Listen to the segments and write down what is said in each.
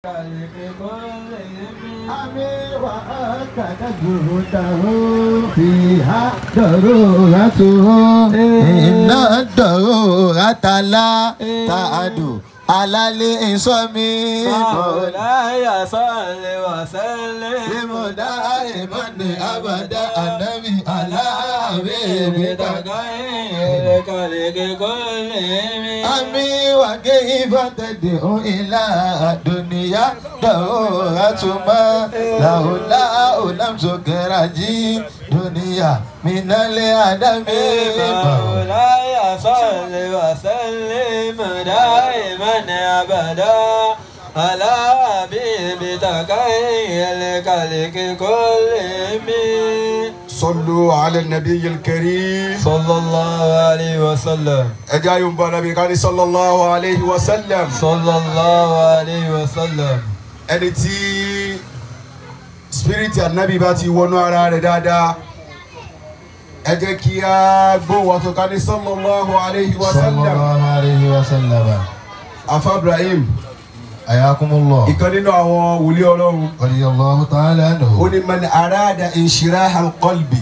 أمي وأكد جهده فيها ضرورته إن الضرورة لا تعد على الإنسان مولاي صل وسلم دائما أبدا النبي على حبيبك بتغير خلق كلهم أمي وكيف تدعو إلى الدنيا ضرورة ما لولا لم تكرجي دنيا من الأدم مولاي صل وسلم دائما ابدا على حبيبك خير الخلق كلهم صلوا على النبي الكريم صلى الله عليه وسلم اجا يوم نبي كان صلى الله عليه وسلم صلى الله عليه وسلم ẹni tí spirit anabi bá ti wọnú ara rẹ̀ dáadáa ẹ jẹ́ kí a gbóhùn ọ̀tún ká ní sallallahu alayhi wa sallam عليه وسلم afa ibrahim حياكم الله ìkan nínú àwọn wòlíì ọlọ́run رضي الله تعالى ó عنه ní man arada inshiraha alqalbi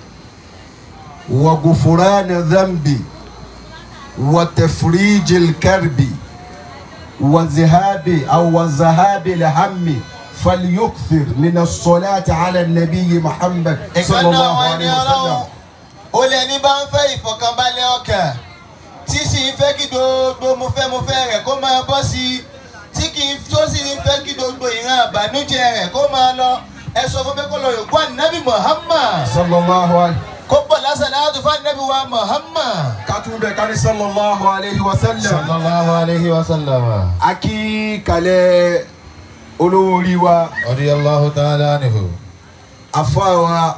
wa gufurana dhanbi wa tafriji alkarbi wa zihabi aw wa zahabi alhammi falyukthir min as-salati ala an-nabiy muhammad sallallahu alayhi wa sallam ó lé ní bá ń fẹ́ ìfọ̀kànbalẹ̀ ọkàn tí sì ń fẹ́ kí gbogbo mo fẹ́ mo fẹ́ rẹ̀ kó máa bọ́ sí i tí kì í tó sì ń fẹ́ kí gbogbo ìran àbànújẹ́ rẹ̀ kó máa lọ ẹ sọ fún mi kó lọ yòókù ànábì muhammad sallallahu alayhi kó pọ̀ lásán láti fún ànábì wa muhammad. katube kani sallallahu alayhi wa sallam sallallahu alayhi wa sallam. aki kalẹ̀ olówó orí wa radiyallahu ta'ala anhu. afáwa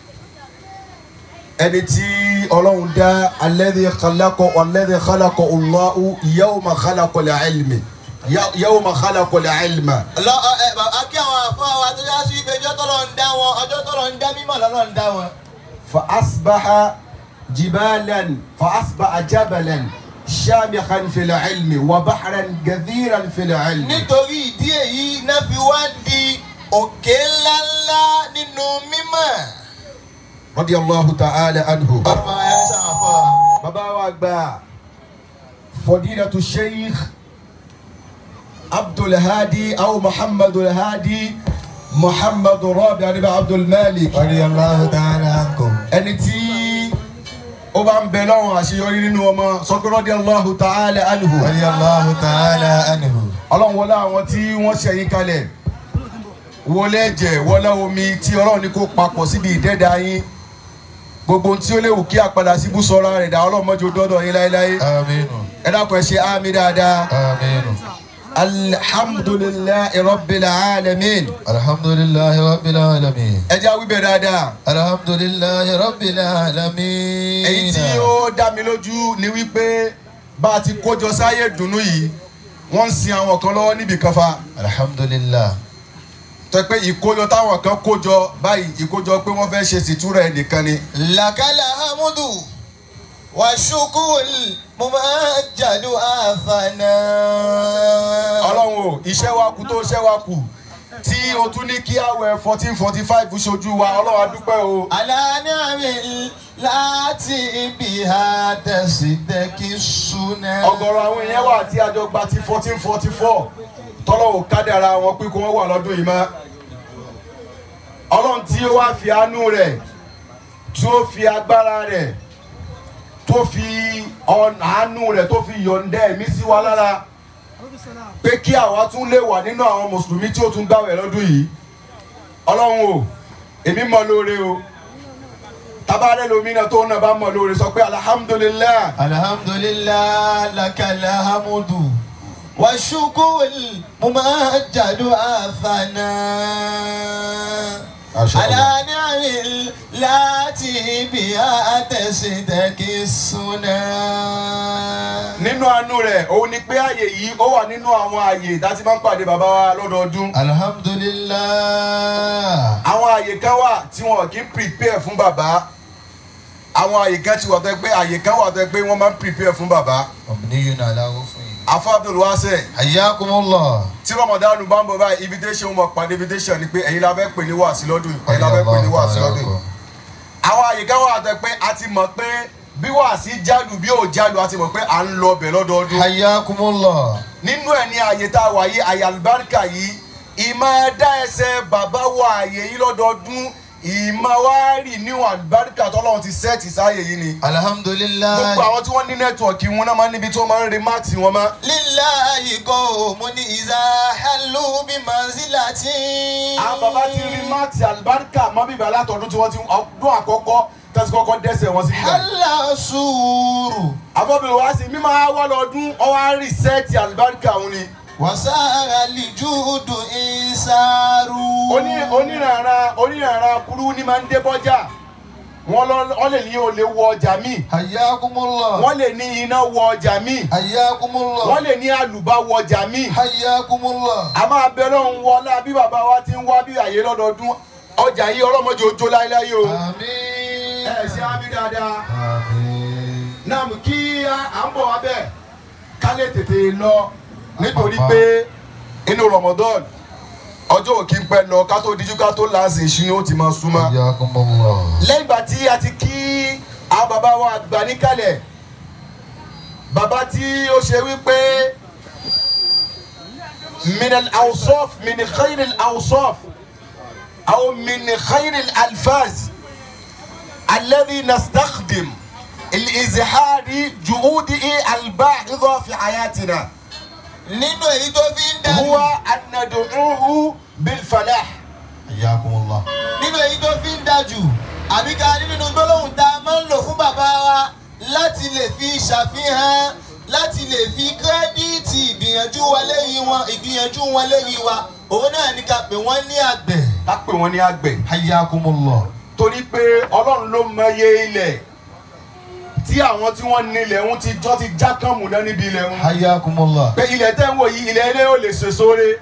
ẹni tí ọlọ́run dá alladhi khalaqa alladhi khalaqa Allahu yawma khalaqa al-ilmi Ya- yawma khalaqa al-ilma. lọ ẹ bàbá kí àwọn àfọ àwọn àti yá sí ibi ọjọ́ tọ́lọ̀ ń dá wọn ọjọ́ tọ́lọ̀ ń dá mímọ̀ lọ́lọ́ ń dá wọn. fa asbaha jibalan fa asbaha jabalan shamikhan fil ilmi wa bahran gadhiran fil ilmi. nítorí ìdí èyí náà fi wá di òkè ńláńlá nínú mímọ̀. radiyallahu ta'ala anhu. ọmọ ẹ sàn fọ. bàbá wa gba fadilatu sheikh abdulhadi aw muhammadu hadi muhammadu rabi adiba abdulmalik radiyallahu ta'ala ankum. ẹni tí ó bá ń bẹ lọ́wọ́ àṣeyọrí nínú ọmọ sọ́kè radiyallahu ta'ala anhu radiyallahu ta'ala anhu. ọlọ́run wọlé àwọn tí wọ́n ṣẹ̀yìn kalẹ̀ wọlé ẹ̀jẹ̀ wọlé omi tí ọlọ́run ní kó papọ̀ síbi ìdẹ́dà yín gbogbo ohun tí ó léwu kí àpàdà síbú sọ́ra rẹ̀ dá ọlọ́run mọ́jú dọ́dọ̀ yín láéláé aminu. ẹ dákun ẹ ṣe àmì dáadáa. aminu. alhamdulilayi rabbil alamin. alhamdulillahi rabbil alamin. ẹ jẹ́ àwíbẹ̀ dáadáa. alhamdulillahi rabbil alamin. èyí tí ó dá mi lójú ni wípé bá a ti kójọ sáyé dùnú yìí wọ́n ń sin àwọn kan lọ́wọ́ níbi kan fa. alhamdulillah. tó pé ìkójọ táwọn kan kójọ báyìí ìkójọ pé wọ́n fẹ́ ṣe sìtúrà ẹnìkan ni. lakala hamudu wa shukul mumajjadu afana. ọlọ́run o iṣẹ́ wa kù tó iṣẹ́ wa kù tí o tún ní kí àwẹ̀ fourteen forty five ṣojú wa ọlọ́run a dúpẹ́ o. alani ami láti ibi ha tẹ̀sí tẹ́kí súná. ọ̀gọ̀rọ̀ àwọn èèyàn wà tí àjọ gba ti fourteen forty four tọ́lọ́wọ́ kádàrá wọn pé kó wọ́n wà lọ́dún yìí mọ́. ọlọ́run tí ó wá fi àánú rẹ̀ tí ó fi agbára rẹ̀ tó fi ọ̀nà àánú rẹ̀ tó fi yọ̀ǹda ẹ̀mí sí wa lára pé kí àwa tún lè wà nínú àwọn mùsùlùmí tí ó tún gbàwẹ̀ lọ́dún yìí ọlọ́run o èmi mọ̀ lóore o tabarẹ lomi náà tó náà bá mọ̀ lóore sọ pé alihamudulilayi. alhamdulillah lakala hamudu wa shukul mumajjadu afana. Masha Allah. alani ami láti ibi ha tẹ̀sí tẹ́kí súná. nínú àánú rẹ̀ òun ni pé àyè yìí ó wà nínú àwọn àyè tá a ti máa ń pàdé bàbá wa lọ́dọọdún. alhamdulillah. àwọn àyè kan wà tí wọn kì í prepare fún bàbá àwọn àyè kan ti wà tó yẹ pé àyè kan wà tó yẹ pé wọ́n máa ń prepare fún bàbá. ọ̀bùnìyàn aláwọ̀ fún yìí. afọ abdul wase Hayyakumullah. tí ramadan bá ń bọ̀ báyìí invitation mọ̀ pàdé invitation ni pé ẹ̀yin la fẹ́ pè ní wàásí lọ́dún yìí ẹ̀yin la fẹ́ pè ní wàásí lọ́dún yìí àwọn àyíká wà tẹ pé a ti mọ̀ pé bí wàásí jálù bí ò jálù a ti mọ̀ pé à ń lọ bẹ̀ lọ́dọọdún Hayyakumullah. nínú ẹ̀ ní àyè tá a wà yìí àyè àlùbáríkà yìí ìmọ̀ dá ẹsẹ̀ bàbá wa àyè yìí lọ́dọọdún ìmọ̀ wá rì níwọ̀n àlùbáríkà tọ́lọ́run ti sẹ́ẹ̀tì sáàyè yìí ni Alhamdulillah. gbogbo àwọn tí wọ́n ní nẹ́tíwọ̀kì wọn náà máa ń níbi tí wọ́n máa ń rí máàtì wọn mọ́ Lillahi qawmun iza hallu bi manzilatin. àwọn bàbá ti rí máàtì àlùbáríkà mọ́ bíbẹ̀ látọ̀dún tí wọ́n ti ọdún àkọ́kọ́ tẹ́sí kọ́kọ́ dẹ́sẹ̀ wọn sí bíbẹ̀. Halla sùúrù. àbọ̀bìnrin wa sì mímọ́ wá lọ́dún ọwọ́ á rí sẹ́ẹ̀tì àlùbáríkà òun ni. Wasara lijudu isaru. oní onírànra onírànra kúrú ní máa ń dé bọ́jà wọ́n lọ wọ́n lè ní olè wọ ọjà míì Hayyakumullah. wọ́n lè ní iná wọ ọjà míì Hayyakumullah. wọ́n lè ní àlùbá wọ ọjà míì Hayyakumullah. a máa bẹ lọ́hùn wọlá bí bàbá wa ti ń wá bí àyè lọ́dọọdún ọjà yìí ọlọ́mọdé ojó láéláé o Àmín. ẹ ṣe á bí dáadáa Àmín. náà kí à ń bọ̀ wá bẹ́ẹ̀ ká lè tètè lọ nítorí pé inú Ramadan ọjọ́ òkè ń pẹ́ lọ ká tó díjú ká tó láǹsì ìṣúná ó ti máa súnmọ́ Hayyakumullah. lẹ́yìn ìgbà tí a ti kí àwọn bàbá wa àgbà níkàlẹ̀ bàbá tí ó ṣe wípé minal awsof min khairil awsof aw min khairil alfaz alladhi nastakhdim الإزهار جهوده الباهظة في حياتنا Nínú èyí tó fi ń dájú. هو أن ندعوه بالفلاح Hayyakumullah. Nínú èyí tó fi ń dájú. Àbí ká ní nínú gbólóhùn tá a máa ń lò fún bàbá wa láti lè fi ṣàfihàn láti lè fi kírẹ́díìtì ìgbìyànjú wa lẹ́yìn wọn ìgbìyànjú wọn lẹ́yìn wa òun náà ní ká pè wọ́n ní àgbẹ̀. ká pè wọ́n ní àgbẹ̀ Hayyakumullah. torí pé ọlọ́run ló mọye ilẹ̀ tí àwọn tí wọ́n nílẹ̀ ń ti jọ́ ti já kàn múná níbi ilẹ̀ ń. Hayyakumullah. pé ilẹ̀ tẹ́ ń wò yìí ilẹ̀ ilé ò lè ṣe sóore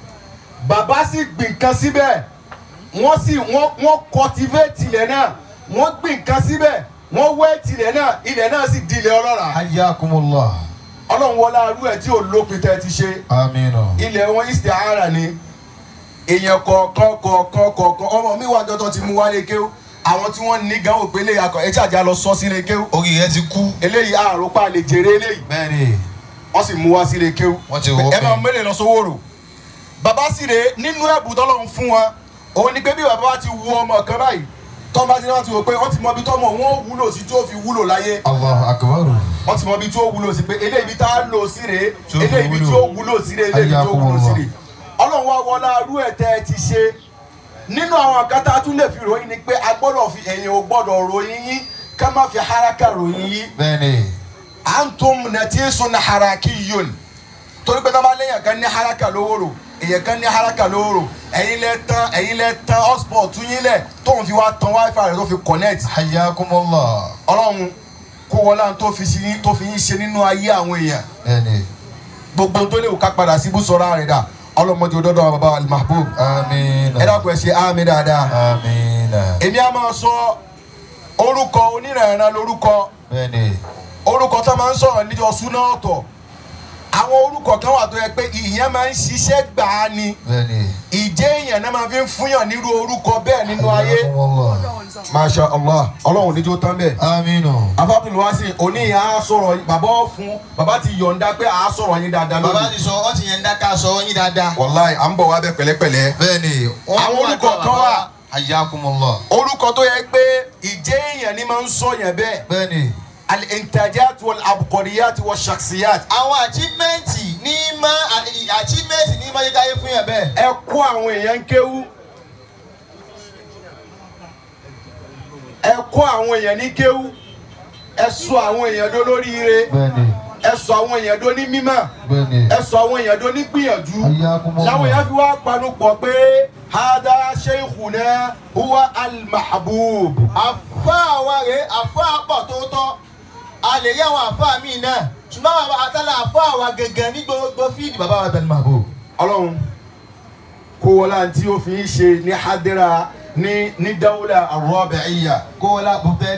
bàbá sì gbìn kan síbẹ̀ wọ́n sì wọ́n wọ́n cultivate ilẹ̀ náà wọ́n gbìn kan síbẹ̀ wọ́n wet ilẹ̀ náà ilẹ̀ náà sì di ilẹ̀ ọlọ́ràá Hayyakumullah. ọlọ́run wọlé arú ẹ̀ tí ò lópin tẹ́ ti ṣe Amina. ilẹ̀ wọn istihara ni èèyàn kọ̀ọ̀kan kọ̀ọ̀kan kọ̀ọ̀kan ọmọ mi wà jọ́tọ̀ ti mú wálé kéwú àwọn tí wọ́n ní gan òpè lè akọ ẹ̀jẹ̀ àjà lọ sọ sílé kéwú Orí rẹ ti kú. eléyìí àròpá lè jèrè eléyìí Bẹ́ẹ̀ni. wọ́n sì mú wá sílé kéwú Wọ́n ti wọ́ ẹ máa pé. mẹ́lẹ̀ lọ sówó rò bàbá sì rè nínú ẹ̀bùn tọ́lọ́run fún wọn òun ni pé bí bàbá wa ti wu ọmọ kan báyìí tọ́ bá ti náà ti wò pé wọ́n ti mọ ibi tọ́mọ wọn ò wúlò sí tí ó fi wúlò láyé Allahu akbar. wọ́n ti mọ ibi tí ó wúlò sí pé eléyìí ibi tá a lò sí rèé Tí ó fi eléyìí ibi tí wúlò. ó wúlò sí rèé eléyìí ibi tí ó wúlò sí rèé ọlọ́run wa wọlá arú ẹ̀ tẹ́ ẹ ti ṣe nínú àwọn nǹkan tá a tún lè fi ròyìn ni pé a gbọ́dọ̀ fi ẹ̀yìn ò gbọ́dọ̀ ròyìn yín ká má fi haraka ròyìn yín Bẹ́ẹ̀ni. antum natisun harakiyun torí pé tábà lẹ́yìn kan ní haraka lówóró èyàn kan ní haraka lówóró ẹ̀yin lẹ tán ẹ̀yin lẹ tán hotspot tún yín lẹ̀ tóun fi wá tan wifi rẹ̀ tó fi connect Hayyakumullah. ọlọ́run kó wọlé tó fi sí tó fi yín ṣe nínú ayé àwọn èèyàn Bẹ́ẹ̀ni. gbogbo tó lè wò ká padà sí ibùsọ̀rọ̀ rẹ̀ dà ọlọ́mọdé òdọ́dọ̀ bàbá al-mahbub Amina. ẹ dákun ẹ ṣe àmì dáadáa Amina. èmi á máa sọ orúkọ onírànràn lórúkọ Bẹ́ẹ̀ni. orúkọ tó máa ń sọ̀rọ̀ níjọ súná ọ̀tọ̀ àwọn orúkọ kan wà tó yẹ pé ìyẹn máa ń ṣiṣẹ́ gbà á ni Bẹ́ẹ̀ni. ìjẹ́ èèyàn náà máa fi ń fúnyàn nírú orúkọ bẹ́ẹ̀ nínú ayé Hayyakumullah. masha allah ọlọ́run níjó tán bẹ́ẹ̀. Amina. afábìlì wá sí òní ìyá á sọ̀rọ̀ yín- bàbá ó fún bàbá ti yọ̀ǹda pé àá sọ̀rọ̀ yín dáadáa Bàbá lónìí. ti sọ ọ́ ti yẹn ń dáká sọ yín dáadáa. wàláì à ń bọ̀ wá bẹ́ẹ̀ pẹ̀lẹ́pẹ̀lẹ́. Bẹ́ẹ̀ni. Àwọn orúkọ kan wà. Hayyakumullah. orúkọ tó yẹ pé ìjẹ́ èèyàn ni máa ń sọ yẹn bẹ́ẹ̀ Bẹ́ẹ̀ni. al-intajat wal-abqariyat wash-shakhsiyat Àwọn achievement ní má achievement ní má yẹ káyé fún yẹn bẹ́ẹ̀. ẹ kó àwọn èèyàn ń kéwú ẹ kó àwọn èèyàn ní kéwú ẹ sọ àwọn èèyàn dó lóríire Bẹ́ẹ̀ni. ẹ sọ àwọn èèyàn dó ní mímọ́ Bẹ́ẹ̀ni. ẹ sọ àwọn èèyàn dó ní gbìyànjú Hayyakumullah. làwọn èèyàn fi wá panu pọ̀ pé hada sheikhuna huwa al-mahbub àfa àwa rè àfa àpọ̀ tó tọ́ a lè rí àwọn àfa míì náà ṣùgbọ́n àwọn àtàlà àfa àwa gẹ́gẹ́ ní gbogbo fíìdì bàbá wa bẹ̀rẹ̀ màbò. ọlọ́run kó wọlá tí ó fi ń ṣe ní hadira ní ní dawla ar-rabi'iyya kó o la bó fẹ́ di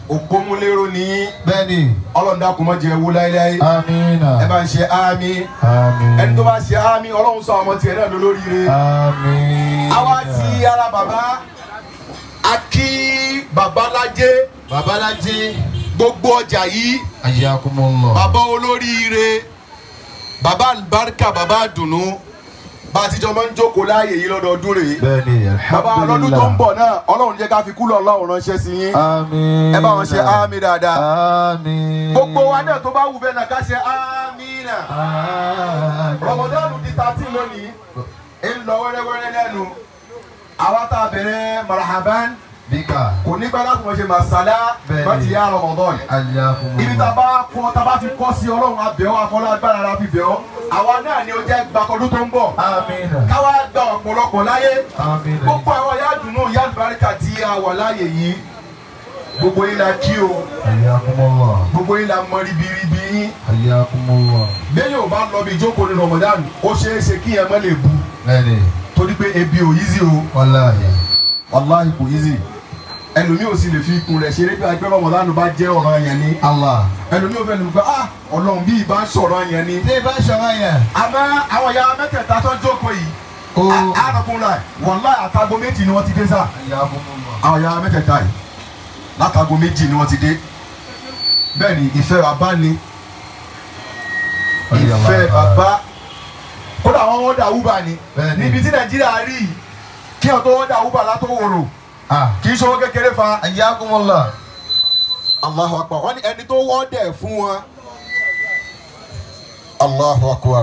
òpómúlérò ní bẹ́ẹ̀ni ọlọ́run dákun má jẹ́ wó láéláé amina ẹ bá ń ṣe ámì amina ẹni tó bá ṣe ámì ọlọ́run sọ ọmọ tiẹ̀ náà lólóríire amina àwa ti ara bàbá a kí babalájé babalájí gbogbo ọjà yìí ayakumullah bàbá olóríire bàbá àlùbáríkà bàbá àdùnnú bá a ti jọ máa ń jókòó láàyè yìí lọ́dọọdún rèé bẹ́ẹ̀ni bàbá ọlọ́dún tó ń bọ̀ náà ọlọ́run jẹ́ ká fi kúlọ̀ ọlọ́run ránṣẹ́ sí yín amina ẹ bá wọn ṣe ámì dáadáa amina gbogbo wa náà tó bá wù bẹ́ẹ̀ náà ká ṣe ámì náà rọmọdọ́nù di thirteen lónìí ń lọ wẹ́rẹ́wẹ́rẹ́ lẹ́nu àwa tá a bẹ̀rẹ̀ marahaban bíkà kò ní gbàdá kò ṣe masala Bẹ́ẹ̀ni. bá ti yá rọmọdọ́nù ayakumullah ibi tá a bá kọ́ tá a bá fi kọ́ sí ọlọ́run abẹ́ọ́ afọlágbára la fi bẹ́ọ́ àwa náà ni ó jẹ́ gbàkọ́dún tó ń bọ̀ amina káwa gba ọ̀pọ̀lọpọ̀ láyé amina gbogbo àwọn ìyá dùnú ìyá àlùbáríkà tí a wà láàyè yìí gbogbo yín la kí o ayakumullah gbogbo yín la mọ ribiribi yín ayakumullah lẹ́yìn ò bá lọ bí ìjókòó ní Ramadan ó ṣeé ṣe kí ẹ má lè bu bẹ́ẹ̀ni torí pé ebi ò yízi o wàláhì wàláhì kò yízi ẹlòmíì ò sì lè fi ikùn rẹ̀ ṣeré bí agbẹ́ Ramadan bá jẹ́ ọ̀ràn yẹn ni allah ẹlòmíì ò fẹ́ lè gbọ́ ah ọlọ́run bí ìbá sọ̀rọ̀ yẹn ni tí bá ṣọ̀rọ̀ yẹn àmọ́ àwọn ìyá mẹ́tẹ̀ẹ̀ta tó jókòó yìí ó àrùnkùnrin rẹ̀ wàláhì àtàgò méjì ni wọ́n ti dé sáà ayakumullah àwọn ìyá mẹ́tẹ̀ẹ̀ta yìí látago méjì ni wọ́n ti dé bẹ́ẹ̀ ni ìfẹ́ bàbá ni ìfẹ́ bàbá kódà àwọn wọ́n dà wúbà ni Bẹ́ẹ̀ ni. níbi tí nàìjíríà rí yìí, kí wọ́n tó wọ́n dà wúbà látó wòrò ah kì í ṣòwò kékeré fa ayakumullah Allahu akbar wọ́n ní ẹni tó wọ́n dẹ̀ fún wọn Allahu akbar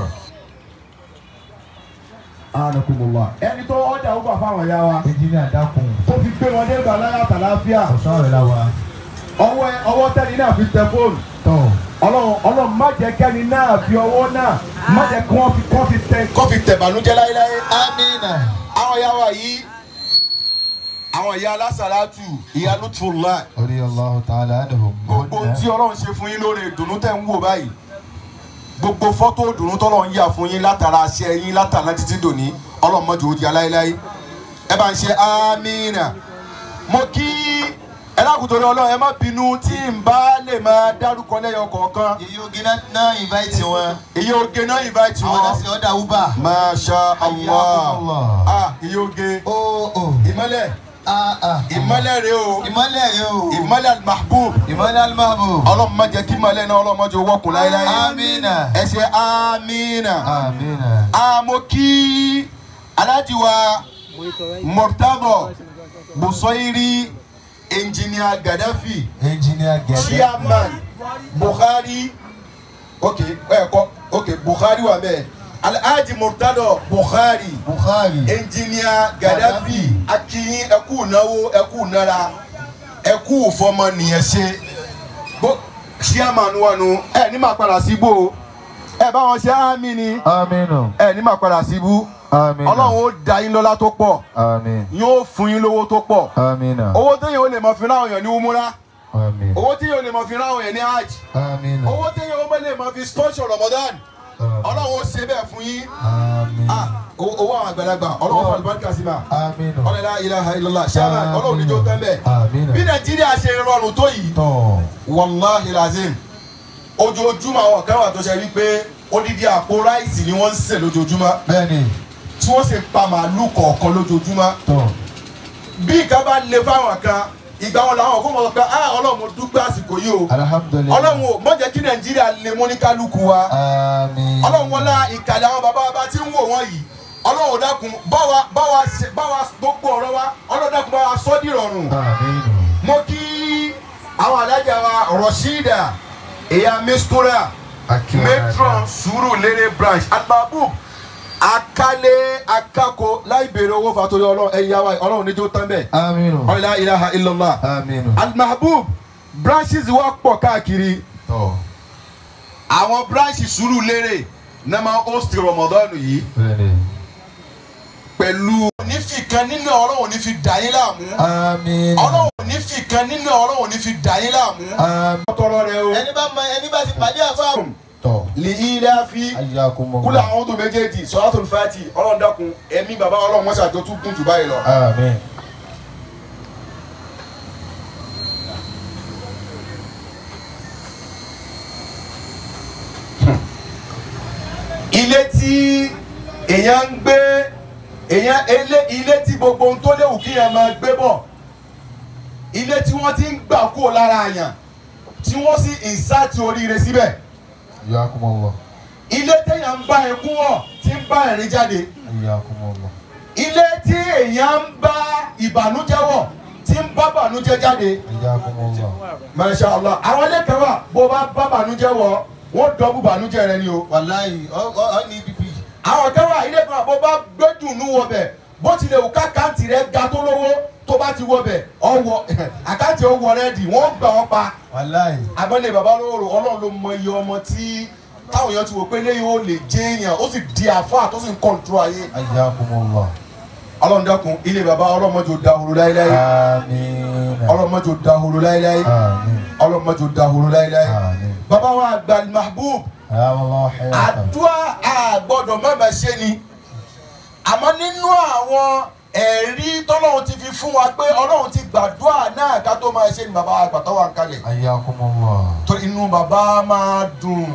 anakumullah ẹni tó wọ́n dà wúbà fáwọn ìyá wa engineer dákun tó fi gbé wọn dé gbàláyà tàlàáfíà ọ̀sán rẹ̀ la wa ọwọ́ ẹ- ọwọ́ tẹ́ni náà fi tẹ fóònù. tọ́ ọlọ́run ọlọ́run má jẹ́ kẹ́ni náà fi ọwọ́ náà má jẹ́ kí wọ́n fi kọ́ fi tẹ. kọ́ fi tẹ̀ bànújẹ́ láéláé. amina àwọn ìyá wa yìí àwọn ìyá alásàlátù ìyá lutfullah orí allahu ta'ala anhum gbogbo tí ọlọ́run ṣe fún yín lórí ìdùnnú tẹ̀ ń wò báyìí gbogbo fọ́tò ìdùnnú tọ́lọ́run yà fún yín látara aṣẹ yín látara títí dòní ọlọ́run mọ́jọ́ ó di aláìláì ẹ bá ń ṣe amínà mo kí ẹ lákòótọ́ ní ọlọ́run ẹ má bínú tí n bá lè máa dárúkọ lẹ́yọ kọ̀ọ̀kan èyí oge náà invite wọn iye oge náà invite àwọn wọn. náà sì ọ̀dà uber Masha Allah. Ayakumullah. Ah, iyoge. ó ó Ìmọ́lẹ̀. ah ah Ìmọ́lẹ̀ rẹ o. ìmọ̀lẹ̀ rẹ o Ìmọ́lẹ̀ al-mahbub. ìmọ̀lẹ̀ alimabu Ọlọ́run má jẹ́ kí ìmọ́lẹ̀ náà ọlọ́run má jẹ́ owó kùn láéláé. amina Ẹ ṣe amina. amina Àmọ́ kí Alhaji wa Murtabo Busoiri Engineer Gaddafi engineer gẹ̀ẹ́dẹ́ Chairman Buhari ok ẹ kọ ok Buhari wà bẹ́ẹ̀ Alhaji Murtado Buhari. bukhari engineer Gaddafi akiyin ẹkú náwó ẹkú nára ẹkú fọmọnìyàn ṣe bó chairman wa nu ẹ ní máa padà síbò ẹ bá wọn ṣe àmì ni aminu ẹ ní máa padà síbú amina ọlọ́run ó da yín lọ́lá tó pọ̀ amin yóò fún yín lówó tó pọ̀ amina owó téèyàn ó lè mọ fi ráwọn èèyàn ní umura amin owó téèyàn ó lè mọ fi ráwọn èèyàn ní hajj amina owó téèyàn ó lè mọ fi sponsor Ramadan ọlọ́run ó ṣe bẹ́ẹ̀ fún yín amin ah owó owó àwọn àgbàlagbà ọlọ́run fún àlùbáríkà sí ma aminu ọlọ́lá ilaha illallah chairman ọlọ́run níjó tán bẹ́ẹ̀ amina bí nàìjíríà ṣe rọrùn tó yìí tọ́ wàláhi lazim ojoojúmọ́ àwọn kan wà tó ṣe wípé odidi àpò ráìsì ni wọ́n ń sè lójoojúmọ́ bẹ́ẹ̀ni tí wọ́n sì pa màálù kọ̀ọ̀kan lójoojúmọ́ tọ́ bí nǹkan bá le fáwọn kan ìgbà wọn làwọn kò mọ̀ pé ah ọlọ́run mo dúpẹ́ àsìkò yìí o alhamdulilayi ọlọ́run o má jẹ́ kí nàìjíríà lè mú ní kálukú wa amin ọlọ́run wọlá ìkàlẹ̀ àwọn bàbá bàbá tí ń wò wọ́n yìí ọlọ́run dákun báwa báwa ṣe báwa gbogbo ọ̀rọ̀ wa ọlọ́run dákun báwa sọ́ dìrọ̀rùn aminu mo kí àwọn alájà wa rọ̀ṣídà ìyá mistura akiwa matron Surulere branch albabu akálẹ̀ akako láì béèrè owó fàtórí ọlọ́run ẹ̀yà wa ọlọ́run níjó tán bẹ́ẹ̀ aminu ọ̀là ilaha illallah aminu almahbub branches wa pọ̀ káàkiri tọ́ àwọn branches Surulere náà máa host Ramadan yìí bẹ́ẹ̀ni pẹ̀lú. onífìkan nínú ọlọ́run ní fi dà yín láàmú amin ọlọ́run onífìkan nínú ọlọ́run ní fi dà yín láàmú. amin tọrọ rẹ o. ẹni bá mọ ẹni bá ti pàdé àfa tọ́ lè ilé fi ayakumullah kúlẹ̀ àwọn tó méjèèjì sọ́dọ̀tún fati ọlọ́run dákun ẹ̀mí bàbá ọlọ́run mọ́sá tó tún kún jù báyìí lọ. amin èèyàn ń gbé èèyàn ilé ilé tí gbogbo ohun tó léwu kí èèyàn máa gbé bọ̀ ilé tí wọ́n ti ń gbà kúrò lára àyàn tí wọ́n sì ìsáàtì oríire síbẹ̀ Iyakumullah. ilé téèyàn ń bá ẹkún wọ̀ tí ń bá ẹ̀rín jáde Iyakumullah. ilé tí èèyàn ń bá ìbànújẹ́ wọ̀ tí ń bá bànújẹ́ jáde Iyakumullah. masha allah àwọn ilé kan wà bó bá bá bànújẹ́ wọ̀ wọ́n dọ́bù bànújẹ́ rẹ ni o wàláyé ọ ọ ọ ní bíbí. àwọn kan wà ilé kan wà bó bá gbé dùnú wọ bẹ̀ bó tilẹ̀ wù kákàntì rẹ ga tó lówó tó bá ti wọ bẹ̀ ọwọ́ àkáǹtì ọwọ́ rẹ dì wọ́n gbà wọ́n pa wàláyé. abọ́lé baba lóru ọlọ́run ló mọ iye ọmọ tí táwọn èèyàn ti wò pé léyìn ó lè jẹ́ èèyàn ó sì di àfáà tó sì ń kọ́ńtúrò ayé Iyakumullah. ọlọ́run dákun ilé baba ọlọ́mọdé ò dahoro láéláé Àmín. ọlọ́mọdé ò dahoro láéláé Àmín. ọlọ́mọdé ò dahoro láéláé Àmín. baba wa àgbà mahbub Ayáwọlọ́ hayatan. àdúrà àgbọ̀dọ̀ mọ̀mọ́ ṣe ni àmọ́ nínú àwọn ẹ̀rí tọ́lọ́run ti fi fún wa pé ọlọ́run ti gbàdúrà náà ká tó máa ṣe ni baba àgbà tó wà ń kalẹ̀ Ayakumullah. tó inú bàbá máa dùn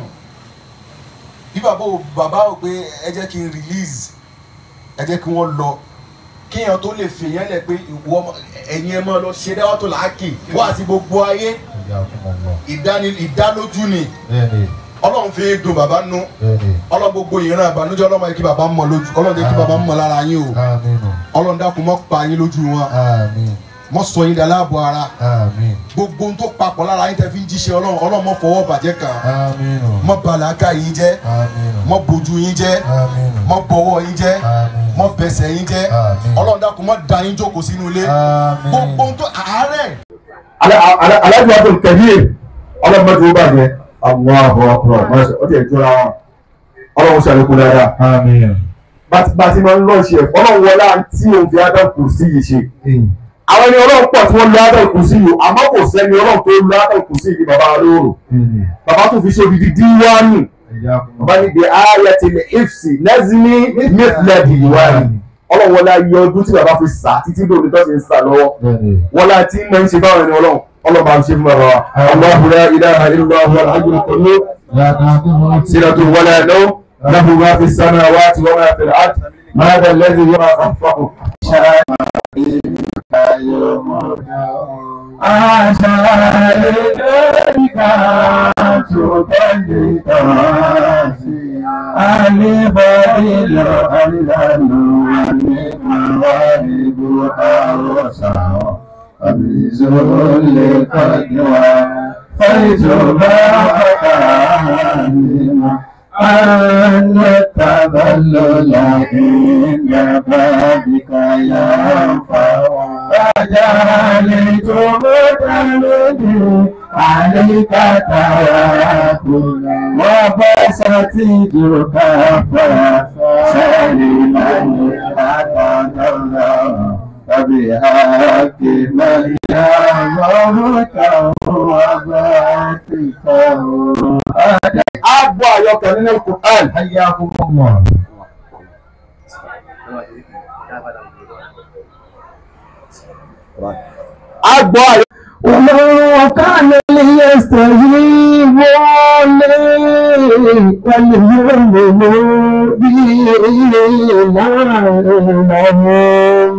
bí bàbá ò bàbá ò pé ẹ jẹ́ kí n release ẹ jẹ́ kí wọ́n lọ kéèyàn tó lè fèèyàn lẹ̀ pé ìwọ ọmọ- ẹ̀yin ẹ̀ máa lọ ṣe dáwọ́ tó làákì wá àti gbogbo ayé Ayakumullah. ìdáni ìdálójú ni Bẹ́ẹ̀ni. ọlọ́run fi dùn bàbá nú Bẹ́ẹ̀ni. ọlọ́run gbogbo ìran ìbànújẹ́ ọlọ́run yẹ kí bàbá mọ̀ lójú ọlọ́run yẹ kí bàbá mọ̀ lára yín o Àmín. ọlọ́run dákun mọ́ pa yín lójú wọn Àmín. mọ́ sọ yín daláàbọ̀ ara Àmín. gbogbo ohun tó papọ̀ lára yín tẹ́ fi ń jíṣẹ́ ọlọ́run ọlọ́run mọ́ fọwọ́ bàjẹ́ kàn Àmín. mọ́ bàlákà yín jẹ́ Àmín. mọ́ bojú yín jẹ́ Àmín. mọ́ bọ̀wọ́ yín jẹ́ Àmín. mọ́ bẹsẹ̀ yín jẹ́ Àmín. ọlọ́run dákun mọ́ da yín jókòó sínú ilé Àmín. gbogbo ohun tó àárẹ̀ alájọ abdul kabir ọlọmọdé ó bàjẹ́ àwọn àbọ̀ ọkùnrin ọmọ ọtí ẹ̀ jọra wọn ọlọ́run ṣàlékún dáadáa Àmín. bàtí máa ń lọ ṣe ẹ̀fọ́ ọlọ́run wọlé àǹtí òun fi adam kù sí yìí ṣe àwọn ẹni ọlọ́run pọ̀ tí wọ́n lo adam kù sí yìí àmọ́ kò sẹ́ni ọlọ́run tó lo adam kù sí yìí bàbá olóró Bẹ́ẹ̀ni. bàbá tó fi ṣe odidi díwáànù Ayakumullah. bàbá ní the ayat il ifsi nazmi mithla diwani ọlọ́run wọlé ayé ọdún tí bàbá fi sà títí lórí tó ṣe ń sà lọ́wọ́ Bẹ́ẹ̀ni. wọlé àti máa ń ṣe báwọn ẹni ọlọ́run ọlọ́run máa ń ṣe fún bàbá wa Allahu la ilaha illa huwa al-hayyul qayyum لا تأخذه سنة ولا نوم له ما في السماوات وما في الأرض ماذا الذي يرى خلفه أن التذلل عند بابك ينفع فجعلت متمدي عليك توكلا وبسطت كفا سليما لك فبحق من يامرك وباتك Agbo àyọkẹ́ nínú Quran. حياكم الله Agbo àyọkẹ́. وكان ليستجيب لي وليؤمنوا بي لعلهم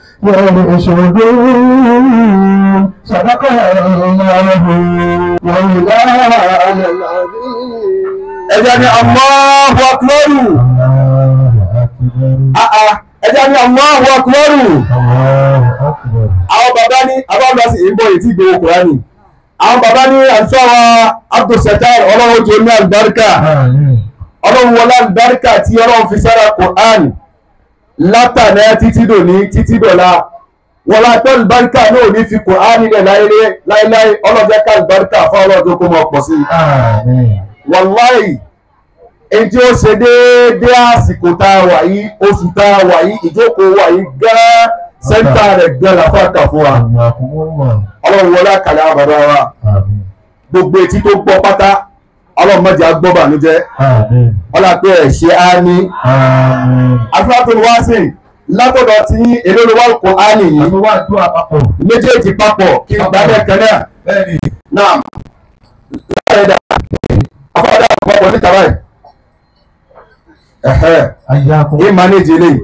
يرشدون صدق الله مولانا العظيم ẹjẹ ni Allahu Akbar الله أكبر Ah, ah. ẹjẹ ni Allahu Akbar الله أكبر àwọn bàbá ní abáwọlá sì ń bọ̀ ètí ìgbòho kùránì àwọn bàbá ní àlùfáà Abdulsatar ọlọ́run tó ní àlùbáríkà آمين ọlọ́run wọlé àlùbáríkà tí ọlọ́run fi sára kùránì látàná títí dòní títí dọ̀la wọlé àtọ́ àlùbáríkà náà ní fi kùránì rẹ̀ láéláé ọlọ́jẹ́ ká àlùbáríkà fún ọlọ́run tó kó mọ̀ pọ̀ sí i آمين wàláì èyí tí ó ṣe déédéé àsìkò tá a wà yìí oṣù tá a wà yìí ìjókòó wà yìí gán sẹ́ńtà rẹ̀ gan làfàkà fún wa حياكم الله ọlọ́run wọlé àkàlẹ̀ àwọn bàbá wa آمين gbogbo etí tó gbọ́ pátá ọlọ́run má jẹ́ á gbọ́ bànújẹ́ آمين ọlá pé ẹ̀ ṣe á ní آمين afúrátò wá sí látọ̀dọ̀ tí èlò ló wà kó á nìyí àtúwà àdúrà papọ̀ méjèèjì papọ̀ kí n gbá bẹ́ẹ̀ kan náà bẹ́ẹ̀ni náà láàrin dà afọ́dà àpapọ̀ níta báyìí ẹ̀hẹ́ حياكم yìí manage eléyìí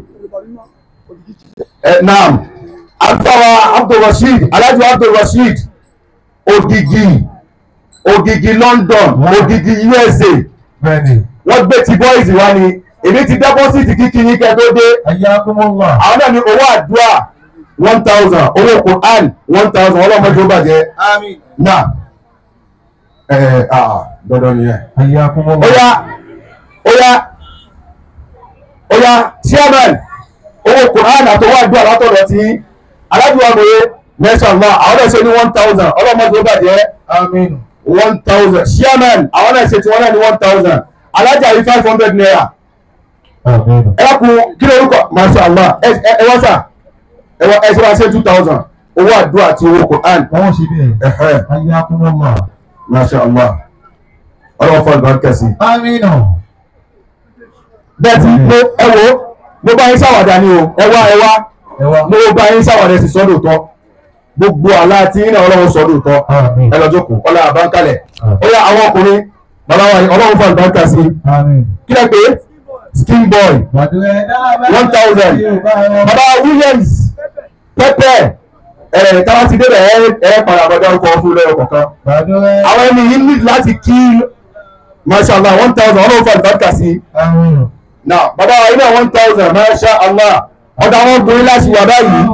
ẹ naam agbára abdulrasheed alájọ abdulrasheed ògìgì ògìgì london ògìgì usa بني wọ́n gbé ti boys wá ni èmi ti dẹ́pọ́sìtì kíkí yín kẹ́ tó dé حياكم الله àwọn náà ní owó àdúrà one thousand owó quran one thousand ọlọ́mọdé ó bàjẹ́ Àmín. náà ẹ ẹ ah dandan nìyẹn حياكم ó الله yá ó yá ó yá chairman owó quran àtọwọ́ àdúrà látọ̀dọ̀ tí aládùúgbò àgbòye mẹ́sàn-án àwọn náà ṣe ní one thousand ọlọ́mọdé ó bàjẹ́ آمين one thousand chairman àwọn náà ṣe tí wọ́n náà ní one thousand alájà yìí five hundred naira آمين ẹ kún kí ló rúkọ masha allah ẹ ẹ ẹ wá sà ẹ wá ẹ ṣe máa ṣe two thousand owó àdúrà àti owó quran wọ́n ṣe bẹ́ẹ̀ ẹ̀hẹ́ حياكم الله masha allah ọlọ́wọ́ fún àgbà kẹsì. آمين bẹ́ẹ̀ tí mo ẹ wo mo bá yín ṣàwàdà ni o ẹ wá ẹ wá ẹ wá mo bá yín ṣàwàdà sí sọ́dọ̀ tọ́ gbogbo àlá tí yín náà ọlọ́run sọ́dọ̀ tọ́ آمين ẹ lọ jókòó ọlá àbáńkalẹ̀ ó yá àwọn ọkùnrin bàbá wa ọlọ́run fún àgbà kẹsì آمين. kí lẹ pé skin boy one thousand bàbá williams pẹpẹ ẹ táwọn ti débẹ̀ ẹ ẹ padà bọ̀ dárúkọ fún lẹ́yọ kọ̀ọ̀kan àwọn ẹni yìí ní láti kí mashallah one thousand ọlọ́run fún àgbà kẹsì آمين. now bàbá wa iná one thousand mashallah ọ̀dọ̀ àwọn obìnrin láti wà báyìí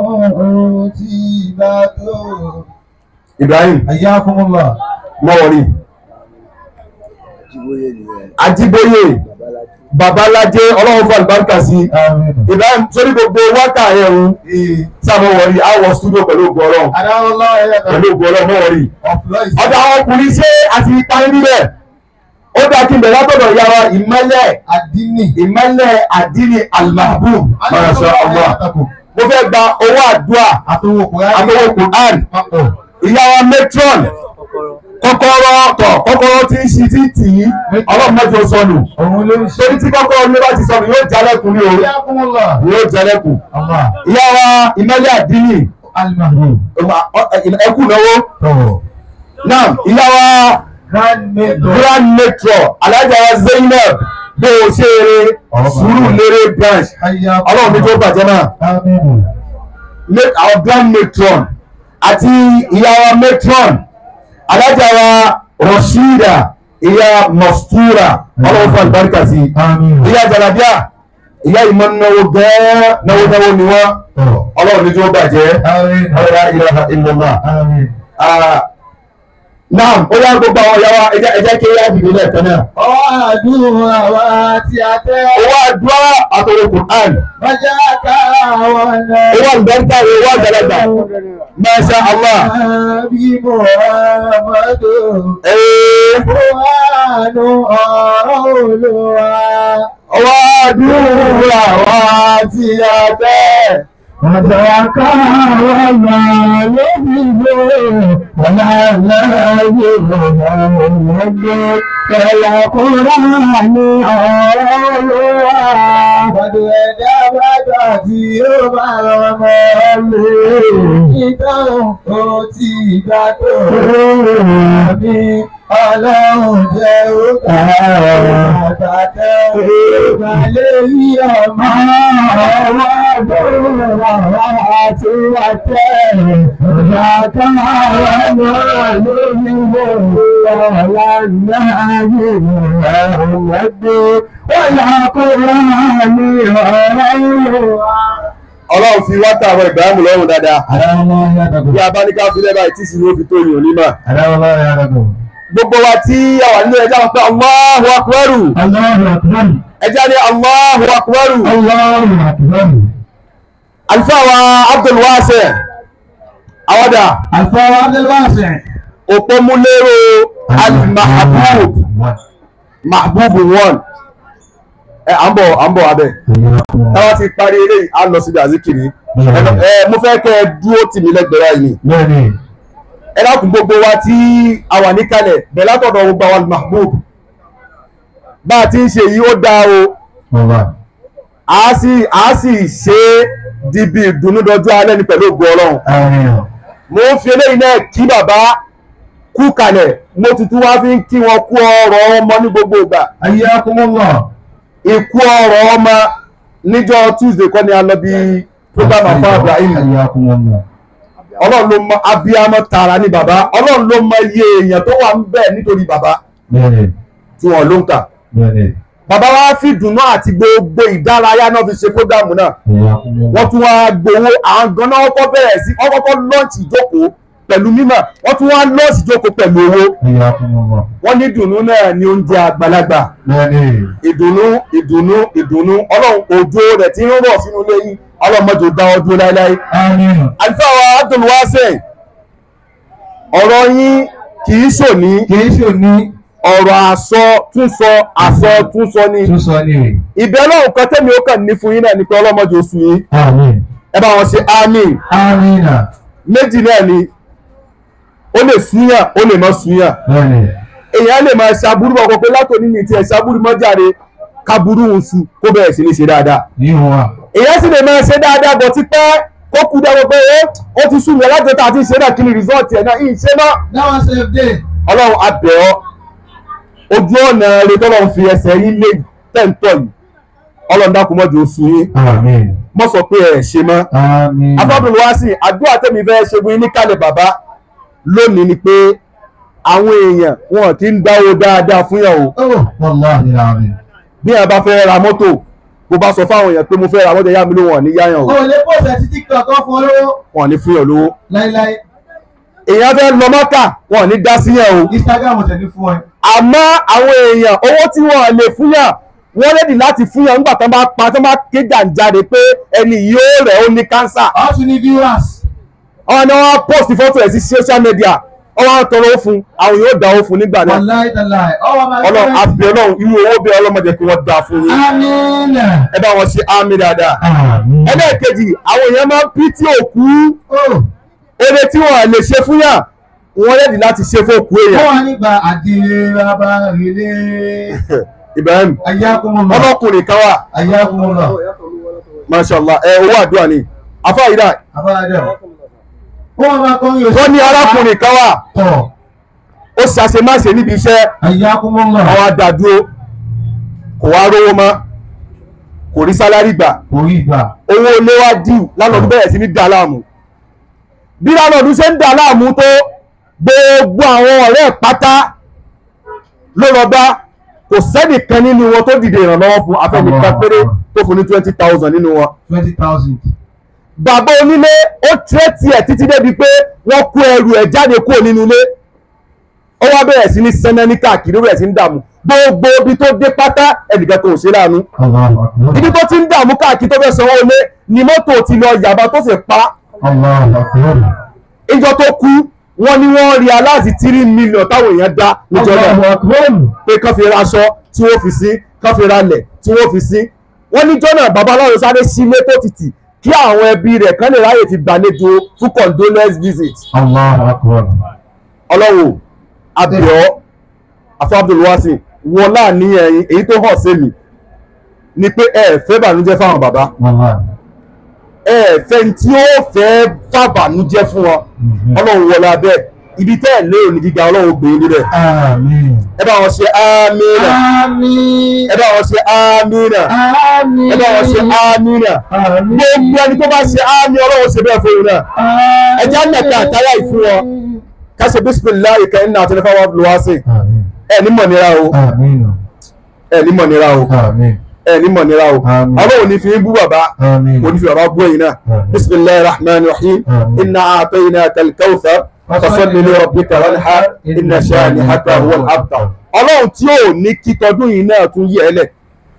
ibrahim حياكم الله mọ́wọ́rì ajiboye babalájé ọlọ́run fún àlùbáríkà sí آمين. ibrahim sórí gbogbo wákà ẹ̀rù sábọ̀wọ̀rì àwọ̀ studio pẹ̀lú ògùn ọlọ́run pẹ̀lú ògùn ọlọ́run mọ́wọ́rì ọ̀dọ̀ àwọn ọkùnrin ṣé àti parí níbẹ̀ ó dá kí n bẹ̀rẹ̀ látọ̀dọ̀ ìyá wa ìmọ́lẹ̀ Adini. ìmọ́lẹ̀ àdínì almahbub masha allah mo fẹ́ gba owó àdúrà Àtọwọ́ Kùránì. àtọwọ́ quran Papọ̀. ìyá wa matron kọ́kọ́rọ́ tọ̀ kọ́kọ́rọ́ tí ń ṣi tí tì í ọlọ́run mẹ́jọ sọnù Òun ló ń ṣe. torí tí kọ́kọ́rọ́ ní bá ti sọnù yóò jalẹ́kùn ní o حياكم الله. yóò jalẹ́kùn Allah. ìyá wa ìmọ́lẹ̀ àdínì Al-Mahmoud. ẹkù náwó Tọ̀wọ̀. náà ìyá wa Grandmother. grand matron alájà wa zainab bó o ṣe eré sùúrù lérè branch حياكم ọlọ́run ní tó bàjẹ́ náà آمين. ma- our grand matron àti ìyá wa matron alájà wa rashida ìyá mastura ọlọ́run fún àlùbáríkà sí Àmín. ìyá jalabia ìyá ìmọ̀ náwó gẹ́ẹ́ náwó náwó ni wọ́n Tọ̀. ọlọ́run ní tó bàjẹ́ Àmín. ọlọ́run ilaha illallah. Àmín. Ah, naam ó yá gbogbo àwọn ìyá wa ẹ jẹ́ ẹ jẹ́ kí yá dìde lẹ́ẹ̀kan náà. Ọwọ́ àdúrà wa tí a tẹ́. owó àdúrà àtọ̀rọ̀ quran Bọ́jà ká àwọn náà. owó àlùbáríkà owó àgbàlagbà masha allah. Bí Muhammadu. Ee, Kùránù ọ̀rọ̀ Olúwa. owó àdúrà wa tí a tẹ́. Bọ́jà ká àwọn náà ló fi gbé. Wọ́n á láyé ọ̀rọ̀ Kẹ̀lá Kùránù ọ̀rọ̀ Olúwa. Bọ́dù ẹ̀dá bàjọ́ tí ó bá rọmọ lé. Ìdáhùn ó ti gbà tó. Àmì ọlọ́run jẹ́ ó gbà. Àtàtẹ́ ìgbàlẹ̀ rí ọmọ. Ọwọ́ àbúrò àti àtẹ́. Ìyá kan àwọn ọmọ lórí ilé. Ọ̀la náà yé ọmọdé. Ọ̀la kó wá ní ọ̀rọ̀ wa. ọlọ́run fi wá tàwọn ìbámu lọ́rùn dáadáa. Adáwọ̀lá ya dàgbò. bí a bá ní ká fi lẹ́bàá tí ìsinmi ó fi tó yàn ní mà. Adáwọ̀lá ya dàgbò. gbogbo wa tí a wà nínú ẹja wọn pé Allahu akbaru Allahu akbar. ẹja ní Allahu akbaru. Allahu akbar. àlùfáà wa Abdul Wasi àwọ̀dà Alfa Abdelwasi. òpómúlérò al-mahbub mahbub one ẹ à ń bọ̀ à ń bọ̀ abẹ táwa ti parí eléyìí á lọ síbi àzíkiri ẹ lọ- ẹ mo fẹ́ kẹ́ ẹ dúró tì mí lẹ́gbẹ̀ẹ́ báyìí ni Bẹ́ẹ̀ni. ẹ dákun gbogbo wa tí a wà níkàlẹ̀ bẹ̀ látọ̀dọ̀ gbogbo àwọn mahbub bá a ti ń ṣe yìí ó dáa o Bàbá. a sì a sì ṣe é di bí ìdùnnú dọjú alẹ́ ní pẹ̀lú ògo ọlọ́run Àmín. mo ń fi eléyìí náà kí bàbá kú kalẹ̀ mo tuntun wá fi ń kí wọn kú ọrọ̀ ọmọ ní gbogbo ìgbà Ayyakumullah. ikú ọ̀rọ̀ ọmọ níjọ́ tuesday kọ́ ni a lọ bí program afa ibrahim Ayakumullah. ọlọ́run ló mọ abiyamọ tààrà ní bàbá ọlọ́run ló mọ iye èèyàn tó wà ń bẹ̀ nítorí bàbá Bẹ́ẹ̀ni, tí wọ́n ló ń kà bẹ́ẹ̀ni. bàbá wa fi dùnú àti gbogbo ìdárayá náà fi ṣe program náà Ayakumullah. wọ́n tún wá gbowó àwọn ganan ọkọ̀ bẹ̀rẹ̀ sí wọ́n kọ́kọ́ lọ́ọ̀tì ìjókòó pẹ̀lú mímọ̀ wọ́n tún wá lọ́ọ̀tì ìjókòó pẹ̀lú owó Ayakumullah. wọ́n ní dùnú náà ní oúnjẹ àgbàlagbà Bẹ́ẹ̀ni. ìdùnnú ìdùnnú ìdùnnú ọlọ́run òjò rẹ̀ tí ń rọ̀ sínú ilé yín ọlọ́mọdé ò dá ọdún láéláé. Àmín. àlùfáà wa abdulwasẹ ọ̀rọ̀ yín kì í ṣòní Kìí ṣe ní ọ̀rọ̀ àsọ túnsọ àsọ túnsọ ni tún sọ ní rè. ìbẹ́ ọlọ́run kan tẹ́mi ó kàn ní fún yín náà ni pé ọlọ́mọdé oṣù yín Àmín. ẹ bá wọn ṣe àmín Àmínà. méjì náà ni ó lè súnyàn ó lè má súnyàn Bẹ́ẹ̀ni. èèyàn lè máa ṣàbúrú ọkọ̀ pé látòní ní tiẹ̀ ṣàbúrú mọ́jáde kábúrú oṣù kó bẹ̀rẹ̀ sí ní ṣe dáadáa Yíyan wa. èèyàn sì lè máa ṣe dáadáa bọ̀ ti pẹ́ kó kú dáwọ́ pé ó ó ti sún mi alájọta àti ìṣe náà kí ni rìsọ́ọ̀tì ẹ̀ náà yìí ṣe náà That was a day. ọlọ́run abẹ́ ọ ojú ọ̀nà rẹ tọ́lọ́run fi ẹsẹ̀ yín lé tẹ̀ǹtọ̀ yìí ọlọ́run dákun mọ́jú oṣù yín Àmín. mọ́ sọ pé ẹ̀ ṣe mọ́ Àmín. afọ́bìnrin wá sí àdúrà tẹ̀mí fẹ́ ṣe fún yín níkàlẹ̀ bàbá lónìí ni pé àwọn èèyàn wọn kì í dáwó dáadáa fún yàn o Oh, wallahi àmín. bí wọn bá fẹ́ ra mọ́tò bó bá sọ fáwọn èèyàn pé mo fẹ́ ra mọ́tò yá mi ló wọn ní yáyàn o o lè pòsẹ̀ sí tiktok kan fún olówó wọn ní fún yàn lówó láíláí èèyàn fẹ́ lọ mọ́kà wọn ní dá sí yàn o instagram tẹ̀ ní fún ẹ. àmọ́ àwọn èèyàn owó tí wọ́n lè fún yàn wọ́n rẹ́dì láti fún yàn nígbà tó bá pa tó bá ké jàǹjáde pé ẹni yóò rẹ̀ ó ní kánsà ọ̀tún ní viewers. àwọn ni wọ́n á post fọ́tò ẹ̀ sí social media wọ́n wá ń tọrọ ó fún àwọn yóò dá ó fún nígbà náà wàláì tàláì ọwọ́ máa ọlọ́run àbí ọlọ́run irú owó bí ọlọ́mọdé kí wọ́n dá fún yín àmín. ẹ bá wọn ṣe àmì dáadáa Àmín. ẹlẹ́ẹ̀kejì àwọn èèyàn máa ń pí tí òkú ó eré tí wọ́n lè ṣe fún yàn wọ́n rẹ́dì láti ṣe fún òkú ó èèyàn wà nígbà àdìrẹ bàbá rèlé Ibrahim ayákùnmọ̀ ọlọ́kùnrin kan wà ayákùnmọ̀ mashallah ẹ owó àdúrà ni afáyídà àbáradẹ. ó wà máa kọ́ yóò wọ́n ní arákùnrin kan wà tọ̀ ó ṣàṣemáṣe níbi iṣẹ́ ayákùnmọ̀ àwọn adàdúró kò wá rówó mọ́ kò rí sálárì gbà orí ìgbà. owó ilé wá dìú lánàá bẹ̀rẹ̀ sí ní dà láàmú bí lánàá ṣe ń dà láàmú tó gbogbo àwọn ọ̀rẹ́ ẹ̀ pátá ló lọ bá kò sẹ́nìkan nínú wọn tó dìde ìrànlọ́wọ́ fún afẹ́nìkan péré tó fún ní twenty thousand nínú wọn twenty thousand. bàbá onílé ó tírẹ́tì ẹ̀ títí débi pé wọ́n kó ẹrù ẹ̀ jáde kúrò nínú ilé ó wá bẹ̀rẹ̀ sí ní sẹ́nẹ́ ní káàkiri ó bẹ̀rẹ̀ sí ní dààmú gbogbo ibi tó dé pátá ẹnìkan kò ṣe láàánú Allahu akbar. ibi tó ti ń dààmú káàkiri tó fẹ́ sanwó ilé ni mọ́tò ti lọ yàbá tó sì pa Allahu akbar. ìjọ tó kú wọ́n ní wọ́n rí aláàzì tírí mílíọ̀n táwọn èèyàn dá níjọ Allahu náà akbar. pé kán fi raṣọ tí wọ́n fi sí kán fi ralẹ̀ tí wọ́n fi sí wọ́n níjọ́ náà babaláwo sáré sílé tó tìtì kí àwọn ẹbí rẹ̀ kán lè ráyè fi gbàlejò fún condolence visit Allahu akbar. ọlọ́wọ́ abiyọ́ afọ abdulwasi wọn láàní ẹyin èyí tó hàn sí mi ni pé ẹ fẹ́ bànújẹ́ fáwọn bàbá Wallahi. ẹ fẹ́ ní tí ó fẹ́ fàbànújẹ́ fún wọn Mhm. ọlọ́run wọlé abẹ́ ibi tẹ́ ẹ̀ lérò ní gíga ọlọ́run gbé yín níbẹ̀ Àmín. ẹ bá wọn ṣe amínà àmín. ẹ bá wọn ṣe amínà àmín. ẹ bá wọn ṣe amínà Àmín. gbogbo ẹni tó bá ṣe amí ọlọ́run ṣe bẹ́ẹ̀ fún yín náà ẹ jẹ́ ànàkẹ́ àtàyà ìfún wọn ká ṣe bísímìláì kẹ́hìn náà àtẹnifá wọn lọ́wọ́ sí Àmín. ẹ ní mọ̀ nira o Àmín. ẹ ní mọ̀ nira o Àmín. ẹ ní mọ̀ nira o Àmín. ọlọ́run ní fi ń bú bàbá Àmín. kò ní fi bàbá bú ẹ̀yin náà Àmín. bisimilayi rahman rahim Àmín. inna a'tainaka al-kawthar fasalli li rabbika wanhar inna shani'aka huwal abtar ọlọ́run tí ò ní kí tọdún yìí náà tún yẹ ẹ lẹ̀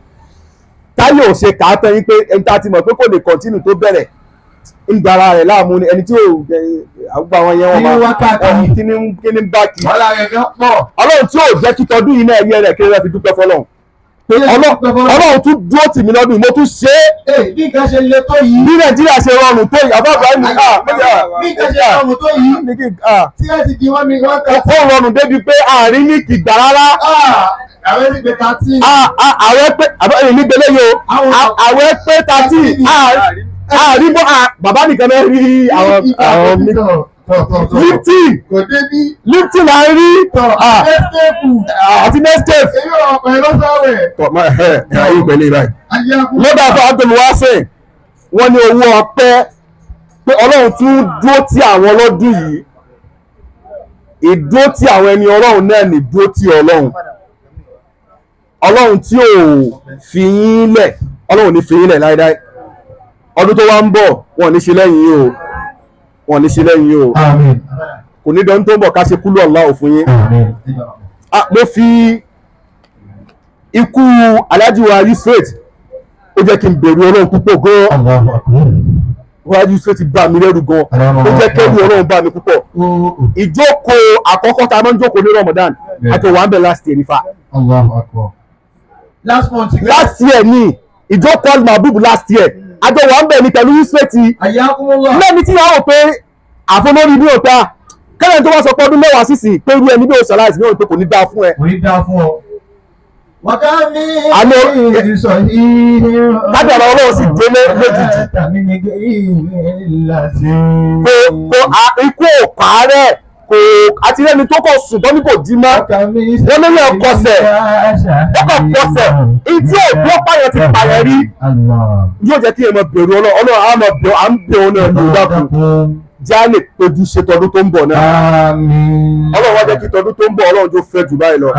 táyọ̀ ò ṣe kà á tán yín pé ẹni tá a ti mọ̀ pé kò lè kọ́ntínù tó bẹ̀rẹ̀ ń dara rẹ̀ láàmú ni ẹni tí ò àgbà wọn yẹn wọn Kí ni wá káàkiri? wọn kí ni kí ni ń bá kí wàhálà rẹ̀ gan pọ̀. ọlọ́run tí ò jẹ́ kí tọdún yìí náà yẹ rẹ̀ kí rẹ̀ fi dúpẹ́ fọlọ́run pé Ọlọ́- ọlọ́run tún dúró tì mí lọ́dún yìí mo tún ṣe é ee bí nǹkan ṣe le tó yìí. bí nàìjíríà ṣe rọrùn tó yìí àbá àbáyé mi ah bí nǹkan ṣe rọrùn tó yìí. ní kí ah tí ẹ ti di wọ́n mi wọ́n kà. ó rọrùn débi pé àárín ní kìgbà rárá àwọn ẹni pé thirteen. Ah, ah, àwẹ̀ pé àbẹ̀yìn ní gbélé yìí o Àwọn- Ah, àwẹ̀ pé tàtí àárín bọ́ ah, bàbá nìkan náà rí àwọn àwọn mi lifting kò débi lifting là ń rí Ah, ẹ́sẹ̀kù àti nescafe. èyí ò ọ̀pẹ̀ lọ́sọ̀rẹ̀ tọ́ ma ẹ̀ ẹ̀ ayé ìpẹ́lẹ̀ báyìí. ayé akú. lọ́dọ̀ àfọ àgbẹ̀mí wá sìn wọ́n ní owó ọpẹ́ pé ọlọ́run tún dúró tí àwọn lọ́dún yìí ìdúró tí àwọn ẹni ọlọ́run náà ní dúró tí ọlọ́run ọlọ́run tí ò fi yín lẹ̀ ọlọ́run ní fi yín lẹ̀ láéláé ọdún tó wá ń bọ̀ wọn ò ní ṣe lẹ́yìn yìí o wọn ò ní ṣe lẹ́yìn yìí o Àmín. kò ní dán tó ń bọ̀ ká ṣe kúlú ọ̀la òfin yín Àmín. ah mo fi ikú alhaji wa yusuf ó jẹ́ kí n bẹ̀rù ọlọ́run púpọ̀ gan-an Allahu akbar. wa yusuf ti bá mi lẹ́rù gan-an ó jẹ́ kẹ́rù ọlọ́run bá mi púpọ̀ ìjókòó àkọ́kọ́ tá a máa ń jókòó ní ramadan Bẹ́ẹ̀. àti wà ń bẹ̀ last year nífa Allahu akbar. last month last year ni ìjókòó al-mahbub last year àjọ wà ń bẹ̀ ní pẹ̀lú yusuf ti ayé akúmọ́lá lẹ́ni tí yàrá pé àfọlórí ní òta kẹ́lẹ́ tó wá sọ pé ọdún mẹ́wàá sísìn pé irú ẹni bí o ṣàlàyé ní òun pé kò ní dáa fún ẹ Kò ní dáa fún ọ. wàká mi Àlọ́- ìsọ̀ yìí kádàrá ọlọ́run sì délé lójijì Tàmí ni ìlàsí. kò kò à- ikú ò pààrẹ̀ kò àti lẹ́ni tó kọ̀ sùn tó ní kò jí mọ́ Wọ́n ló lè kọsẹ̀. ó kọ̀ pọ̀sẹ̀ ìdí òbí ọ̀pá yẹn ti pààyàn rí Allah. yóò jẹ́ kí ẹ máa bẹ̀rù ọlọ́run ọlọ́run á máa bẹ̀rù à ń bẹ̀ ọ́ náà ní ìdákun jẹ́ á lè péjú ṣe tọdún tó ń bọ̀ náà Àmín. ọlọ́run wá jẹ́ kí tọdún tó ń bọ̀ ọlọ́run tó fẹ́ jù báyìí lọ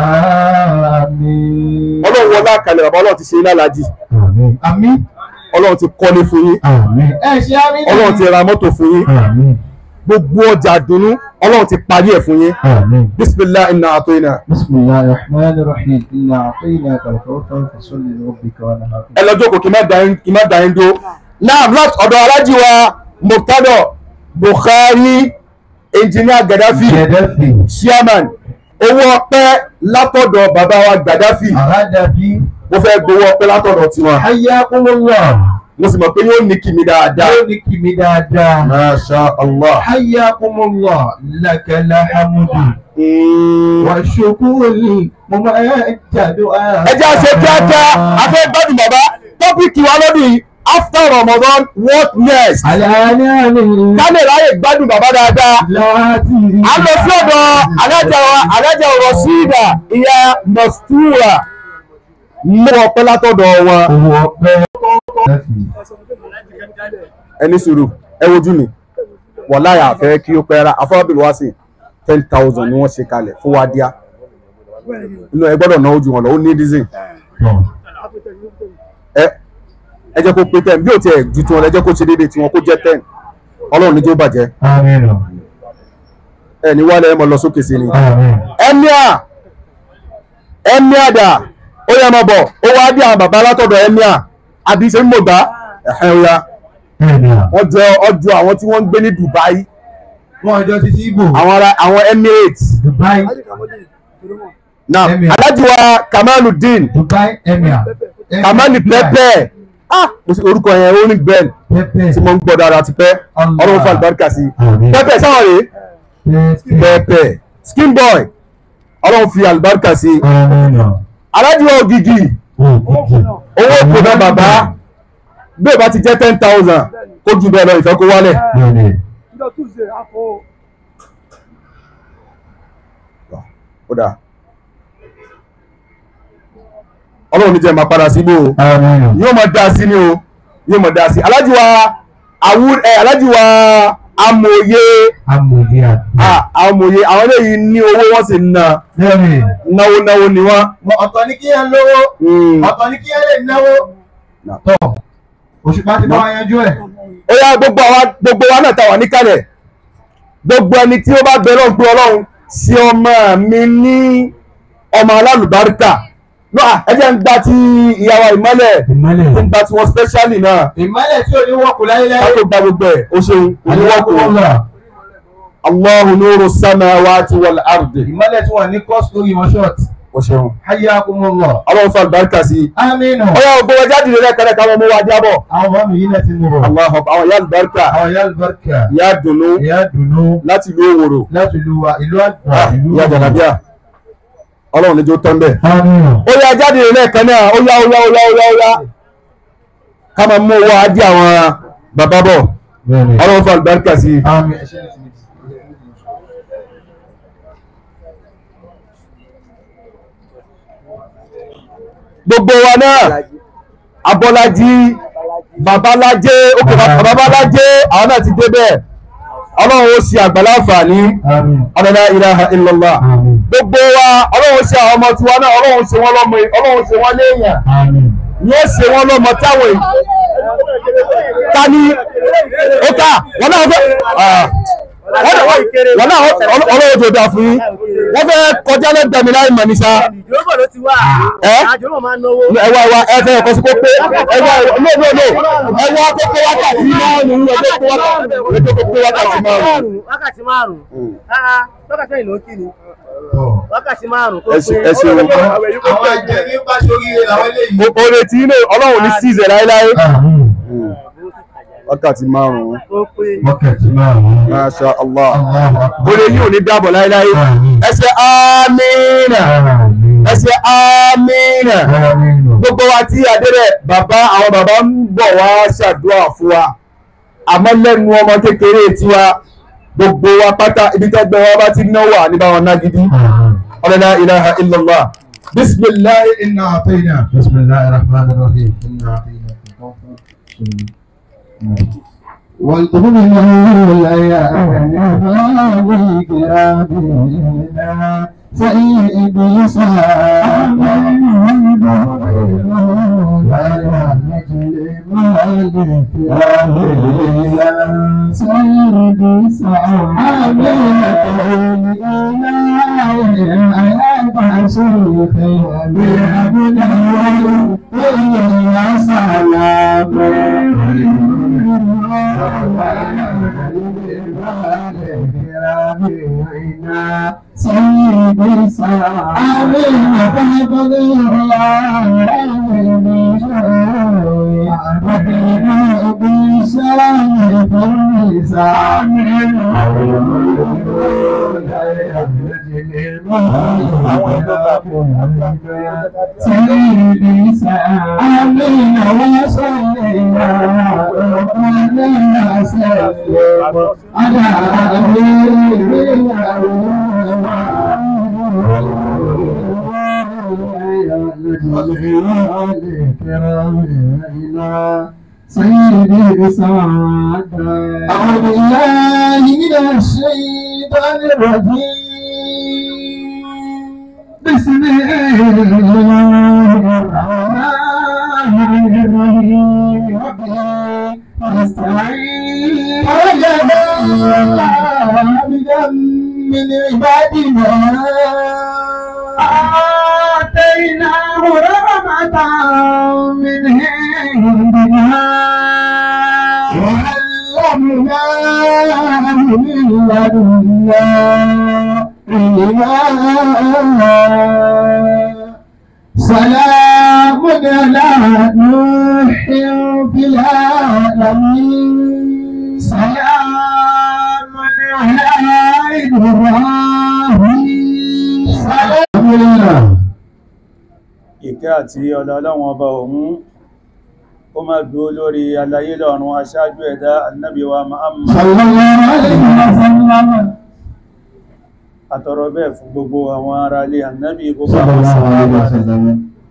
Àmín. ọlọ́run wọlé àkàlẹ̀ bàbá ọlọ́run ti ṣe iná lajì Àmín. àmì ọlọ́run ti kọ́lé fún yín Àmín. ẹ ṣe àmì ọlọ́run ti ra mọ́tò fún yín Àmín. gbogbo ọjà dùnú ọlọ́run ti parí ẹ̀ fún yín Àmín. bisimilah iná àtọ́ iná بسم الله الرحمن الرحيم إنا أعطيناك الكوثر فصل لربك وانحر ẹ lọ jókòó kí n má da yín kí n má da yín dó náà láti ọ̀dọ̀ alájí wa murtado buhari engineer gaddafi Gaddafi chairman owó ọpẹ́ látọ̀dọ̀ bàbá wa gaddafi Gaddafi mo fẹ́ gbowó ọpẹ́ látọ̀dọ̀ tiwọn حياكم الله mo sì mọ̀ pé yóò ní kí mi dáadáa. يومك مدادا masha allah. حياكم الله لك الحمد والشكر ممجد ẹ jẹ́ àṣẹ kíákíá a fẹ́ gbádùn bàbá tọ́pìkì wa lọ́dún yìí after ramadan what next. على نعم ká lè ráyè gbádùn bàbá dáadáa. لا تريد a lọ sí ọ̀dọ̀ alájà wa alájà ọ̀rọ̀ sídà ìyá mọ̀stúrà mú ọpẹ́ látọ̀dọ̀ wọn. owó ọpẹ́ ẹni sùúrù ẹ wojú mi wàláyà àfẹ́ kí ó pẹ́ ra afọ́bìnrin wá sí ten thousand ni wọ́n ṣe kalẹ̀ fún wa díá inú ẹ gbọ́dọ̀ náwó ju wọn lọ ó ní dísìn ẹ ẹ jẹ́ kó pé ten bí ò tiẹ̀ ju tiwọn lọ ẹ jẹ́ kó ṣe déédéé tiwọn kó jẹ́ ten ọlọ́run níjó bàjẹ́ àmín ẹ ní wálé ẹ mọ lọ sókè sí ni. àmín emir emir dà ó yẹ mọ bọ̀ ó wá dé àwọn bàbá látọ̀dọ̀ emir àbí ṣe ń mọ̀ gbá ẹ̀hẹ́ ó yá bẹ́ẹ̀ni à wọ́n jọ ọjọ́ àwọn tí wọ́n ń gbé ní Dubai wọn ọjọ́ títí ibò àwọn ará àwọn Emirates Dubai náà Emir. Alhaji wa Kamaluddin Dubai emir Kamali pẹpẹ ah mo sì orúkọ yẹn ó ní bẹ́ẹ̀ pẹpẹ tí mo ń gbọ́ dára ti pẹ́ Allah. ọlọ́run fún àlùbáríkà sí Àmín. pẹpẹ sáwọn rèé pẹpẹ pẹpẹ skin boy ọlọ́run fi àlùbáríkà sí àmín Alhaji wa Ògìgì owó kò náà bàbá bẹ́ẹ̀ bá ti jẹ́ ten thousand kó ju bẹ́ẹ̀ lọ ìfẹ́ kó wálẹ̀ bẹ́ẹ̀ni ó dáa ọlọ́run ní jẹ́ máa padà síbò o àmín yóò máa dá sí ni o yóò máa dá sí Alhaji wa awu ẹ Alhaji wa amòye amòye àti ah, amòye àwọn eléyìí ní owó wọ́n sì ń ná bẹ́ẹ̀ni náwó náwó ni wọ́n. ọ̀tọ̀ ní kí yẹn lówó Mm. ọ̀tọ̀ ní kí yẹn lè náwó tọ̀ òṣùpá ti bá wa yanjú ẹ̀ ó yá gbogbo àwa gbogbo wa náà ta wà níkàlẹ̀ gbogbo ẹni tí ó bá bẹ lọ́hùn pé ọlọ́run ṣe ọmọ mi ní ọmọ alálùbáríkà náà ẹ jẹ́ ń gba ti ìyàwó ìmọ́lẹ̀ ìmọ́lẹ̀ ń gba ti wọn specially náà ìmọ́lẹ̀ tí ò ní wọ́kù ká láyéláyé tó gba gbogbo ẹ̀ ó ṣeun oníwọ́kù àlùwàkúrọ̀lá Allahu nuru samawati wal ardi ìmọ́lẹ̀ tí wọ́n ní kọ́ọ̀sì lórí wọn ṣọ́ọ̀tì ó ṣeun hayyakumullah ọlọ́run fún àlùbáríkà sí i aminu ó yá gbogbo ẹja dìde lẹ́kẹ̀rẹ́ káwọn ọmọ wa jábọ̀ àwọn ọmọ mi yìí náà ti mú bọ̀ Allahu àwọn ìyá àlùbáríkà àwọn ìyá alùbáríkà ìyá dùnú ìyá dùnú láti ìlú òwòrò láti ìlú wa ìlú àgbà Ah, ìlú ìyá jàlábíà ọlọ́run níjó tán bẹ́ẹ̀. àmín ó yá jáde lẹ́ẹ̀kan náà ó yá ó yá ó yá ó yá ó yá ká máa mú owó ajé àwọn bàbá bọ̀ bẹ́ẹ̀ni ọlọ́run fún àlùbáríkà sí i àmì ẹ̀ṣẹ́ gbogbo wa náà abọ́lájí babalájé òkè babalájé àwọn náà ti débẹ̀ ọlọ́run ó ṣe àgbàlá àǹfààní ọ̀dọ̀dá ilaha illallah gbogbo wa ọlọ́run ṣe àwọn ọmọ tiwa náà ọlọ́run ṣe wọ́n lọ́mọ ọlọ́run ṣe wọ́n léèyàn yóò ṣe wọ́n lọ́mọ táwọn èèyàn ta ni ó ká wọn náà fẹ́ wọn náà ọlọ́run tó dáa fún yín wọ́n fẹ́ kọjá lẹ́gbẹ̀ẹ́ mi láì mọ̀ ní sá ìjọba ló ti wà ẹ́ àjọyọ̀ máa ń náwó. ẹ wá wá ẹ fẹ́ ọkọ̀ sí kó pé ẹ wá no no no ẹ wá tó pé wákàtí márùn-ún ẹ tó pé wákàtí ẹ tó pé wákàtí márùn-ún. wákàtí márùn-ún Ah, wákàtí mẹ́rin ló ń kí ni wákàtí márùn-ún tó ẹ ṣe ẹ ṣe o. àwọn àjẹ́ ní pàṣọríire làwọn eléyìí. o lè tí ilé ọlọ́run ní síìzẹ̀ láéláé. wákàtí márùn-ún tó pé wákàtí márùn-ún. masha allah Allahu akbar. o lè yí òní dábọ̀ láéláé. ẹ ṣe amínà ẹ ṣe amínà gbogbo wa tí adéré bàbá àwọn bàbá ń bọ̀ wá ṣàdúrà fún wa àmọ́ lẹ́nu ọmọ kékeré tiwa gbogbo wa pátá ibi tẹ́gbẹ́ wa bá ti náwó àníbáwọn nágídí ọ̀lẹ́lá ilaha illallah bisimilahi inna àtẹ́yìnà. بسم الله الرحمن الرحيم إنا أعطيناك الكوثر والقرآن الأيام كرامنا سيد سيدي سلام فحفظ الله بسلام سيدي سلام وصلينا وقلنا سلم على سيدي سعد أعوذ بالله من الشيطان الرجيم بسم الله الرحمن الرحيم ربي نستعين وجدنا عبدا من عبادنا آتيناه رحمة من عندنا وعلمناه من لدنا علما سلام على نوح في العالمين سلام على إبراهيم سلام على ìkẹ́ àti ọlá ọlọ́run ọba òun ó máa dúró lórí alayé lọ́run aṣáájú ẹ̀dá annabi wa Muhammad صلى الله عليه وسلم àtọrọ bẹ́ẹ̀ fún gbogbo àwọn ará ilé annabi gbogbo صلى àwọn الله عليه sàhábà rẹ̀. وسلم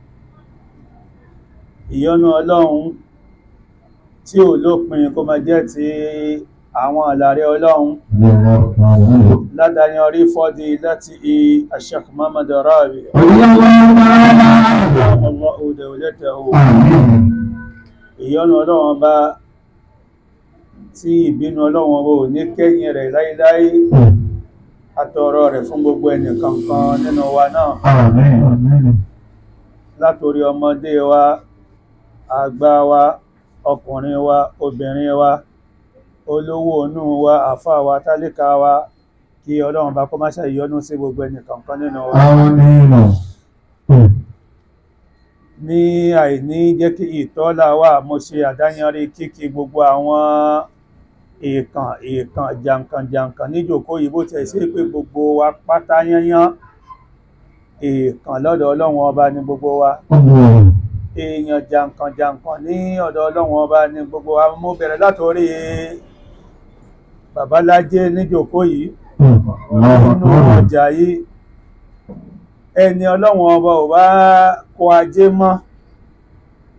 ìyọ́nú ọlọ́run tí ò lópin kó máa jẹ́ ti àwọn àlàrẹ ọlọ́run رضي الله تعالى عنه ládàáyán rí fọ́dí láti i Sheikh Muhammad Rabi رضي الله تعالى عنه Allahu dawlatahu آمين ìyọ́nú ọlọ́run bá tí ìbínú ọlọ́run ọba ò ní kẹ́yìn rẹ̀ láíláí àtọrọ rẹ̀ fún gbogbo ẹnìkankan nínú wa náà آمين آمين látorí ọmọdé wa àgbà wa ọkùnrin wa obìnrin wa olówó inú wa àfà wa tálíkà wa kí ọlọ́run bá kó má ṣe ìyọ́nú sí gbogbo ẹnìkankan nínú wa آمين ní àìní jẹ́ kí ìtọ́lá wà mo ṣe àdáyanrí kíkí gbogbo àwọn èèkàn èèkàn jàǹkàn jàǹkàn níjòkó yìí bó tẹ̀ sí pé gbogbo wa pátá yányán èèkàn lọ́dọ̀ ọlọ́run ọba ní gbogbo wa èèyàn jàǹkàn jàǹkàn ní ọ̀dọ̀ ọlọ́run ọba ní gbogbo wa mo bẹ̀rẹ̀ látòrí babalájé níjòkó yìí nínú ọjà yìí ẹni ọlọ́run ọba ò bá kó ajé mọ́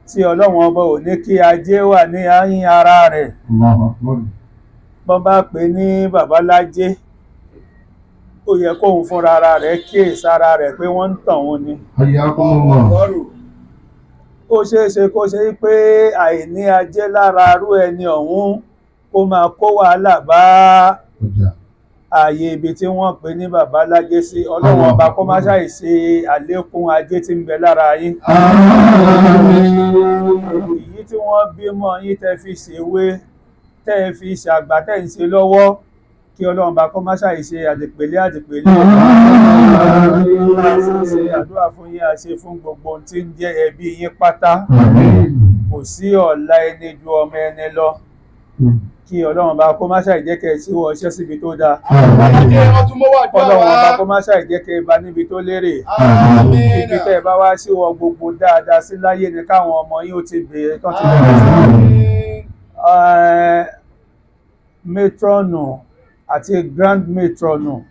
tí ọlọ́run ọba ò ní kí ajé wà ní àyín ara rẹ̀ Allahu Akbar. bọ́n bá pè ní babalájé ó yẹ kóun fúnra ara rẹ̀ kíyèsí ara rẹ̀ pé wọ́n ń tàn òun ni Hayyakumullah. ó ṣeé ṣe kó ṣe pé àìní ajé lára arú ẹni ọ̀hún ó máa kó wàhálà bá Ọjà. ààyè ibi tí wọ́n pè ní babalájé sí ọlọ́run ọba kó má ṣàì ṣe àlékún ajé tí ń bẹ lára yín èyí tí wọ́n bímọ yín tẹ́ fi ṣèwé tẹ́ fi ṣàgbà tẹ́ ń ṣe lọ́wọ́ kí ọlọ́run bá kó má ṣàì ṣe àdìpèlé àdìpèlé ṣe àdúrà fún yín àṣe fún gbogbo ohun tí ń jẹ́ ẹbí yín pátá kò sí ọ̀la ẹni ju ọmọ ẹni lọ kí ọlọ́run bá kó má ṣàì jẹ́ kẹ́ ẹ síwọ́ iṣẹ́ síbi tó dáa Ajé wọn tún mọ́ wà jọ ọlọ́run bá kó wá. má ṣàì jẹ́ kẹ́ ẹ bá níbi tó lérè Àmín. ibi tẹ́ ẹ bá wá síwọ́ gbogbo dáadáa sí láyé ni káwọn ọmọ yín ó ti bèèrè tán ti bẹ̀rẹ̀ sí Eh, matronu àti grand matronu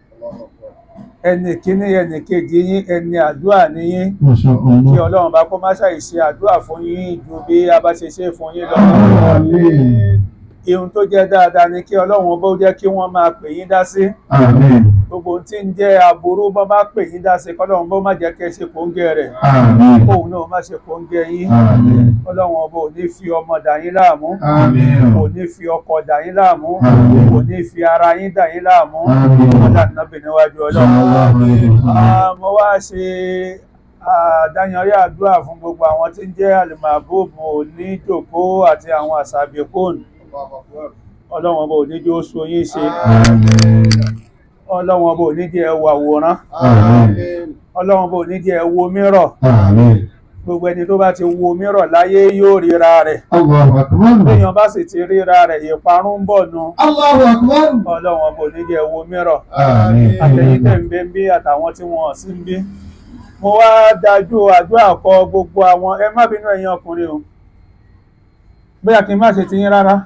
ẹni kíní ẹni kejì yín ẹni àdúrà níyín Masha kí Allah. ọlọ́run bá kó má ṣàì ṣe àdúrà fún yín ju bí a bá ṣe ṣe fún yín lọ Àmín. ihun tó jẹ́ dáadáa ni kí ọlọ́run bó jẹ́ kí wọ́n máa pè yín dá sí Àmín. gbogbo ohun tí ń jẹ́ aburú bọ́ bá pè yín dá sí kọ́lọ́run bó má jẹ́ kẹ́ ṣe kóńgẹ́ rẹ̀ Àmín. kóun náà má ṣe kóńgẹ́ yín Àmín. ọlọ́run ọba ò ní fi ọmọ dà yín láàmú Àmín. kò ní fi ọkọ dà yín láàmú Àmín. kò ní fi ara yín dà yín láàmú Àmín. ọlá nàbì níwájú ọlọ́run Sallallahu alaihi wasallam. Ah, mo wá ṣe àdáyanrí àdúrà fún gbogbo àwọn tí ń jẹ́ àlùmọ̀bùbù oníjòkó àti àwọn àṣàbíkóòn ọlọ́run ọba ò ní jẹ́ ó so yín ṣe ọlọ́run ọba ò ní jẹ́ ẹ wo àwòrán Àmín. ọlọ́run ọba ò ní jẹ́ ẹ wo mírọ̀ Àmín. gbogbo ẹni tó bá ti wo mírọ̀ láyé yóò ríra rẹ̀ Allahu Akbar. béèyàn bá sì ti ríra rẹ̀ ìparun ń bọ̀ nu Allahu Akbar. ọlọ́run ọba ò ní jẹ́ ẹ wo mírọ̀ Àmín. àtẹ̀yìntẹ̀ ń bẹ ń bí àtàwọn tí wọ́n sí ń bí mo wá dájú àdúrà kọ gbogbo àwọn ẹ má bínú ẹ̀yin ọkùnrin o bóyá kí n má ṣe ti yín rárá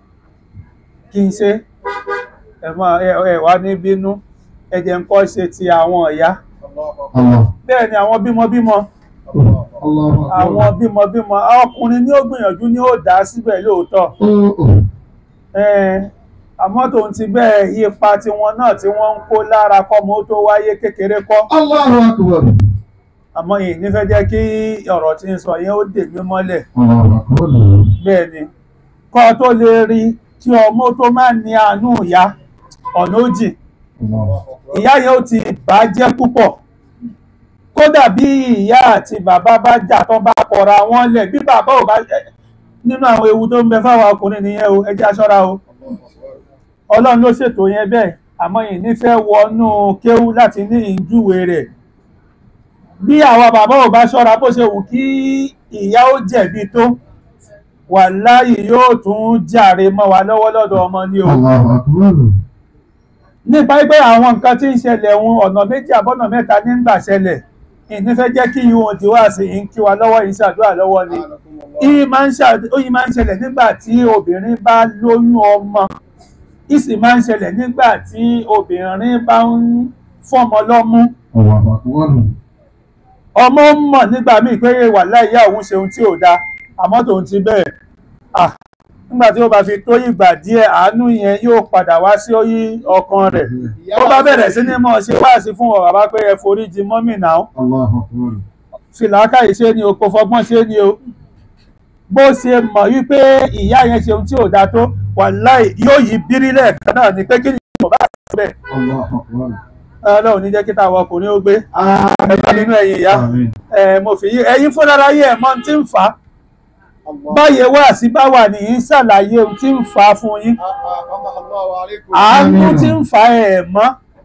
kí n ṣe ẹ má ẹ ẹ wá ní bínú ẹ jẹ́ ń kọ́ ṣe ti àwọn ìyá Allah. bẹ́ẹ̀ ni àwọn bímọbímọ Allahu Akbar. àwọn bímọbímọ ọkùnrin ni ó gbìyànjú ni ó dá síbẹ̀ lóòótọ́ Oh, oh. Ẹn, àmọ́ tòun ti bẹ́ẹ̀ ipa tiwọn náà tí wọ́n ń kó lára kọ́mọ ó tó wáyé kékeré kọ́ Allahu Akbar. àmọ́ yìí nífẹ̀ẹ́ jẹ́ kí ọ̀rọ̀ tí ń sọ yẹn ó dè mí mọ́lẹ̀ Allahu Akbar. bẹ́ẹ̀ ni kọ́ tó lè rí kí ọmọ tó má ní àánú ìyá ọ̀nà ó jìn Allah. ìyá yẹn ó ti bà á jẹ́ púpọ̀ kódà bí ìyá àti bàbá bá jà tán bá kọra wọn lẹ̀ bí bàbá ò bá nínú àwọn ewu tó ń bẹ fáwọn ọkùnrin nìyẹn o ẹ jẹ́ a ṣọ́ra o ọlọ́run ló ṣètò yẹn bẹ́ẹ̀ àmọ́ yìí nífẹ̀ẹ́ wọnú kéwú láti ní ìjúwe rẹ̀ bí àwọn bàbá ò bá ṣọ́ra bó ṣe wù kí ìyá ó jẹ̀bi tó wàláhì yóò tún jàre mọ́ wa lọ́wọ́ lọ́dọ̀ ọmọ ní o Allahu Akbar. nípa pé àwọn nǹkan tí ń ṣẹlẹ̀ ohun ọ̀nà méjì àbọ̀nà mẹ́ta ní ń gbà ṣẹlẹ̀ ìnífẹ́ jẹ́ kí ihun tí wá sí ń kí wa lọ́wọ́ yìí ṣàdúrà lọ́wọ́ ni ìyí máa ń ṣàd- ó yìí máa ń ṣẹlẹ̀ nígbà tí obìnrin bá lóyún ọmọ ìsì máa ń ṣẹlẹ̀ nígbà tí obìnrin bá ń fọ́mọ lọ́mú Allahu Akbar. ọmọ ń mọ̀ nígbà míì pé wàláhì ìyá òun ṣe ohun tí ò dáa àmọ́ tòun ti bẹ́ẹ̀ ah nígbà tí ó bá fi tó ìgbà díẹ̀ àánú yẹn yóò padà wá sí orí ọkàn rẹ̀ tó bá bẹ̀rẹ̀ sí ní mọ̀ ṣe wáàsí fún ọ bàbá pé ẹ forí jì mọ́mì náà Allahu Akbar. fìlàkàyè ṣe ni o kò fọgbọ́n ṣe ni o bó ṣe mọ̀ wípé ìyá yẹn ṣe ohun tí ò dáa tó wàláhì yóò yí bírí lẹ́ẹ̀kan náà ni pé kí ni ìjọba àti bẹ́ẹ̀ Allahu Akbar. ọlọ́run ní jẹ́ kí táwọn ọkùnrin ó gbé Àmín. ẹ̀ka nínú ẹ̀yìn ìyá Àmín. ẹ̀ mo fi yí ẹ̀yin fúnra yẹ ẹ̀ mọ̀ ohun tí ń fà á báyẹ̀ wá sí bá wà nìyí ń ṣàlàyé ohun tí ń fà á fún yín àánú tí ń fà ẹ̀ mọ́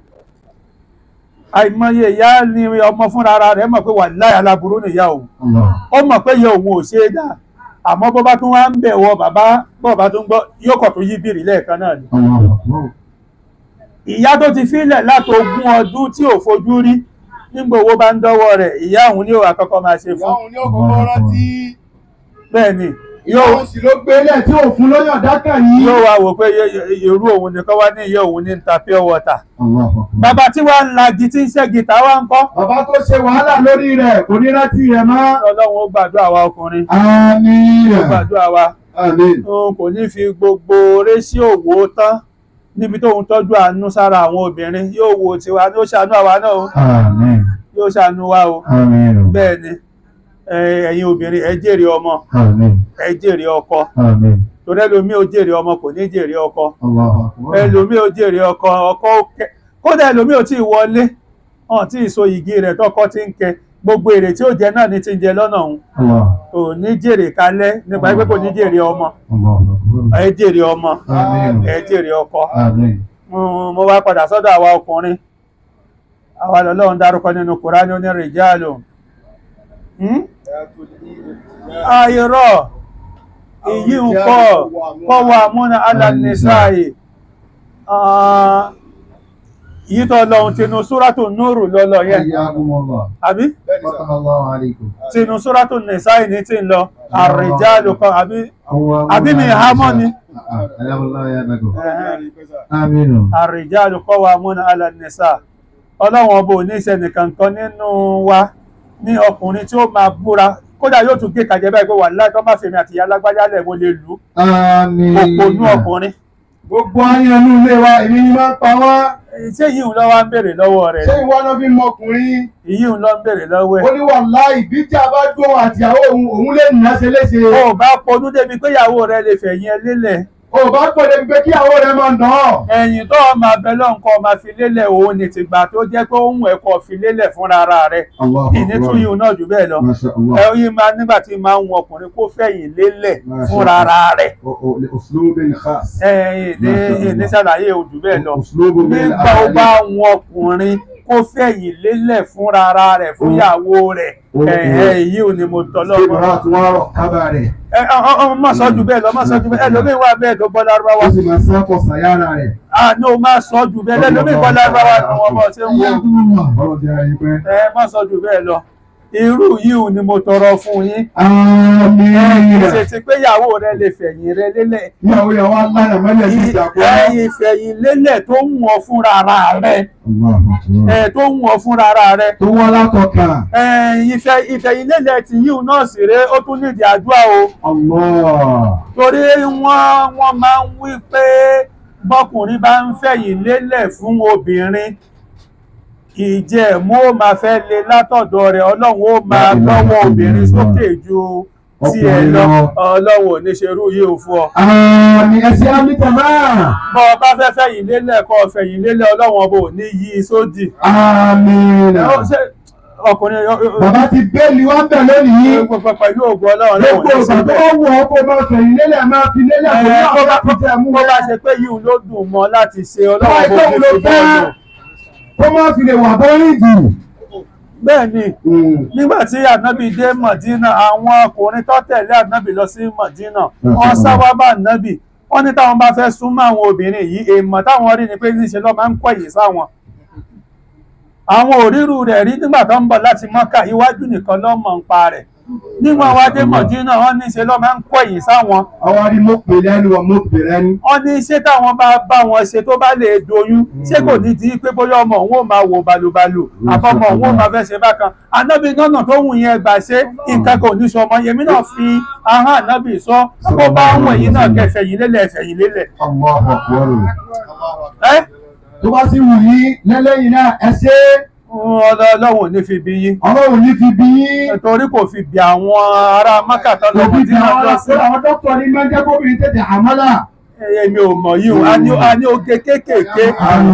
àìmọye ìyá ni ọmọ fúnra ara rẹ̀ mọ̀ pé wà láyà aláburú nìyá òun Allah. ó mọ̀ pé ìyá òun ò ṣe é dá àmọ́ bó bá tún wá ń bẹ̀ wọ bàbá bó bá tún gbọ́ yóò kọ̀ tó yí bìrì lẹ́ẹ̀kan náà ni Allahu Akbar. ìyá tó ti fílẹ̀ látogún ọdún tí ò fojú rí nígbà owó bá ń dọ́wọ́ rẹ̀ ìyá òun ní òun àkọ́kọ́ máa ṣe fún Ìyáhùn ní ọkọ̀ rántí. bẹ́ẹ̀ ni ìyóò sì ló gbélé tí ò fún lóyàn dákà yìí. yóò wá wò pé yé- yé- irú òun nìkan wá ní iye òun ní ń ta pure water Allahu Akbar. bàbá tí wàá ń lagi tí ń ṣe gìtá wá ń kọ́ bàbá tó ṣe wàhálà lórí rẹ̀ kò ní rántí rẹ̀ mọ́. ọlọ́run ó gbàdúrà wa ọkùnrin àmín. ó gbàdúrà wa àmín. òun kò ní fi gbogbo rẹ́sí òwò tán níbi tóun tọ́jú àánú sára àwọn obìnrin yóò wo tiwa ní ó ṣàánú àwa náà o Àmín. yóò ṣàánú wa o Àmín. o. bẹ́ẹ̀ ni ẹ- ẹ̀yin obìnrin ẹ jèrè ọmọ Àmín. ẹ jèrè ọkọ Àmín. torí ẹlòmíì ó jèrè ọmọ kò ní jèrè ọkọ Allahu Akbar. ẹlòmíì ó jèrè ọkọ ọkọ ó kẹ kódà ẹlòmíì ò tí ì wọlé hàn tí ì so igi rẹ̀ tọkọ ti ń kẹ gbogbo èrè tí ó jẹ náà ní ti ń jẹ lọ́nà òun Allah. ò ní jèrè kalẹ̀ nípa pé kò ní jèrè ọmọ Allahu Akbar. ẹ jèrè ọmọ Àmín. ẹ jèrè ọkọ Àmín. Mm, mo wá padà sọ́dọ̀ àwa ọkùnrin àwa lọ́lọ́run dárúkọ nínú Kùránì ó ní rìjálù Hmm? àìrọ̀ èyí ń kọ́ kọ́ wa múna alànìsáyè yìí tó lọ́hun tinú súrátù núrù lọ́lọ́ yẹn Hayyakumullah. àbí Fatahallahu alaykum. tinú súrátù nìsáyè ní tí ń lọ àrìjálù kan àbí Àbí mi há mọ́ ni? Alhamdulillah ya nago. ẹ̀hẹ́n. Aminu. àrìjálù kọ́ wa múna alànìsá ọlọ́run ọba ò ní ìṣẹ́ni kankan nínú wa ní ọkùnrin tí ó máa búra kódà yóò tún gé kàjẹ́ báyìí pé wà láì tó má fèmí àti ìyá alágbájá lẹ̀ mo lè lù ú Àmín. òpònú ọkùnrin gbogbo ayé inú ilé wa èmi ni máa ń pa wá. ṣé yìí ń lọ wá ń béèrè lọ́wọ́ rẹ̀ ṣé ìwọ náà fi mọ ọkùnrin. yìí ń lọ ń béèrè lọ́wọ́ ó ẹ̀ ní wàláhì bí tí a bá dún àtìyàwó òun òun lè nà ṣe léṣe. o ò bá ponú débi pé ìyàwó rẹ lè fẹ̀yìn ẹ lélẹ̀ o bá pè débi pé kí ìyàwó rẹ máa nà ọ́. ẹ̀yìn tó o máa bẹ lọ́nkọ́ máa fi lélẹ̀ òun ní tìgbà tó jẹ́ pé òun ẹ̀kọ́ fi lélẹ̀ fúnra ara rẹ̀ Allahu ìní tún Akbar. yìí náà jù bẹ́ẹ̀ lọ Masha Allah. ẹ yìí máa nígbà tí máa ń wọn ọkùnrin kó fẹ̀yìn lélẹ̀ Masha fúnra ara rẹ̀ O- o- li uslubin khas. ẹ̀yìn ní ìní ṣàlàyé ojú bẹ́ẹ̀ lọ Uslubun min nígbà ó al-ahadith. bá wọn ọkùnrin kó fẹ̀yìn lélẹ̀ fúnra ara rẹ̀ fún ìyàwó rẹ̀ Ó- ẹ̀ẹ́ èyí ò ní mo tọ́lọ́ Sibrat wa kábàárẹ̀. ẹ ọ ọ má sọ jù bẹ́ẹ̀ lọ má sọ jù bẹ́ẹ̀ ẹlòmíín wà bẹ́ẹ̀ tó gbọ́ lárúbáwá Ó sì máa sápọ̀ sàyára rẹ̀. àánú má sọ jù bẹ́ẹ̀ lẹ́lòmíín gbọ́ lárúbáwá ni wọ́n bọ̀ ṣe ń wo Hayyakumullah. Ọlọ́run ti ra yín pẹ́. ẹ má sọ jù bẹ́ẹ̀ lọ irú yìí ni mo tọrọ fún yín Àmín. ṣe ti pé ìyàwó rẹ lè fẹ̀yìn rẹ lélẹ̀ Ìyàwó yà wá láyà mẹ́lẹ̀ sí ìjàpọ̀. ẹ̀yìn fẹ̀yìn lélẹ̀ tó ń wọ̀ fúnra ara rẹ Allahu Akbar. ẹ̀ tó ń wọ̀ fúnra ara rẹ Tó wá látọ̀ka. ẹ̀yìn ìfẹ̀- ìfẹ̀yìn lélẹ̀ tí yìí náà sì ré ó tún nídìí àdúrà o Allah. torí wọ́n wọ́n máa ń wí pé bọ́kùnrin bá ń fẹ̀yìn lélẹ̀ fún obìnrin ìjẹ̀mú ó máa fẹ́ lé látọ̀dọ̀ rẹ̀ ọlọ́run ó máa lọ́wọ́ obìnrin sókè ju tí ẹ lọ ọlọ́run ò ní ṣerú yìí ò fún ọ. Àmín ẹsẹ̀ àmìtà máa. bọ́ ọ bá fẹ́ fẹ̀yìn lélẹ̀ kọ́ fẹ̀yìn lélẹ̀ ọlọ́run ọba ò ní yí i sódì. Àmín. Ẹ ó ṣe ọkùnrin yọ- yọ- Bàbá ti bẹ́ẹ̀lì wá ń bẹ̀ lónìí. yọ- pẹ̀lú ògùn ọlọ́run lọ́wọ́ Gbogbo ní ìgbà tó síbẹ̀. bá wù ọ́ kó máa fẹ̀yìn lélẹ̀ máa fi lélẹ̀ kò ní Ẹ, àwọn bá ti jẹ́ mú bó bá wá. ṣe pé yìí ló dùn mọ́ láti ṣe Báyìí ọlọ́run tó bó wù fi ló fi fẹ́. bọ́ọ̀lù. Kó máa fi lè wà bọ́rí jù. bẹ́ẹ̀ ni nígbà tí ànábì dé mọ̀dínà àwọn ọkùnrin tó tẹ̀lé ànábì lọ sí mọ̀dínà wọ́n sáwá bá ànábì wọ́n ní táwọn bá fẹ́ súnmọ́ àwọn obìnrin yìí èèmọ̀ táwọn rí ni pé níṣe ló máa ń kọ̀yìn sáwọn àwọn òrírù rẹ̀ rí nígbà tó ń bọ̀ láti mọ́kà iwájú nìkan ló mọ̀ ń pa rẹ̀ nígbà wá dé mọ̀dínà wọ́n níṣe ló máa ń kọ̀yìn sáwọn Àwọn arí mo pè lẹ́nu wọn mo pè lẹ́nu. wọ́n ní ṣé táwọn bá bá wọn ṣe tó bá lè doyún ṣé kò ní di pé bóyá ọmọ òun ò máa wò balùbalù àbọ̀mọ̀ òun ò máa fẹ́ ṣe bákan anábì nọ́nà tó wù yẹn gbà ṣe nǹkan kò ní sọmọ yẹmí náà fi ahọ́n anábì sọ kó bá wù ẹ̀yìn náà kẹfẹ̀ yìí lélẹ̀ ẹ̀fẹ̀ yìí lélẹ̀ Allahu Akbar. ẹ́ Tó bá sì wù yín lẹ́lẹ́yìn náà ẹ ṣe é. ọlọ́run ò ní fi bí yín Ọlọ́run ní fi bí yín. nítorí kò fi bí àwọn ará mákàtà lọ́wọ́ Òbí tí ti wọ́n àwọn lọ sí àwọn dókítà ní máa ń jẹ́ kóbìnrin tètè àmọ́là. èmi ò mọ̀ yìí o a ní a ní oge kéékèèké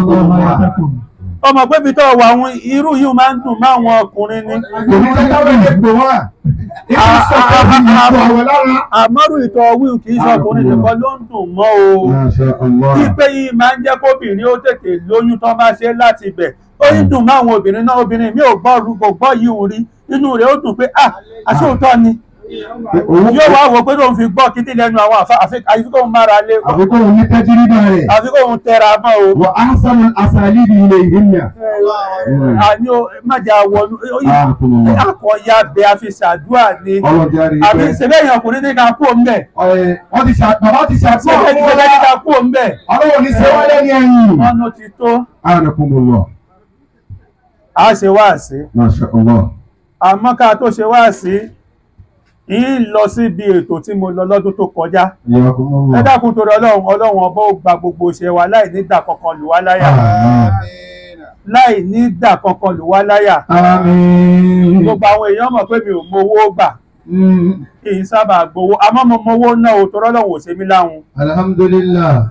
ọmọ pé ibi tó wà àwọn irú yìí máa ń dùn máa wọn ọkùnrin ni Kò ní jẹ́ káwé lè gbò wá. Ibi sọ̀tọ̀ bí ìlú àwẹ̀ lára. àmọ́rù ìtọ̀ wíwù kì í ṣe ọkùnrin nìkan ló ń dùn mọ́ o Masha Allah. pípé yìí máa ń jẹ́ kóbìnrin ó tètè lóyún tó bá ṣe láti bẹ̀ ó ń dùn mọ́ àwọn obìnrin náà obìnrin mi ò gbọ́ ru kò gbọ́ yìí ń rí inú rẹ̀ ó dùn pé ah àṣé òótọ́ ni òun yóò wá wò pé lóun fi gbọ́ kíndìn lẹ́nu àwọn àfa àfi- àfi kóun mára lé àfikún òun ní tẹ́jìrìbà rẹ̀ àfi kóun tẹra mọ́ o. wà á sàmù àsàlìbì ilé ìhìnà. àní o májà wọnú Àkùnrin. akọ̀ya bẹ àfi ṣàdúrà ni ọlọ́jà rí i àbí pé sẹ́bẹ̀yìn ọkùnrin ní ká kú òun bẹ̀ ẹ, wọ́n ti ṣe bàbá ti ṣe àtúnwò sẹ́bẹ̀yìn fún sẹ́bẹ̀yìn ká wa kú òun bẹ̀ ọlọ́wọ́ ní ṣe wálé ní ẹ̀yìn. ọ̀nà ti tó anakumullah a ṣe wáàsí masha allah àmọ́ ká tó ṣe wáàsí yìí lọ síbi ètò tí mo lọ lọ́dún tó kọjá ẹ yakumullah dákun torí ọlọ́run ọlọ́run ọba ó gba gbogbo iṣẹ́ wa láì ní dà kankan lù wá láyà láì ní dà kankan lù wá láyà àmín gbogbo àwọn èèyàn mọ̀ pé mi ò mowó gbà Mm, kì í sábà gbowó àmọ́ mo mowó náà ò torí ọlọ́run ò ṣe mí láhùn alhamdulillah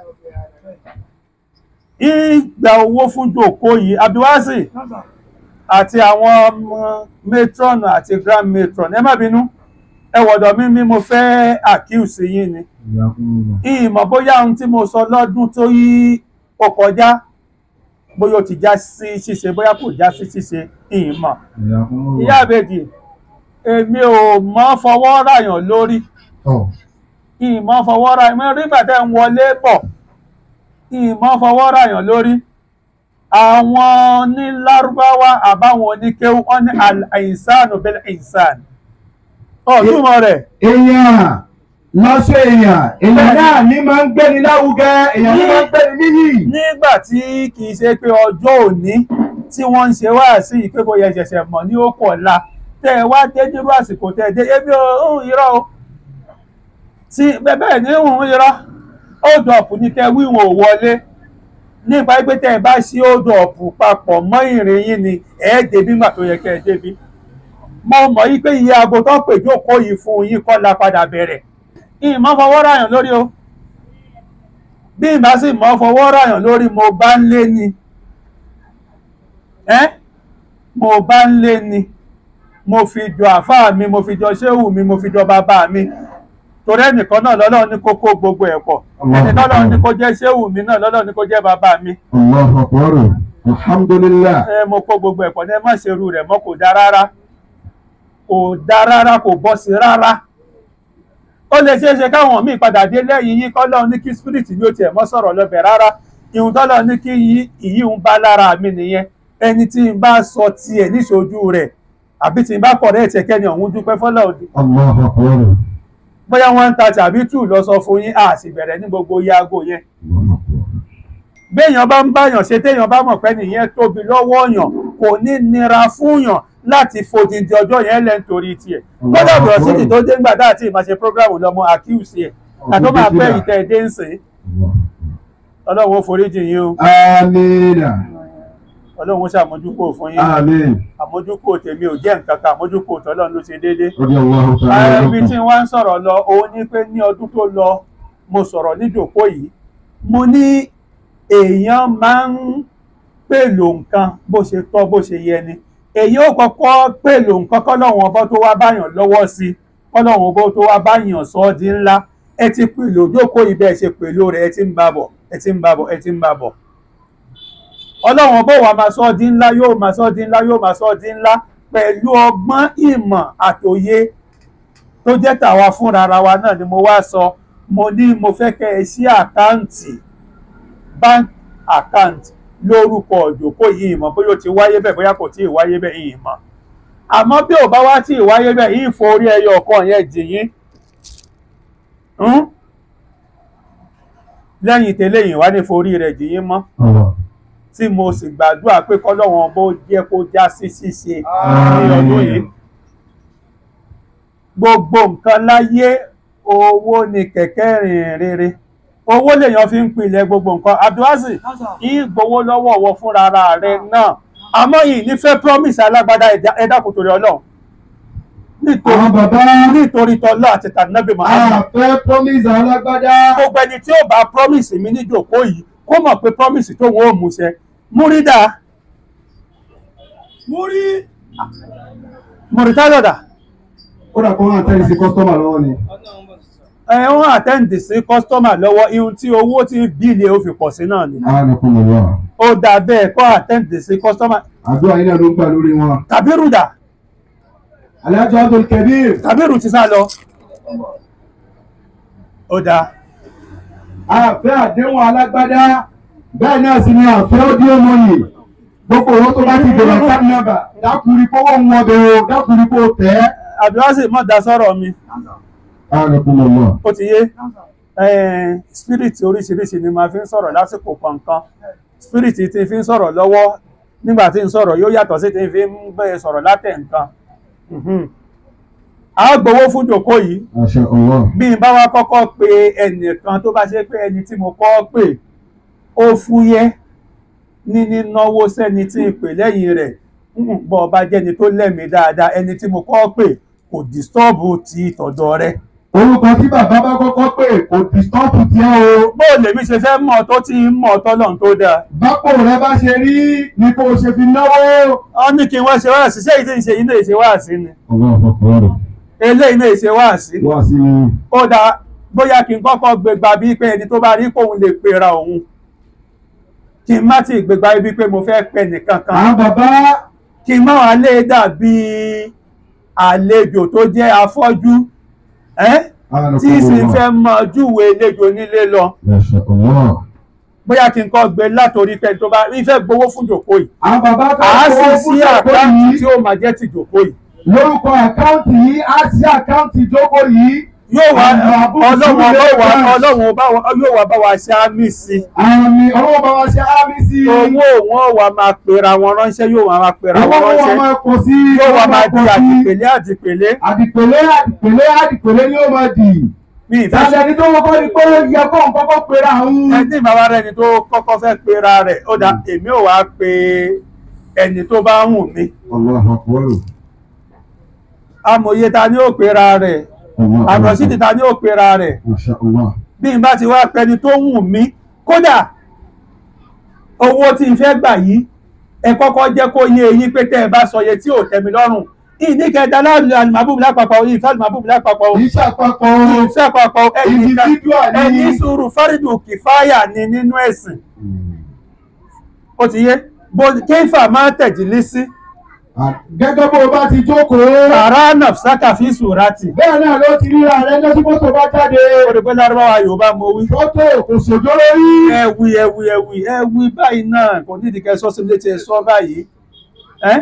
ìgbà owó fún jòkó yìí abiwasi àti àwọn ọmọ matron àti grand matron ẹ má bínú ẹ wọ̀dọ̀ mi mi mo fẹ́ accuse yín ni yakumullah ìmọ̀ bóyá ohun tí mo sọ lọ́dún tó yí ó kọjá bóyá ó ti já sí ṣíṣe bóyá kò já sí ṣíṣe ìmọ̀ yakumullah ìyá àbèjì èmi ò mọ́ fọwọ́ ràyàn lórí ọ ìmọ̀ fọwọ́ ràyàn mo rí bàtẹ́ ń wọlé bọ̀ ìmọ̀ fọwọ́ ràyàn lórí àwọn ní lárúbáwá àbáwọn oníkéwú wọn ní al-insanu bil insan ọ̀túnmọ̀ rẹ̀ èèyàn lọ́sọ̀ èèyàn èèyàn náà ní máa ń gbéni láwùgẹ èèyàn ní máa ń gbéni níyì nígbà tí kìí ṣe pé ọjọ́ òní tí wọ́n ń ṣe wá sí ìpé bóyá ìṣẹ̀ṣẹ̀ mọ̀ ní ó pọ̀ la tẹ́ ẹ wá dé nírú àsìkò tẹ́ ẹ dé ebi òun irọ́ o tí bẹ́ẹ̀ ní òun irọ́ hold up ní kẹ́ wíwọ̀n ò wọlé nípa pé tẹ́ ẹ bá ṣí hold up papọ̀ mọ́ ìrìn yín ni ẹ̀ ẹ́ débi mà tó yẹ kẹ́ ẹ débi mo mọ̀ yí pé iye aago tó pè jókòó yìí fún yín kọ́ la padà bẹ̀rẹ̀ ìmọ̀ fọwọ́ ráyàn lórí o bí ìbá sì mọ́ fọwọ́ ráyàn lórí mo bá ń lé ni ẹ́ mo bá ń lé ni mo fi jọ àfáà mi mo fi jọ ṣéhù mi mo fi jọ bàbá mi torí ẹnìkan náà lọ́lọ́run ní kó kó gbogbo ẹ̀ pọ̀ ẹni lọ́lọ́run ní kó jẹ́ ṣéhù mi náà lọ́lọ́run ní kó jẹ́ bàbá mi Allahu akbar alhamdulillah ẹ mo kó gbogbo ẹ̀ pọ̀ ní ẹ má ṣerú rẹ̀ mọ́ kò dá rárá kò dá rárá kò bọ́ sí rárá ó lè ṣeé ṣe káwọn míì padà dé lẹ́yìn yín kọ́lọ́ ní kí spirit mi ò tiẹ̀ mọ́ sọ̀rọ̀ lọ́bẹ̀ rárá ìhun tọ́lọ́ ní kí yí ìyí ń bá lára mi nìyẹn ẹni tí n bá sọ tiẹ̀ níṣojú rẹ̀ àbí tí n bá kọ̀ rẹ̀ ẹ̀tẹ̀ kẹ́ni ọ̀hún dúpẹ́ fọ́lọ́ òdì Allahu akbar bóyá wọ́n ń ta tàbí tù lọ sọ fún yín a sì bẹ̀rẹ̀ ní gbogbo yaago yẹn béèyàn bá ń báyàn ṣe téèyàn bá mọ̀ pé nìyẹn tóbi lọ́wọ́ yàn kò ní nira fún yàn láti fòdìdí ọjọ́ yẹn lẹ́ nítorí tiẹ̀ gbọ́dọ̀ bọ̀ sí tó dé ńgbà tá àti ìmáṣe prógrámù lọ́mọ àkíyèsí ẹ̀ àtọ́ máa pẹ́ ìtẹ́ ẹ̀dẹ́ ń sìn ọlọ́run ó foríjì yín o amina ọlọ́run ó ṣàmójúkò fún yín amin àmójúkò tèmi ò jẹ́ nǹkan kan àmójúkò tọ́lọ́run ló ṣe déédéé radiyallahu ta'ala ibi tí wọ́n ń sọ̀rọ̀ lọ òun ní pé ní ọdún tó lọ mo sọ̀rọ̀ níjòkó yìí mo ní èèyàn máa ń pèlò nǹkan bó ṣe tọ́ bó ṣe yẹ ni èyí ó kọ́kọ́ pèlò nǹkan kọ́lọ́wọ́n ọbọ̀ tó wá báyàn lọ́wọ́ sí kọ́lọ́wọ́n ọbọ̀ tó wá báyàn sọ ọ́ di ńlá ẹ ti pèlò jókòó ibẹ̀ ṣe pèlò rẹ̀ ẹ ti ń bá bọ̀ ẹ ti ń bá bọ̀ ẹ ti ń bá bọ̀ ọlọ́wọ́n ọbọ̀ wa máa sọ ọ́ di ńlá yóò máa sọ ọ́ di ńlá yóò máa sọ ọ́ di ńlá pẹ̀lú ọgbọ́n ìmọ̀ àtòye tó jẹ́ tàwa fúnra ara wa náà ni mo wá sọ mo ní mo fẹ́ kẹ́ ẹ sí àkáǹtì bank account lórúkọ òjòkó yìí mọ̀ bóyá ó ti wáyé bẹ́ẹ̀ bóyá kò tí ì wáyé bẹ́ẹ̀ yìí mọ̀ àmọ́ bí ò bá wá tí ì wáyé bẹ́ẹ̀ yìí forí ẹyọ ọ̀kan yẹn jìyín lẹ́yìn tẹ́lẹ̀ yìí wá ní forí rẹ̀ jìyín mọ́ tí mo sì gbàdúrà pé kọ́lọ́wọ́n bó jẹ́ kó já sí ṣíṣe ní ọdún yìí gbogbo nǹkan láyé owó ni kẹ̀kẹ́ rìn rere owó lèèyàn fi ń pilẹ̀ gbogbo nǹkan abdulhazi ìgbowó lọ́wọ́ ọ̀wọ́ fúnra ara rẹ̀ náà àmọ́ yìí nífẹ̀ẹ́ promise alágbádá ẹ̀dá kò torí ọlọ́run nítorí àwọn bàbá nítorí tọ́lọ́ àti tànàbí Muhammad àfẹ́ promise alágbádá gbogbo ẹni tí ó bá promise mi níjòkó yìí kó mọ̀ pé promise tó wọ́n ò múṣẹ múrídà múrí múrítálọ̀dà ó dà kó hàn tẹ́lẹ̀ sí kọ́sítọ́mà lọ́wọ́ ni ẹ wọ́n àtẹ́ǹdì sí kọ́sítọ́mà lọ́wọ́ ihun tí owó tí bíìlì ó fi pọ̀ sí náà ni anakumullah ó dà bẹ́ẹ̀ kọ́ àtẹ́ǹdì sí kọ́sítọ́mà àdúrà yín náà ló ń gbà lórí wọn tàbí rúdà Alhaji Abdul Kabir. Kabiru ti sá lọ ó dáa àfẹ́ àdéhùn alágbádá bẹ́ẹ̀ náà sì ni àfẹ́ ọdí ọmọye gbogbo owó tó bá ti bẹ̀rẹ̀ káàdì nọ́mbà dákùnrin kó wọ́n wọn bẹ̀rẹ̀ o dákùnrin kó tẹ̀ Abdulwasi mọ̀ dá sọ́rọ̀ mi ẹ́. ó ti yé Eh, spirit oríṣiríṣi ni màá fi ń sọ̀rọ̀ lásìkò kọ̀ọ̀kan spirit tí fi ń sọ̀rọ̀ lọ́wọ́ nígbà tí ń sọ̀rọ̀ yóò yàtọ̀ sí tí fi ń bẹ̀rẹ̀ sọ̀rọ̀ látẹ̀ nǹkan Mhm. a gbowó fún jòkó yìí Masha Allah. bí n bá wá kọ́kọ́ pe ẹnìkan tó bá ṣe pé ẹni tí mo kọ́ pè ó fúyẹ́ ní nínáwó sẹ́ni tí ń pè lẹ́yìn rẹ̀ Mm, bọ́ ọba jẹ́ni tó lẹ́mìí dáadáa ẹni tí mo kọ́ pè kò dìstọ́ọ̀bù ti tọ̀dọ̀ rẹ̀ orúkọ tí bàbá bá kọ́kọ́ pè kò dìstọ́pù tí ẹ o bó lèmi ṣe fẹ́ mọ̀ tó ti ń mọ̀ tọ́lọ̀ tó dáa bápò rẹ bá ṣe rí ni kò ṣe fi náwó. ọ ní kí wọ́n ṣe wáàsí ṣé ìdí ìṣe yìí náà ṣe wáàsí ni eléyìí náà ṣe wáàsí wá sí i. ó dáa bóyá kí n kọ́kọ́ gbégbá bíi pé ẹni tó bá rí kóun lè pera òun kí n má ti gbégbá bíi pé mo fẹ́ pẹ nìkan kan àwọn bàbá kí n má wàá lè dàbí àlejò tó jẹ́ afọ́jú ẹ́ tí sì fẹ́ mọ júwe àlejò nílé lọ Masha Allah. bóyá kí n kọ́ gbé látòrí pé tó bá rí fẹ́ gbowó fún jòkó yìí àwọn bàbá à á fẹ́ sì kó sí fún ìjókòó àkáǹtì yìí tí ó máa jẹ́ ti jòkó yìí lórúkọ àkáǹtì yìí á sí àkáǹtì ìjókòó yìí. yóò wá Àwọn àbúrò ọlọ́run sílẹ̀ ọba wa branch. ọlọ́run ọba wa yóò wá bá wa ṣe àmì sí àmì ọlọ́wọ́ bá wa ṣe ámì sí i. owó wọn wà máa pera wọn ránṣẹ́ yóò wá máa pera owó wọn wọn ránṣẹ́ máa pọ̀ sí i. yóò wá wọ́n máa di pọ̀ sí i. àdìpèlé àdìpèlé àdìpèlé àdìpèlé àdìpèlé ni ó máa dì. mi ìfẹ́ ìfẹ́ ẹni tó kọ́kọ́ ni pé yẹ kó ń kọ́kọ́ pera òun. ẹni bàbá rẹ ni tó kọ́kọ́ fẹ́ pera rẹ̀ ó dá èmi ò wá pe ẹni tó bá wù mí Allahu Akbar. amòye ta ni ó pera rẹ̀ Allahu àmọ̀sídìí ta ni ó pera rẹ̀ Masha Allah. bí n bá ti wá pẹni tó wù mí kódà owó tí n fẹ́ gbà yìí ẹ kọ́kọ́ jẹ́ kó yé eyín pé tẹ́ ẹ bá sọ iye tí ò tẹ́ mi lọ́rùn ìní kẹta láàrin àlùmábùbù lápapọ̀ ìfẹ́ àlùmábùbù lápapọ̀ Kì í ṣàpapọ̀ ìfẹ́ àpapọ̀ ẹni ká- individual ni. ẹni sùúrù fárídù kìfáyà ni nínú ẹ̀sìn ó ti yé bó kéfà máa tẹ̀jìlí sí Gẹ́gẹ́ bó o bá ti jókòó. tààrà nàfṣàkà fi sùràtì Bẹ́ẹ̀ náà ló ti ríra rẹ lọ́sí fọ́tò bá jáde. ó rí pé lárúbáwá yorùbá mo wí Fọ́tò kò sòjó lórí. ẹwì ẹwì ẹwì ẹwì báyìí náà kò ní ìdíkẹ́ sọ sí létí ẹ sọ báyìí ẹ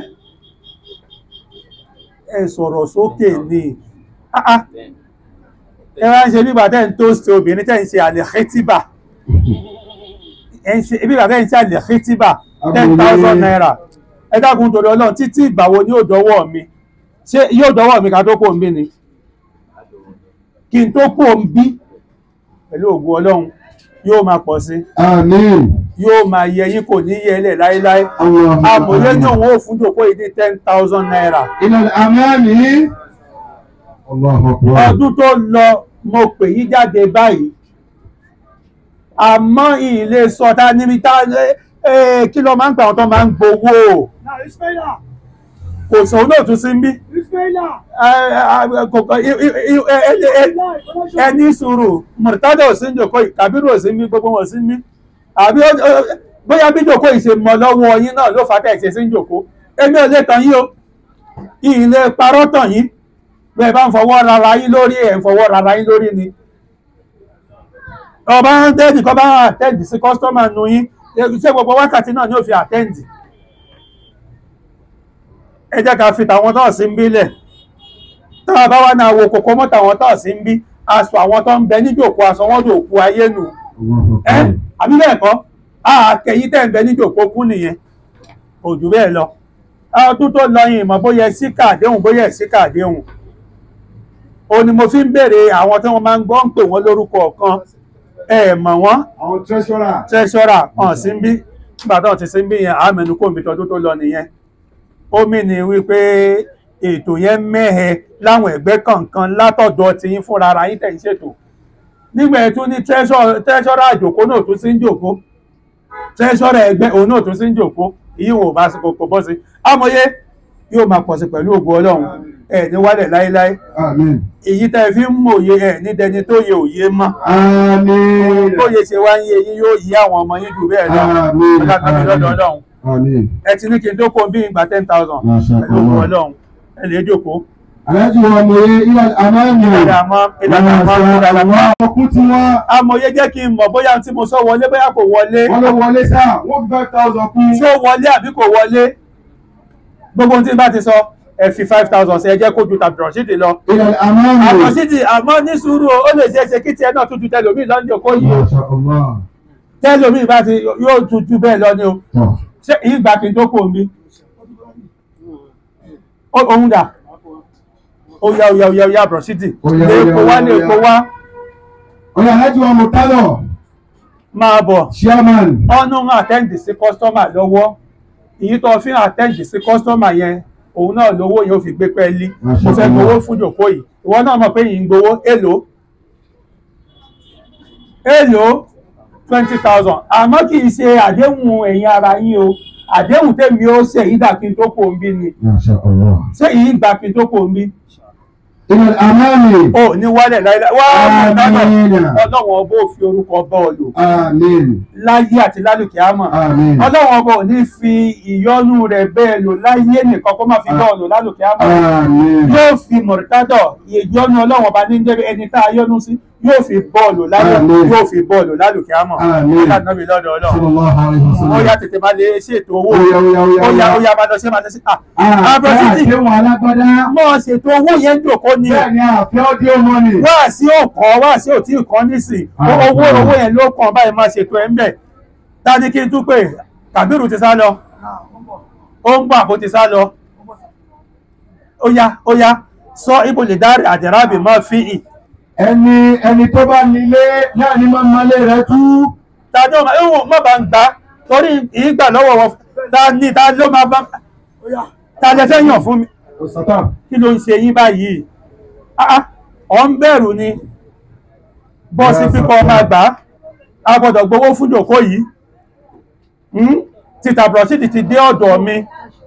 ẹ sọ̀rọ̀ sókè ni Ah, ah. ẹ wá ń ṣe bíbà tẹ́ ń tó ṣe obìnrin tẹ́ ń ṣe àlẹ́kẹ́tìbà ẹ ń ṣe bíbà tẹ́ ń ṣe àlẹ́kẹ́tìbà ten thousand naira ẹ dákun torí ọlọ́run títí ìgbà wo ni yóò dọ́wọ́ mi ṣé yóò dọ́wọ́ mi ká tó kó ń bí ni kí n tó kó ń bí pẹ̀lú ògùn ọlọ́run yóò máa pọ̀ sí Àmín. yóò máa yẹ yín kò ní yẹlẹ̀ láéláé àmọ̀yé ní òun ò fún jòkó yìí ní ten thousand naira Ilẹ̀ àmì Allahu Akbar. ọdún tó lọ mo pè yí jáde báyìí àmọ́ ilé sọta níbi tá ẹ kí ló máa ń gbà wọn tó máa ń gbowó kò sọ olóòtú sí ń bí ẹ, ẹ, kò kọ- i- i- i- ẹ- ẹ- ẹ- ẹni sùúrù mọ̀tádà ò sí ń jòkó yìí kàbírù ò sí ń bí gbogbo wọn ò sí ń bí àbí ó- ó- bóyá bí jòkó yìí ṣe mọ lọ́wọ́ yín náà ló fà tẹ̀ ṣe sí ń jòkó èmi ò lè tàn yín o ilé parọ́ tàn yín bẹ́ẹ̀ bá ń fọwọ́ rara yín lórí ẹ̀ ń fọwọ́ rara yín lórí ni ọba ń tẹ́ẹ̀dì kọ́ bá àtẹ́ǹdì sí kọ́sítọ́mà nu yín ṣé gbogbo wákàtí náà ni ó fi àtẹ́ǹdì ẹ jẹ́ ká fi tàwọn tó sí ń bílẹ̀ tá a bá wá náà wo kòkó mọ́ tàwọn tó sí ń bí aṣọ àwọn tó ń bẹ níjòkó aṣọ wọn jòkó ayé nù Allahu ẹ Akbar. àbí bẹ́ẹ̀ kọ́ àkẹyìn tẹ̀ ń bẹ níjòkó kú nìyẹn kò jù bẹ́ẹ̀ lọ ọdún tó lọ yìí mọ̀ bóyá síkà àdéhùn bóyá síkà àdéhùn o ni mo fi ń béèrè àwọn tí wọ́n máa ń gbọ́ ń pè wọ́n lórúkọ ọ̀kan ẹ mọ̀ wọ́n Àwọn treasurer. tẹ́ṣọ́rà hàn sí ń bí nígbà tó ti sí ń bí yẹn àmẹ́nu kò ń bí tọdún tó lọ nìyẹn ó mì ní wípé ètò yẹn mẹ́hẹ láwọn ẹgbẹ́ kọ̀ọ̀kan látọ̀dọ̀ tí yín fúnra ara yín tẹ̀ ń ṣètò nígbà ẹ̀ tún ní tẹ́ṣọ́rà àjòkó náà tún sí ń jòkó tẹ́ṣọ́rà ẹgbẹ́ òun náà tún sí ń jòkó ìyí wọn ò bá sí kò bọ́ sí amòye yóò máa pọ̀ sí pẹ̀lú ògo ọlọ́run ẹ̀ ní wálẹ̀ láéláé Àmín. èyí tẹ́ ẹ fi ń mòye ẹ̀ ní dẹni tó yẹ òye mọ́ Àmín. tó yẹ ṣe wá ń yé yín yóò yí àwọn ọmọ yín jù bẹ́ẹ̀ lọ Àmín. ọlọ́dún lọ́dọ̀ ọlọ́run Àmín. ẹ ti ní kí n tó kó bí ìgbà ten thousand Masha pẹ̀lú ògo Allah. ọlọ́run ẹ lè jókòó aláàjì wa mòye ilẹ̀ amáàmì ìlànà àmọ́ ìlànà àmọ́ ìlànà àmọ́. ọkùn tí wọ́n amòye jẹ́ kí n mọ̀ bóyá tí mo sọ wọlé bóyá kò wọlé wọ́n ló wọlé sáà wọ́n fi five thousand kún ṣé ó wọlé àbí kò wọlé gbogbo ohun tí n bá ti sọ ẹ fi five thousand sí ẹ jẹ́ kó ju tàbí rọ̀ṣídì lọ. ilẹ̀ amáàmì àrọ̀ṣídì àmọ́ ní sùúrù o, ó lè ṣe é ṣe kí tiẹ̀ náà tún ju tẹlòmíì lọ́nà òkó yìí o Masha Allah. tẹlòmíì bá ti yóò ju ju bẹ́ẹ̀ lọ ni o Tọ́. ṣé ìgbà kí n tó kò mí òun dà ó yá ó yá ó yá ó yá rọ̀ṣídì Ó yá, lè ó yá, kó wá ó lè yá. kó wá ọ̀yà aláàjì wa mọ̀tálọ̀ máa bọ̀. chairman ọ̀nà ń àtẹ́ǹdì sí kọ́sítọ́mà lọ́wọ́ èyí tó fi ń àtẹ́ǹdì sí kọ́sítọ́mà yẹn òun náà lówó yẹn ó fi gbé pẹ́ẹ́lí mo fẹ́ gbowó fún jòkó yìí ìwọ náà mọ̀ pé yìí ń gbowó èlò èlò twenty thousand àmọ́ kì í ṣe àdéhùn ẹ̀yin ara yín o àdéhùn tèmi ó ṣe èyí dà kí n tó kò ń bí ni Masha Allah. ṣé èyí gbà kí n tó kò ń bí ilẹ̀ amáàmì o ní wálẹ̀ láíláí wá Àmín. ọlọ́wọ́n ọba ò fi orúkọ bọ́ọ̀lù àmín láyé àti lálùkì àmọ́ àmín ọlọ́run ọba ò ní fi ìyọ́nú rẹ̀ bẹ́ẹ̀ lò láyé nìkan kó má fi bọ́ọ̀ lò lálùkẹ́ àmọ́ àmín yóò fi mọ̀rítádọ̀ ìyọ́nú ọlọ́run ọba ní jẹ́bi ẹni tá a yọ́nú sí yóò fi bọ́ọ̀lù láyé Àmín. yóò fi bọ́ọ̀lù lálùkẹ́ àmọ́ Àmín. ọlọ́run lọ́dọ̀ ọlọ́run sallallahu alayhi wa ó sallam. yá tètè máa lè ṣètò owó Ó yá, ó yá, ó yá, ó yá ó yá. ó yá máa lọ sí máa lọ sí à àfẹ́ Abrọ́sítì. àdéhùn alágbádá mọ́ ṣètò owó yẹn ń dòkó ni bẹ́ẹ̀ ni àfẹ́ audio money. wá sí òkan wá sí òtí ìkan nísìn Ah, owó ah. owó yẹn ló kàn báyìí máa ṣètò ẹ̀ ń bẹ̀ ta ni kí n tún pè Kàbírù ti sá lọ ó ń gbà bó ti sá lọ ó yá ó yá sọ ibo lè dárí àdẹ̀rábì máa fi ì ẹni ẹni tó bá nílé náà ni máa malé rẹ tú. tàbí ọmọ ẹ̀wọ̀n má bá ń gbà torí ìgbà lọ́wọ́ wọn ta ni ta ló máa bá ta lẹ fẹ́ yàn fún mi òsàtà kí ló ń ṣe yín báyìí Ah, ah, ọ̀ ń bẹ̀rù ni bọ́ọ̀sì pípọ̀ máa gbà á a gbọ́dọ̀ gbowó fún jòkó yìí Hmm? títà brọ̀sídì ti dé ọ̀dọ̀ mi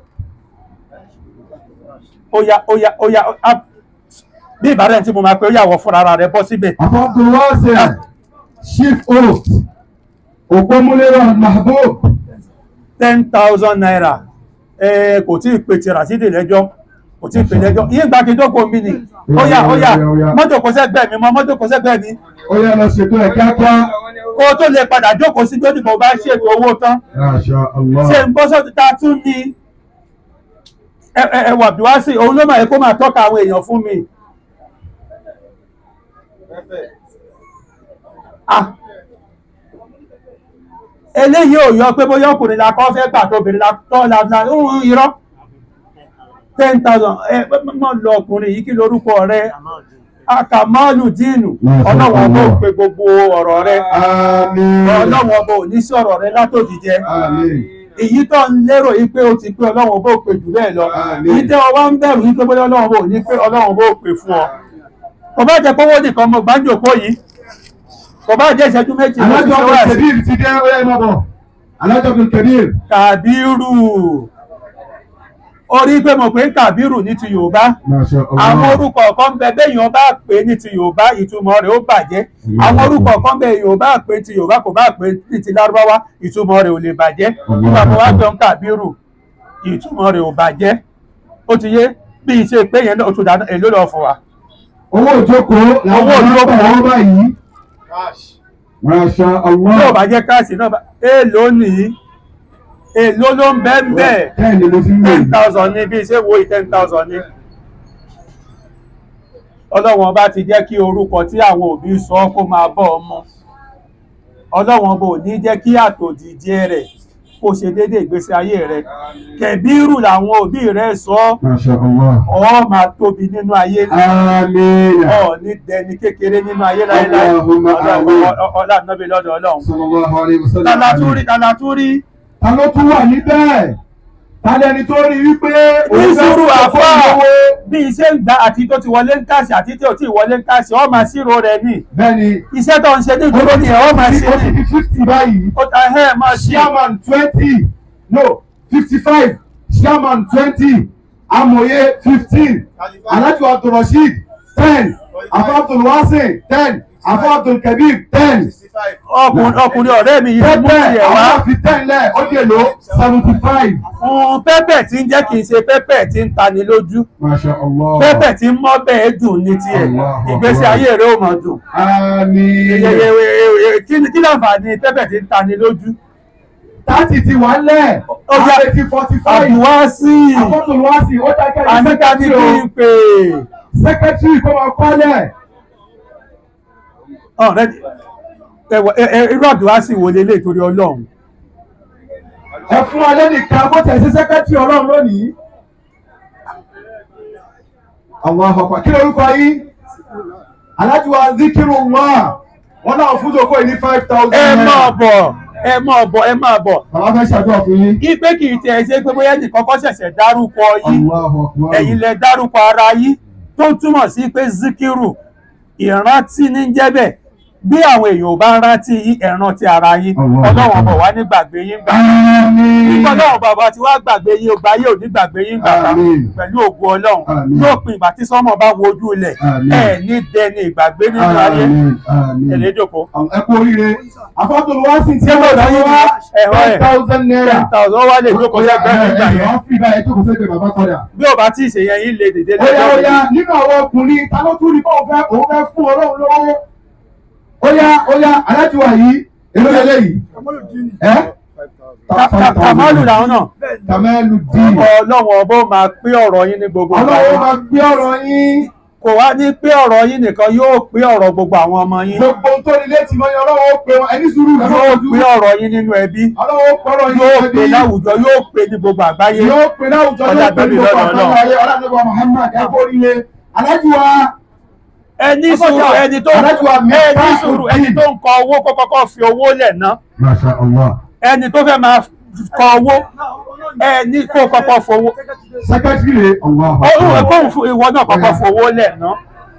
ó yá ó yá ó yá á- bí ìbára tí mo máa pe ó yàwọ̀ fúnra ara rẹ̀ bọ́ síbẹ̀ àfọ́kùn wọ́ọ̀sẹ̀ chief host òpómúlérò mahbub ten thousand naira ẹ kò tí ì pe ti Rasidi lẹ́jọ́ kò tí ì pe lẹ́jọ́ iye ìgbà kejì kò mí ni ó yá ó yá mọ́tò kò sẹ́gbẹ́ mi mọ́ mọ́tò kò sẹ́gbẹ́ mi ó yẹ lọ ṣètò ẹ̀ kíákíá. kó o tó lè padà jókòó sí bí ó dìbò bá ṣètò owó tán Masha Allah. ṣe ń bọ́ sọ́tún tá a tún ní ẹ- ẹ- ẹwà bí wá sí òun ló máa yẹ kó máa tọ́ka àwọn èèyàn fún mi. Ah. eléyìí ò yọ pé bóyá ọkùnrin la kọ́ fẹ́ gbà tó obìnrin la tọ́ la la ń irọ́ ten thousand ẹ mọ̀ lọ ọkùnrin yìí kí lorúkọ rẹ akamalu dínú ọlọ́wọ́n bó pe gbogbo ọ̀rọ̀ rẹ Àmín. ọlọ́wọ́n bó ní sí ọ̀rọ̀ rẹ látòdìjẹ Àmín. èyí tó ń lérò yìí pé ó ti pé ọlọ́wọ́n bó pè jù bẹ́ẹ̀ lọ Àmín. èyí tẹ́ ọ wá ń bẹ̀rù yìí pé bóyá ọlọ́wọ́n bó ní pé ọlọ́wọ́n bó pè fún ọ kò bá jẹ́ pówó nìkan mo gbájòkó yìí kò bá jẹ́ ìṣẹ́jú méjì ló ti Alájọ ṣe wá sí Abdul ti dé ó yẹ mọ́ bọ̀. Alájọ Abdul Kabir. kàbírù orí pé mo pé ń kàbírù ní ti yorùbá Masha Allah. àwọn orúkọ kan bẹ béèyàn bá pè ní ti yorùbá ìtumọ̀ rẹ̀ ó bàjẹ́ àwọn orúkọ kan bẹ èèyàn bá pè ti yorùbá kò bá pè ní ti lárúbáwá ìtumọ̀ rẹ̀ ò lè bàjẹ́ nígbà tó wá jọ ń kàbírù ìtumọ̀ rẹ̀ ò bàjẹ́ ó ti yé bí iṣẹ́ pé yẹn náà ó tún dáná èló lọ fún wa Owó ìjókòó làwọn Owó ìjókòó. ọlọ́pàá wọn báyìí. Masha tí ò Allah. bá jẹ́ káàsì náà bá èló nìyí èló ló ń bẹ́ẹ̀ bẹ́ẹ̀ Bẹ́ẹ̀ ni mo ti ń lò ten yìí. thousand ní bí ṣé wo yìí ten thousand ní. ọlọ́wọ́n bá ti jẹ́ kí orúkọ tí àwọn òbí sọ kó máa bọ́ ọmọ ọlọ́wọ́n bò ní jẹ́ kí àtòjìjẹ rẹ̀ kó ṣe déédéé ìgbésí ayé rẹ̀ kẹ̀bírù làwọn òbí rẹ̀ sọ Masha Allah. ọ máa tóbi nínú ayé Àmín. ọ ní dẹni kékeré nínú ayé láéláé Allahumma amin. ọlá nàbí lọ́dọ̀ ọlọ́run Sallallahu alayhi wa sallam. talatúrí talatúrí Ta ló tún wà níbẹ̀? Ta lẹni tó rí wípé ní sùúrù fẹ́ àfọ́ fún owó? bí iṣẹ́ ń gbà àti tó ti wọlé ń kàṣì àti tí ò tí ì wọlé ń kàṣì ọ máa ṣírò rẹ̀ ní Bẹ́ẹ̀ni, iṣẹ́ tó ń ṣe ní ìdúró ni ẹ̀ ọ máa ṣe ó ti ní di fifty báyìí. ó ta ẹ̀ máa ṣe Chairman twenty, no fifty-five, Chairman twenty, Amòye fifteen, Alhaji Abdulrasheed ten, Afa Abdulwasin ten, Afa Abdulkabir ten, ọkùnrin ọkùnrin ọ̀rẹ́ mi yìí mú pẹ́pẹ́ ìyẹ̀ wá àwọn fi ten lẹ̀ ó dè ló seventy five. fún pẹ́pẹ́ tí ń jẹ́ kì í ṣe pẹ́pẹ́ tí ń tani lójú masha allah. pẹ́pẹ́ tí ń mọ́ bẹ́ẹ̀ dùn ní tiẹ̀ Allahu ìgbésí Akbar. ayé rẹ̀ ò mọ̀ dùn àmín. Yeyeye- kí ni- kí láǹfààní pẹ́pẹ́ tí ń tani lójú thirty ti wà lẹ̀. Ó yá. àrètí forty five. àbúwásí àkọ́tò wá sí ó dákẹ́ ní àníkà ní sẹ́kẹ́tìrì kí o n pè sẹ́kẹ́tìrì kó máa kọ́lẹ̀. ọ̀rẹ́ ẹ̀wọ̀ ẹ- ẹ- irú àbúwásí wo lélẹ̀ torí ọlọ́run ẹ fún alẹ́ nìkan bó tẹ̀ sí sẹ́kẹ́tìrì ọlọ́run lónìí. àwọn àpapọ̀ kí lorúkọ yìí alájú wa zikiru wá wọn náà fún jòkó yìí ní five thousand ẹ máa bọ̀ ẹ máa bọ̀ ẹ máa bọ̀ bàbá fẹ́ ṣàdúrà fún yín. ipe kì í tiẹ̀ ṣe pé bóyá nìkan kọ́ ṣẹ̀ṣẹ̀ dárúkọ yín Allahu Akbar. ẹ̀yin lẹ dárúkọ ara yín tó túmọ̀ sí pé zikiru ìrántí ní jẹ́bẹ̀ bí àwọn èèyàn ò bá ń rántí yín ẹ rántí ara yín Allah. ọlọ́run ọmọ wa ní gbàgbé yín gbà Àmín. nígbà ọlọ́run bàbá tí wàá gbàgbé yín ọgbà yóò ní gbàgbé yín gbà ká Àmín. pẹ̀lú ògùn ọlọ́run Àmín. yóò pin ìgbà tí sọ́mọ bá wojú ilẹ̀ Àmín. ẹ̀ ní dẹni ìgbàgbé nínú ayé Àmín. Àmín. ẹ̀lẹ́ jòkó ẹ kú oríire afọ́tòlù wá sí tí Ṣé mo wọ́n lọ yín wá ẹ̀họ́ ẹ̀? ten thousand naira. ten thousand ó wá lè jókòó lẹ́gbẹ̀ẹ́ nígbà yẹn wọ́n fi báyìí jókòó sẹ́gbẹ̀ẹ́ bàbá kọ́dà. bí ò bá tí ì ṣe yẹn yín lè dìde Óyá óyá lẹ́gbẹ̀ẹ́ nínú àwọn ọkùnrin ta ló tún ní kó òun fẹ́ òun fẹ́ fún ọlọ́run lọ́wọ́. Óyá óyá alájùwà yìí èló lélẹ̀ yìí. Ẹ́ Ka- ka- kàmálù làwọn náà Kàmẹ́lù dì. ọlọ́run ọbọ̀ máa pé ọ̀rọ̀ yín ní gbogbo ìgbà Ọlọ́run yẹn. máa gbé ọ̀rọ̀ yín. kò wá ní pé ọ̀rọ̀ yín nìkan yóò pé ọ̀rọ̀ gbogbo àwọn ọmọ yín Gbogbo ohun tó ní létí mọ́ ni ọlọ́run ó pe wọn. Ẹni sùúrù ẹ̀ máa yóò fojú. pé ọ̀rọ̀ yín nínú ẹbí Ọlọ́run ó pọ̀rọ̀ yín yóò ẹbí. pé láwùjọ yóò pé ní gbogbo àgbáyé yóò pe láwùjọ Ọjà yóò pe tóbi gbogbo lọ́dọ̀ àgbáyé ayé ọlọ́dúnrún Muhammad ẹ kó ríire alájùwà ẹni sùúrù ẹni tó Alájùwà ẹni Miftahuddin. sùúrù ẹni tó ń kọ owó kó kọ́kọ́ fi owó lẹ̀ ná Masha Allah ẹni tó fẹ́ máa kọ owó ẹni kó kọ́kọ́ fowó sẹkẹtìrì Allah ó kóhùn fún ìwọ náà kọ́kọ́ fowó lẹ̀ ná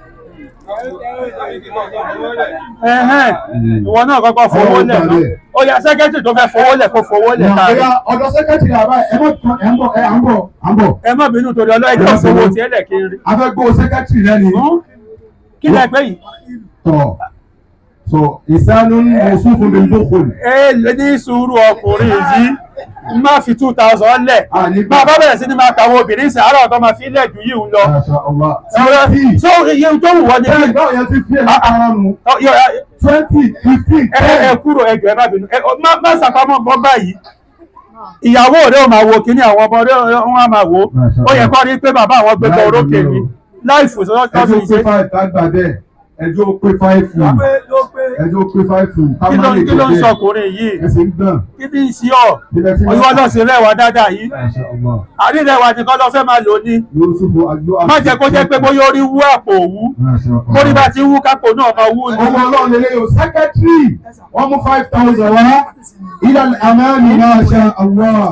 ẹ̀hẹ́n, ìwọ náà kọ́kọ́ fowó lẹ̀ ná ó yá sẹ́kẹ́tì tó fẹ́ fowó lẹ̀ kó fowó lẹ̀ ká Nàìjíríà ọ̀dọ̀ sẹkẹtìrì àbá ẹ mọ̀ tán ẹ̀ ń bọ̀ ẹ̀ à ń bọ̀ à ń bọ̀ ẹ má bínú torí ọlọ́ọ̀dẹ́ fowó tiẹ̀ lẹ̀ kiri afẹ́gbó sẹkẹtìrì lẹ́ni kí lẹ pé yìí tọ̀ so ìsánú mọ̀sùn fún mi ló kò ní. ẹ lè ní sùúrù ọkùnrin yìí má fi two thousand lẹ̀ Ànígbà. bá a bá bẹ̀rẹ̀ sí ni máa kàwé obìnrin sàárọ̀ tó máa fi lẹ̀ jù yìí ń lọ. Masha Allah Ọ̀rẹ́, twenty so iye tó wù wọ́n ni ẹ̀ báwo yẹn ti fi ẹ̀ lára nù Ọ- yọ- ẹ twenty fifteen ẹ- ẹ kúrò ẹjọ́ ẹ má bínú Ẹ- ọ- má má sàpamọ́ bọ́ báyìí ìyàwó rẹ̀ ò máa wo kíní àwọn ọmọ rẹ̀ wọn á máa wo ó yẹ kọ́ rí pé bàbá àwọn gbẹgbẹ orókè ni láìfò ẹjọ́ sọ́sọ́ pé ìṣe five ká gbà bẹ́ẹ̀ ẹjọ́ pé five fún ẹjọ́ pé five fún ká kí má ló lè kí ló ń bẹ́ẹ̀. sọkùnrin yìí ẹsẹ̀ ń gbọ̀n. kí ni ń ṣe ọ́ Ilẹ̀ tí ìwọ náà sì rẹwà dáadáa yìí Masha Allah. àrílẹ̀wà nìkan lọ fẹ́ máa lò ní Yusufu Agbo. má jẹ́ kó jẹ́ pé bóyá orí wú àpò òwú Masha Allah. kórí bá ti wú kápò náà máa wú ni. Ọmọ ọlọ́run lè léyò sẹ́kẹ́tírì wọ́n mú five thousand wá. Ilẹ̀ àmàlì Masha Allah.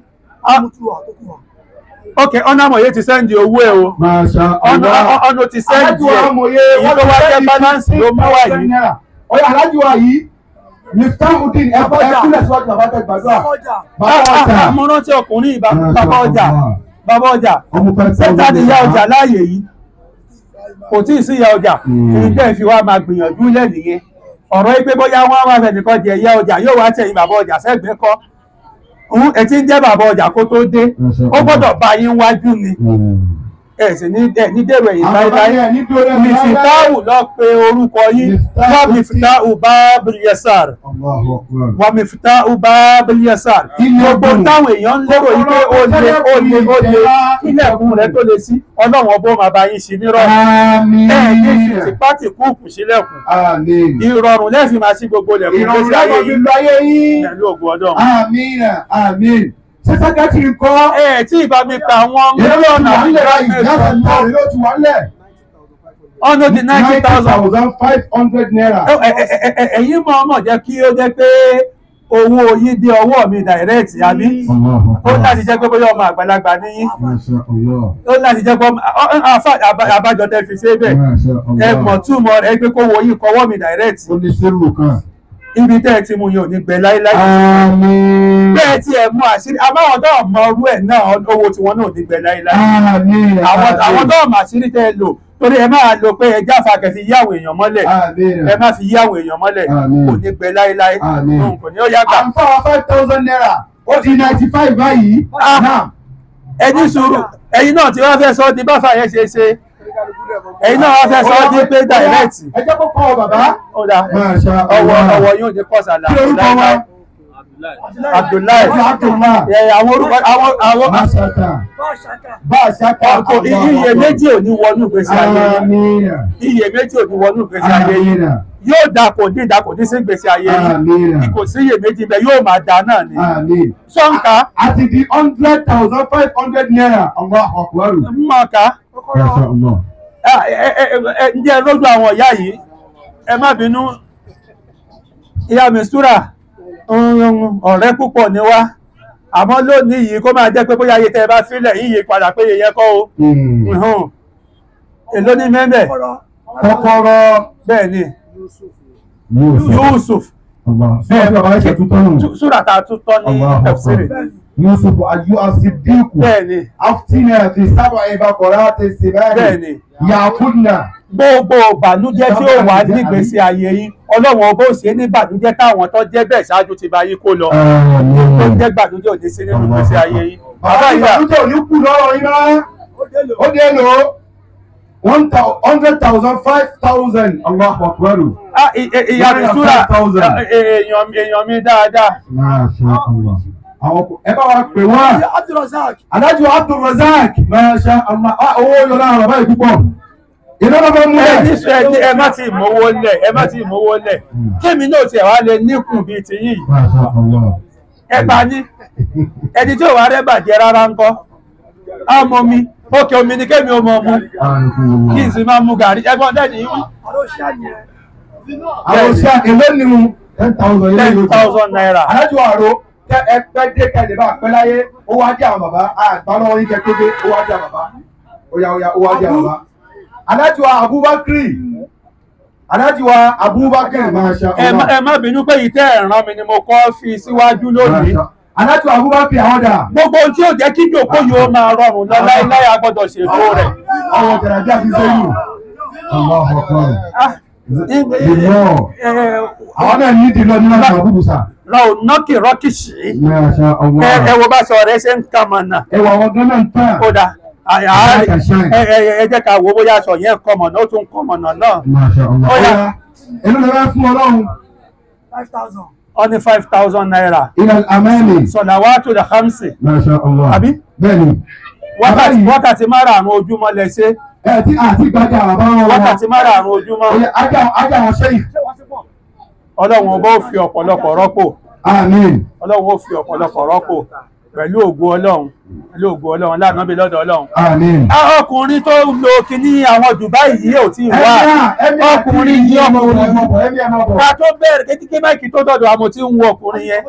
ok ọ̀nà àmọ̀yé ti sẹ́ndì owó ẹ̀ o Masha ọ̀nà Allah. ọ̀nà ti sẹ́ndì Alájùwà ẹ̀ amòye èyí tó wá jẹ́ balance ló mú wá yìí. Ọ̀yà alájùwà yìí Miftahuddin ẹ̀kọ́ ẹ̀kúnlẹ̀ síwájú bàbá tẹ̀ gbàdúrà. Bàbá ọjà. mo rántí ọkùnrin yìí bá- Masha bàbá ọjà Allah. bàbá ọjà Ọmọ five thousand. sẹ́ta ni ìyá ọjà láàyè yìí kò tí ì sí ìyá ọjà Mm. kí n tẹ́ fi wá máa gbìyànjú lẹ́nìyẹn ọ̀rọ̀ yìí pé bóyá wọ́n á wá fẹ́ nìkan jẹ ìyá ọjà yóò wá tẹ̀yìn bàbá ọjà sẹ́gbẹ̀ẹ́ kọ́ òun ẹ̀ tí ń jẹ́ bàbá ọjà kó tó dé Masha ó Allah. gbọ́dọ̀ bá yín wájú ni Mm. ẹ̀ sì ní ẹ̀ ní dèrò ẹ̀yìn Àwọn bá láíláí yẹn nítorí ẹ̀ mìfìtáwù lọ pé orúkọ yín Miftahu wọ́n mìfìtáwù bábìlì yẹsàr Allahu Akbar. wọ́n mìfìtáwù bábìlì yẹsàr Ilé gbogbo ọdún. táwọn èèyàn ń lérò yìí pé ó lé ó lé ó lé ilẹ̀kùn rẹ̀ tó lé sí ọlọ́run ọbọ̀ máa bá yín sí nírọ̀rùn Àmín. ẹ̀ ní fi tìpátì kúùkù sílẹ̀kùn Àmín. ìrọ̀rùn lẹ́ẹ̀fì máa sí gbogbo ilẹ̀kùn Ìrọ̀rùn gbèsè ayé láyé fi yìí lọ ayé yín. pẹ̀lú ògùn ọdún. Àmín. Àmín. Ṣé sẹ́kẹ́tìrì kọ́? ẹ tí ìbá mi pa àwọn Èló ló ti mílíọ̀nù wà nílẹ̀ báyìí? àti Láti ìgbà mọ̀ èló ti wà nílẹ̀? ọ̀nà di ninety thousand five hundred naira. ẹ̀yin mọ̀ ọmọ jẹ́ kí ó jẹ́ pé owó yín dé ọwọ́ mi direct àbí ó láti jẹ́ pé bóyá ọmọ àgbàlagbà ní yín Masha Allah. ó láti jẹ́ pé ọmọ ọ- ọ- àfà- àbá- àbájọ tẹ́ fi ṣe bẹ́ẹ̀ Masha ẹ Allah. mọ̀ túmọ̀ rẹ̀ pé kó wo yín kọwọ́ mi direct Ó ní sírù kan. ibi tẹ́ ẹ ti mú yẹn ò ní gbẹ láíláí Àmín. bẹ́ẹ̀ tí ẹ mú àṣírí àbáwọn tó mọ orú ẹ̀ náà owó tiwọn náà ò ní gbẹ láíláí Àmín. àwọn àwọn tó mọ àṣírí tẹ́ ẹ lò torí ẹ máa lo pé ẹ jáfa kẹfì yáwó èèyàn mọ́lẹ̀ Àmín. ẹ má fi yáwó èèyàn mọ́lẹ̀ Àmín. kò ní gbẹ láíláí Àmín. Mm, kò ní ó yá gbà. À ń fọwọ́ five thousand naira. Ó di ninety five báyìí. Ah. Náà. ẹni sùúrù ẹ̀yin náà tí wọ́n fẹ́ sọ ọ́ di báfà yẹn ṣe ṣe ẹ̀yin náà wọ́n fẹ́ sọ ọ́ di pé direct Ẹ jẹ́ kó kọ́ ọ bàbá. ó dà Masha ọwọ́ Allah. ọwọ́ yóò ní kọ́sàlà Kí lorúkọ wọn? Abdullahi Abdullah. ẹ àwọn orúkọ àwọn àwọn Masaka. Bá a ṣaka. ọkọ iye méjì ò ní wọnú ìgbésí ayé yín Àmín. iye méjì ò ní wọnú ìgbésí ayé yín Àmín. yóò dà kò dín dà kò dín sí ìgbésí ayé yín Àmín. kò sí iye méjì bẹ́ẹ̀ yóò máa dà náà ni Àmín. sọ́ǹkà Àti di hundred thousand five hundred naira. Allahu Akbar. mọ̀ọ́ká Masha Allah. ǹjẹ́ ẹ lójú àwọn ìyá yìí ẹ má bínú ìyá mistura ọ̀rẹ́ púpọ̀ ni wá àmọ́ lónìí yìí kó máa jẹ́ pé bóyá iye tẹ́ ẹ bá fílẹ̀ yíyí padà pé iye yẹn kọ́ o Hmm. Uhun. èló ní mẹ́mẹ́ Kọ́kọ́rọ́. bẹ́ẹ̀ ni Yusuf. Yusuf Allah. Bẹ́ẹ̀ bàbá ẹ̀ṣẹ̀ tuntun nù. súrà tá a tún tọ́ ní Allahu tafsiri Akbar. Yusuf ayu asidiku. bẹ́ẹ̀ ni Aftina fi sábà ìbákọ̀rá ti sì bẹ́ẹ̀ bẹ́ẹ̀. ni Yakunna. gbogbo ìbànújẹ́ tí ó wà nígbésí ayé yín ọlọ́run ọba ò ṣe ní ìbànújẹ́ táwọn tó jẹ́ bẹ́ẹ̀ ṣáájú ti bá yín kó lọ tó jẹ́ ìbànújẹ́ òde sí nínú ìgbésí ayé yín Bàbá bàbá ìyá ìbànújẹ́ ò ní kú lọ́rọ̀ yín náà. Ó dé lò ó. One thou- hundred thousand five thousand. Allahu Akbar. Ah, i- i- ìyá mi One súrà hundred thousand. ah, èèyàn èèyàn mi dáadáa Masha Allah. Àwọn kò ẹ bá wa pè wọ́n. Adájọ́ Abdulrazak. Masha Allah. Ah, owó yọ lára bàbá yìí púpọ̀. Iná ló fẹ́ mú ẹ ẹ̀. ní sọ ẹ ní ẹ má ti mówó lẹ̀ ẹ má ti mówó lẹ̀ kémi náà tiẹ̀ wá lè níkùn bíi ti yìí Masha Allah. ẹ bá ní ẹni tí ò wá rẹ́ bàjẹ́ rárá ń kọ́ á mọ mi òkè omi ni kémi ò mọ mu kí n sì máa mu gàrí ẹgbọ́n dẹ́ni yìí wí. Àwọn òṣìṣẹ́ èlé ni mu. Ten thousand ilé ten yóò jù. thousand naira. Adájọ́ àrò tẹ ẹ pẹ́ dé kẹ́lẹ́ bá pẹ́ láyé. Ó wá jẹ́ àwọn bàbá. Àgbà lọ́wọ́ yín kẹ́ tó dé. Ó wá jẹ́ àwọn bàbá. Ó yá ó yá ó wá jẹ́ àwọn bàbá. Adájọ́ Abubakar. Adájọ́ Abubakar Masha ẹ má Allah. ẹ má bínú pé ìtẹ́ ẹ̀ràn mi ni mo kọ́ fi síwájú lónìí. Adájọ́ Abubakar àwọn dà. gbogbo ohun tí ó jẹ́ kí ìjòkó yìí ó máa rọrùn lọ láéláé a gbọ́dọ̀ ṣètò rẹ̀. Àwọn jàràjà fi sẹ́yìn. Allahu Akbar. Ah, ẹ- Ìmọ̀. ẹ- Àwọn náà ní ìdílọ nínú àwọn àbúrò sà. ra ò nọ́kì rọ́kìṣì. Masha ẹ ẹ Allah. wo bá sọ rẹ ṣe ń kà mọ̀nà. Ẹwà àwọn gánà ń tàn. ó dà à- à- ẹ ẹ- ẹ jẹ́ ká wo bóyá aṣọ yẹn kọ́ mọ̀nà ó tún kọ́ mọ̀nà náà. Masha Allah. Ó yá. Ọya, Èló lè fẹ́ fún Ọlọ́run? ó ní five thousand naira. Ilẹ̀ Amẹ́lì. sọ̀làwátò dà hamsi. Masha Allah. Àbí? Bẹ́ẹ̀ni. wákàtí Bàbá yìí- wákàtí márààrún ojúmọ́ lẹ ṣe. Ẹ tí àti gbàjà bàbá wọn. wákàtí márààrún ojúmọ́. Ọya, Ajá ajá wọn ṣẹ́yìn. ọlọ́run ọba ó fi ọ̀pọ̀lọpọ̀ rọ́pò. Àmín. ọlọ́run ó fi ọ̀pọ̀lọpọ̀ rọ́pò pẹ̀lú ògo ọlọ́run pẹ̀lú ògo ọlọ́run lánàá bí lọ́dọ̀ ọlọ́run. Àmín. Ah, ọkùnrin tó ń lo kinní àwọn Dubai yìí ò tí ì wá Ẹ̀mí ọkùnrin yìí ọkùnrin yìí Ẹ̀mí ẹ̀ máa bọ̀. ká tó bẹ̀rẹ̀ kétíké máìkì tó dọ̀dọ̀ àmọ́ tí ń wo ọkùnrin yẹn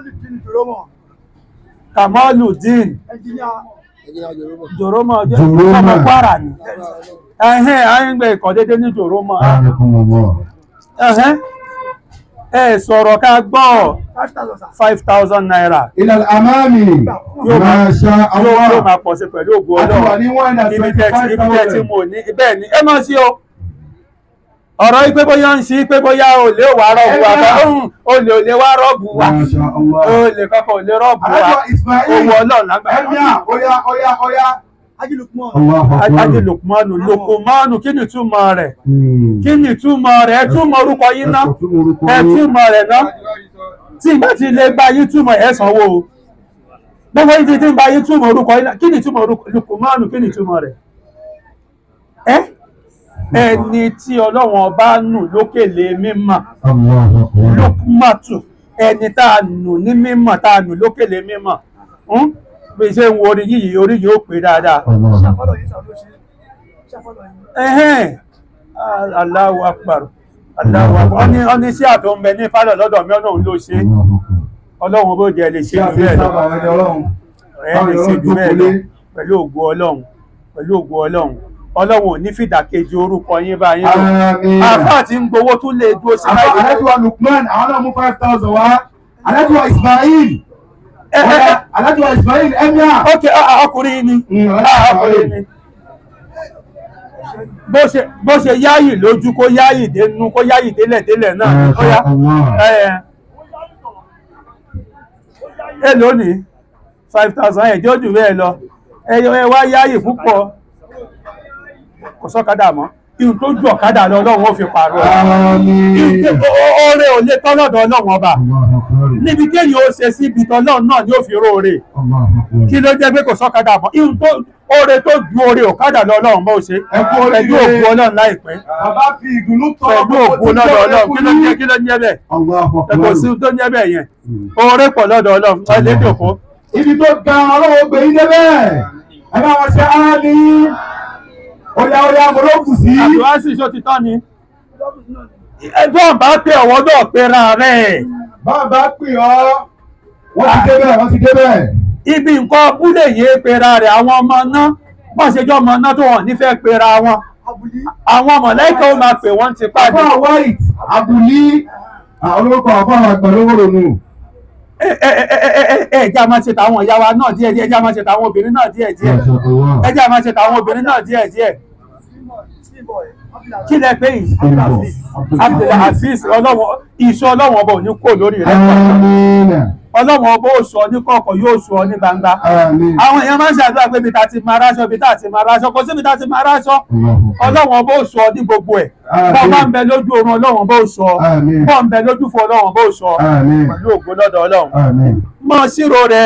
Kamaludin Jòrómọ̀ jẹ́ Jòrómọ̀. ọmọ Kwara ni ẹ̀hẹ́n àyìngbẹ̀ ìkọ̀ dédé ní Jòrómọ̀ Àmín. ẹ̀hẹ́n ẹ sọ̀rọ̀ ká gbọ́ five thousand naira Ilẹ̀ Amẹ́lì. Yóò máa- Masha yóò yóò Allah. máa pọ̀ sí pẹ̀lú ògo Àti wà Ọlọ́run ní one hundred ibi twenty tẹ́ ti five ibi tẹ́ ti thousand. mò ní bẹ́ẹ̀ ni ẹ mọ̀ sí o ọ̀rọ̀ yìí pé bóyá ń sí pé bóyá olè wà rọ́ọ̀bù wa Ẹgbẹ́. ọ̀hún olè olè wà rọ́ọ̀bù wa Masha Allah. olè kankan olè rọ́ọ̀bù wa Adájọ́ Ismail. owó ọlọ́run lágbàá Ẹ̀mí à, ọya ọya ọya. Allahu Akbar. ajé lukumanu lukumanu kí ni túmọ̀ rẹ̀ Hmm. kí ni túmọ̀ rẹ̀ ẹ túmọ̀ orúkọ yín ná Ẹ sọ fún orúkọ ẹ yín. túmọ̀ rẹ̀ ná tí ìgbà tí ilé bá yín túmọ̀ ẹ sanwó o gbogbo yín ti ti ń bá yín túmọ̀ orúkọ yín ná kí ni túmọ̀ orúkọ lukumanu kí ni túmọ̀ rẹ̀ ẹ ẹni tí ọlọ́wọ́n ọba nù lókèlè mímọ̀ Allahu Akbar. lukumatu ẹni tá a nù ní mímọ̀ tá a nù lókèlè mímọ̀ ń bí ṣe ń wo orí yìí orí yìí ó pé dáadáa Allahu Akbar. ẹ̀hẹ́n Allahu akbar Allahu akbar ọ́ní ọ́ní sí àtọ́ ń bẹ ní pálọ̀ lọ́dọ̀ mi ọlọ́run ló ṣe Allahu Akbar. ọlọ́run bó jẹ́ lè ṣe Ṣé jù àfi bẹ́ẹ̀ lọ sábà ẹni Ọlọ́run? ẹ̀ lè ṣe jù bẹ́ẹ̀ lọ pẹ̀lú ògo ọlọ́run pẹ̀lú ògo ọlọ́run ọlọ́run ò ní fìdàkejì orúkọ yín bá yín lò Àmín. àfáà tí ń gbowó tún lè dúró sí Àfọ báyìí Alájùwà Lukman àwọn náà mú five thousand wá. Alájùwà Ismail. ẹ ẹ ẹ Ọ̀la Alájùwà Ismail Emir. ok ah, ah, ọkùnrin yìí ni Mm, Ah, ọkùnrin ni bó ṣe bó ṣe yáyì lójú kó yáyì dénú kó yáyì délẹ̀ délẹ̀ náà ni ó yá ẹ ẹ lónìí five thousand ẹ̀jẹ̀ ojú bẹ́ẹ̀ lọ ẹ ẹ wá yáyì púpọ̀ kò sọ́kadà mọ́ ihun tó ju ọ̀kadà lọ ọlọ́run ó fi pààrọ̀ ẹ̀. Àmín. oore ò lè tọ́ lọ́dọ̀ ọlọ́run ọba níbi kéèyàn ó ṣe síbi tọ́lọ́run náà ni ó fi róore kí ló jẹ́ pé kò sọ́kadà mọ́ ihun tó oore tó ju oore ọ̀kadà lọ ọlọ́run bó ṣe Ẹ kú oríire. pẹ̀lú òkú ọlọ́run láìpẹ́ Bàbá fi ìdùnnú tọ́ pẹ̀lú òkú lọ́dọ̀ ọlọ́run kí ló jẹ́ kí ló jẹ́ bẹ́ẹ̀ ẹ kò sí tó jẹ́ bẹ́ẹ̀ yẹn oore pọ̀ lọ́dọ̀ ọlọ́run ẹ lè dòkó Ibi tó ga ọlọ́wọ́ gbé yín débẹ̀. Ẹ bá wọn ṣe áálí. Oya oya mo ló kù sí. àdúrásì ṣó ti tán ni ẹjọ́ bá pé ọ̀wọ́ náà pera rẹ̀ Bàbá pè ọ́. Wọ́n ti débẹ̀ wọ́n ti débẹ̀. ibi nǹkan abúlé yìí pera rẹ̀ àwọn ọmọ náà wọ́n ṣe jọ́ ọmọ náà tó wọ́n nífẹ̀ẹ́ pera wọn àwọn mọ̀lẹ́kà ó máa pè wọ́n ti pàdé Àfọ̀ white Abuli. Àwọn olórúkọ àfọ̀ àwọn àgbà lówó ronú. ẹjẹ́ a máa ṣe tàwọn ìyá wa náà díẹ̀ díẹ̀ ẹjẹ́ a máa ṣe tàwọn obìnrin náà díẹ̀ díẹ̀ ẹjẹ́ a máa ṣe tàwọn obìnrin náà díẹ̀ díẹ̀ kí lẹ pé yìí Abdul Aziz ọlọ́wọ́ iṣẹ́ ọlọ́wọ́ ọba ò ní kó lórí rẹ̀ Àmín. ọlọ́wọ́ ọba ó sọ ní kọ̀ọ̀kan yóò sọ ní gbangba Àmín. àwọn èèyàn máa ń ṣàdúrà pé ibi tá a ti máa ráṣọ ibi tá a ti máa ráṣọ kò sí ibi tá a ti máa ráṣọ ọlọ́wọ́n bó sọ ní gbogbo ẹ̀ bọ́ bá ń bẹ lójú oorun ọlọ́wọ́n bó sọ Àmín. bọ́ ń bẹ lójú fún ọlọ́wọ́n bó sọ Àmín. pẹ̀lú ògo lọ́dọ̀ ọlọ́run Àmín. mọ sírò rẹ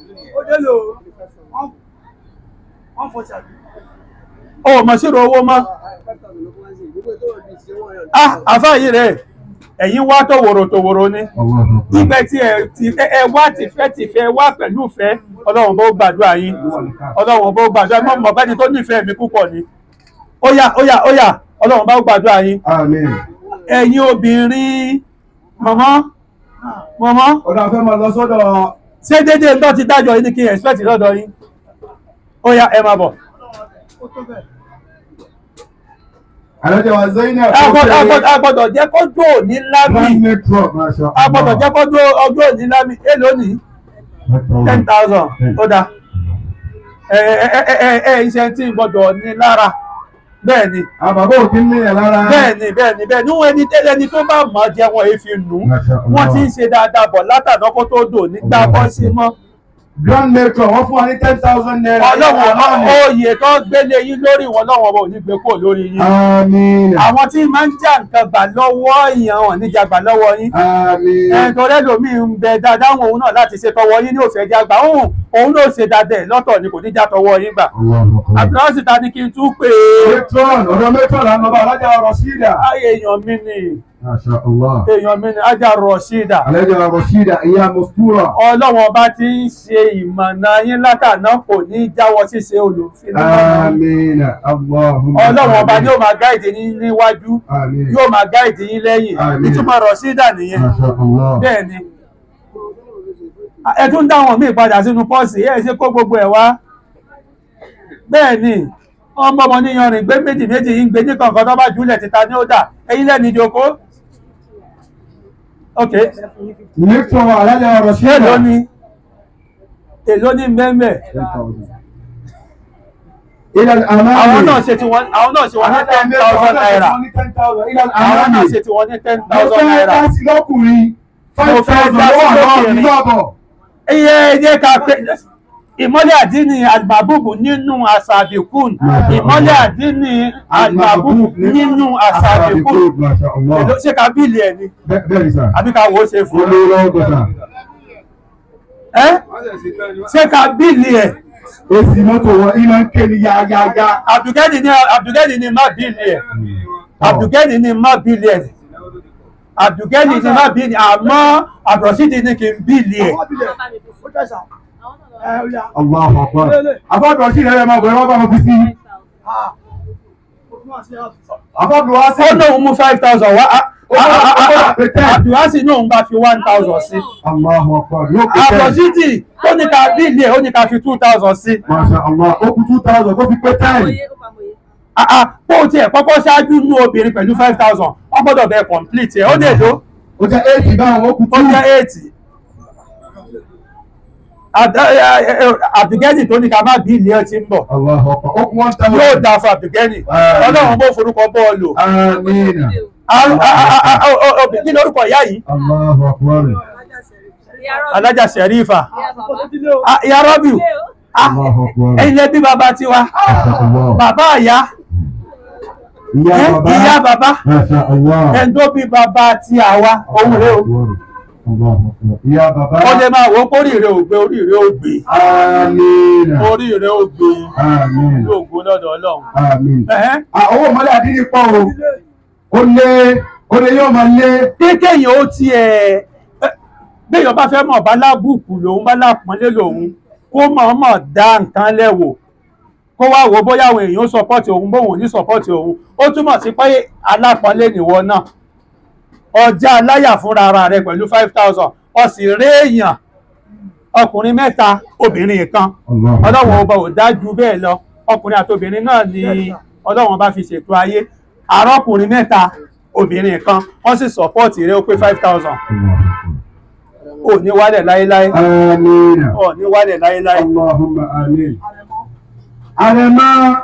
o mọ sírò owó mọ ah àfáàyè rẹ ẹ̀yin wá tòwòrò tòwòrò ni ibẹ̀ tí ẹ ti ẹ wá tìfẹ́ tìfẹ́ wá pẹ̀lú ìfẹ́ ọlọ́run bó gbàdúrà yín ọlọ́run bó gbàdúrà mọ́ mọ́ bẹ́ni tó nífẹ̀ẹ́ mi púpọ̀ ni ó yá ó yá ó yá ọlọ́run bá gbàdúrà yín Àmín. ẹ̀yin obìnrin mọ̀mọ́ mọ̀mọ́ Ọ̀dọ̀ àfẹ́ máa lọ sọ́dọ̀ ṣé dédé ń tọ́ ti dájọ́ yín ní kí n expect lọ́dọ̀ yín ó yá ẹ máa bọ̀ Àlọ́jọ́ wa Zainab. a gbọ́dọ̀- a gbọ́dọ̀- a gbọ́dọ̀ jẹ́ kó dùn òní lámì Grand Metro, Masha a gbọ́dọ̀ jẹ́ kó dùn ọjọ́ òní lámì èlò ní ten thousand ó dáa ẹ ẹ ẹ ẹ ẹ iṣẹ́ tí ń gbọ́dọ̀ ní lára bẹ́ẹ̀ ni Àbàbọ̀ òkè ń lé ẹ̀ lára. bẹ́ẹ̀ ni bẹ́ẹ̀ ni bẹ́ẹ̀ ni wọ́n ẹni tẹ́lẹ̀ ẹni tó bá mọ̀ ọ́ jẹ́ wọn èéfi nù Masha Allah. wọ́n ti ń ṣe dáadáa bọ̀ látàná kó tó dò nígbà bọ́ sí mọ́ Grand Metro wọ́n fún wa ní ten thousand naira. ọlọ́wọ́n oyè tó gbélé yín lórí wọn lọ́wọ́ wọn ò ní gbé kúrò lórí yín Àmín. àwọn tí máa ń já nǹkan gbà lọ́wọ́ èèyàn wọn níjà gbà lọ́wọ́ yín Àmín. ẹ̀ẹ́dọ̀ lẹ́lòmíì ń bẹ dáadáa wọn òun náà láti ṣe tọwọ́ yín ní òfẹ́ já gbà òun òun ló ṣe dáadáa ẹ̀ lọ́tọ̀ ni kò ní já tọwọ́ yín gbà àbúrò sì ta ni kí n tún pè é Metron ọ̀dọ̀ Metron làwọn ọba alájà Rọ̀ṣídà. ayé èèyàn mi ni Masha Allah. èèyàn mi ni ajá Rọ̀ṣídà Alájà Rọ̀ṣídà ìyá Mọ̀súrà. ọlọ́wọ́n bá ti ń ṣe ìmọ̀nà yín látàná kò ní jáwọ́ ṣíṣe olùfin Àmín. Allahumma. ọlọ́wọ́n ọba ni yóò máa gáìdì yín níwájú Àmín. yóò máa gáìdì yín lẹ́yìn Àmín. ìtumọ̀ Rọ̀ṣídà nìyẹn Masha Allah. bẹ́ẹ̀ ni ẹ tún dá wọn míì padà sínú pọ́ọ̀sì ẹ ṣe kó gbogbo ẹ̀ wá bẹ́ẹ̀ ni ọmọ ọmọ níyanrìn gbé méjì méjì yìí ń gbé ní kankan tó bá jùlẹ̀ títa ní ó dà ẹ̀yin lẹ́ni ìjókòó ok Metron alájà Rọ̀ṣídà. èló ni èló ní mẹ́mẹ́ Ilẹ̀ àmàlì. àwọn náà ṣe tí wọ́n àwọn náà ṣe wọ́n ní ten thousand naira Ilẹ̀ àwọn náà àmàlì. ṣe tí wọ́n ní ten Mo thousand fẹ́ naira dá sí lọ́kùnrin. Mo Five fẹ́ thousand dá sí lọ́wọ́ àwọn lọ́kùnrin. ìlú àbọ̀. iye iye ká pé ìmọ́lẹ̀ àdínì àgbàbùbù nínú àṣàbìkún ìmọ́lẹ̀ àdínì àgbàbùbù nínú àṣàbìkún Masha Allah. èló ṣé ká bíìlì ẹ̀ ni Bẹ́ẹ̀ bẹ́ẹ̀ ni sà. àbí ká wò ó ṣe fún Olówó lọ́wọ́ gbọ́sà. ẹ́ ṣé ká bíìlì ẹ̀ Èsì mọ́tò wọn iná ń ké ní yáyáyá. àbùkẹ́ni ni àbùkẹ́ni ni má bíìlì ẹ̀ àbùkẹ́ni ni má bíìlì ẹ̀ àbùkẹ́ni ni má bíìlì àmọ́ àbùrọ̀sídìí ni kì í bíìlì ẹ̀ Allahu Akbar. Àfọ́dọ̀ sí ìrẹ́lẹ̀ máa bọ̀ ẹ wá bá wọn fi sí. Àfọ́dọ̀ wá sí. ó lóun mú five thousand wá Ó bá- ó bá pé ten. àbùrọ̀sí náà bá fi one thousand sí. Allahu Akbar. Yóò pé ten. àbọ̀sídì ó ní ká bíìlì ẹ̀ ó ní ká fi two thousand sí. Masha Allah. Ó kú two thousand kó fi pé ten. Ah, ah, bó o tiẹ̀ kọ́kọ́ ṣáájú nú obìnrin pẹ̀lú five thousand wọ́n gbọ́dọ̀ bẹ complete ẹ̀ ó dè ló ó jẹ́ eight báwọn ó kú ó jẹ́ eight Abdulgani tó ní ká má bí ilé ẹ ti ń bọ̀ Allahu Akbar. ó kú one thousand. yóò dáa fún Abdulgani Àmín. ọlọ́run bó forúkọ bọ́ọ̀lù Amina. kí ni orúkọ ìyá yìí Allahu Akbar. alájà sẹ̀rífà Ah, ìyá rọ́bìù Ah, Allahu Akbar. ẹ̀yin lẹ bí bàbá tiwa Allah. bàbá àyá Ìyá ẹ, bàbá. ìyá bàbá Masha Allah. ẹni tó bí bàbá ti àwa òun rè o Allahu Akbar. Ìyá bàbá. ó lè máa wọ pé oríire ò gbé oríire ò gbé Amina. oríire ò gbé Amina. yóò gbó lọ́dọ̀ ọlọ́run Amina. Ẹ̀hẹ́n. Ah, owó mọ́lẹ̀ àdínní pọ̀ o. Ó lé ó lé yóò máa lé. kékèyàn ó tiẹ̀ ẹ, béèyàn bá fẹ́ mọ̀ bá lábùkù lòun bá lápọ́nlé lòun kó mọ̀ọ́mọ̀ dá nǹkan lẹ́wò kó wá wo bóyá àwọn èèyàn sọpọ́tì òun bóun ò ní sọpọ́tì òun ó túmọ̀ sí pé alápọ́nlé nìwọ náà ọjà aláyà fúnra ara rẹ pẹ̀lú five thousand ó sì rí èèyàn ọkùnrin mẹ́ta obìnrin kan ọlọ́run ọba ò dájú bẹ́ẹ̀ lọ ọkùnrin àti obìnrin náà ni ọlọ́run bá fi ṣètò ayé àrọ́kùnrin mẹ́ta obìnrin kan wọ́n sì sọ̀pọ́ọ̀tì rẹ̀ ó pé five thousand ò ní wálẹ̀ láéláé Amina. ò ní wálẹ̀ láéláé Allahumma amin. Àrẹ̀mọ́.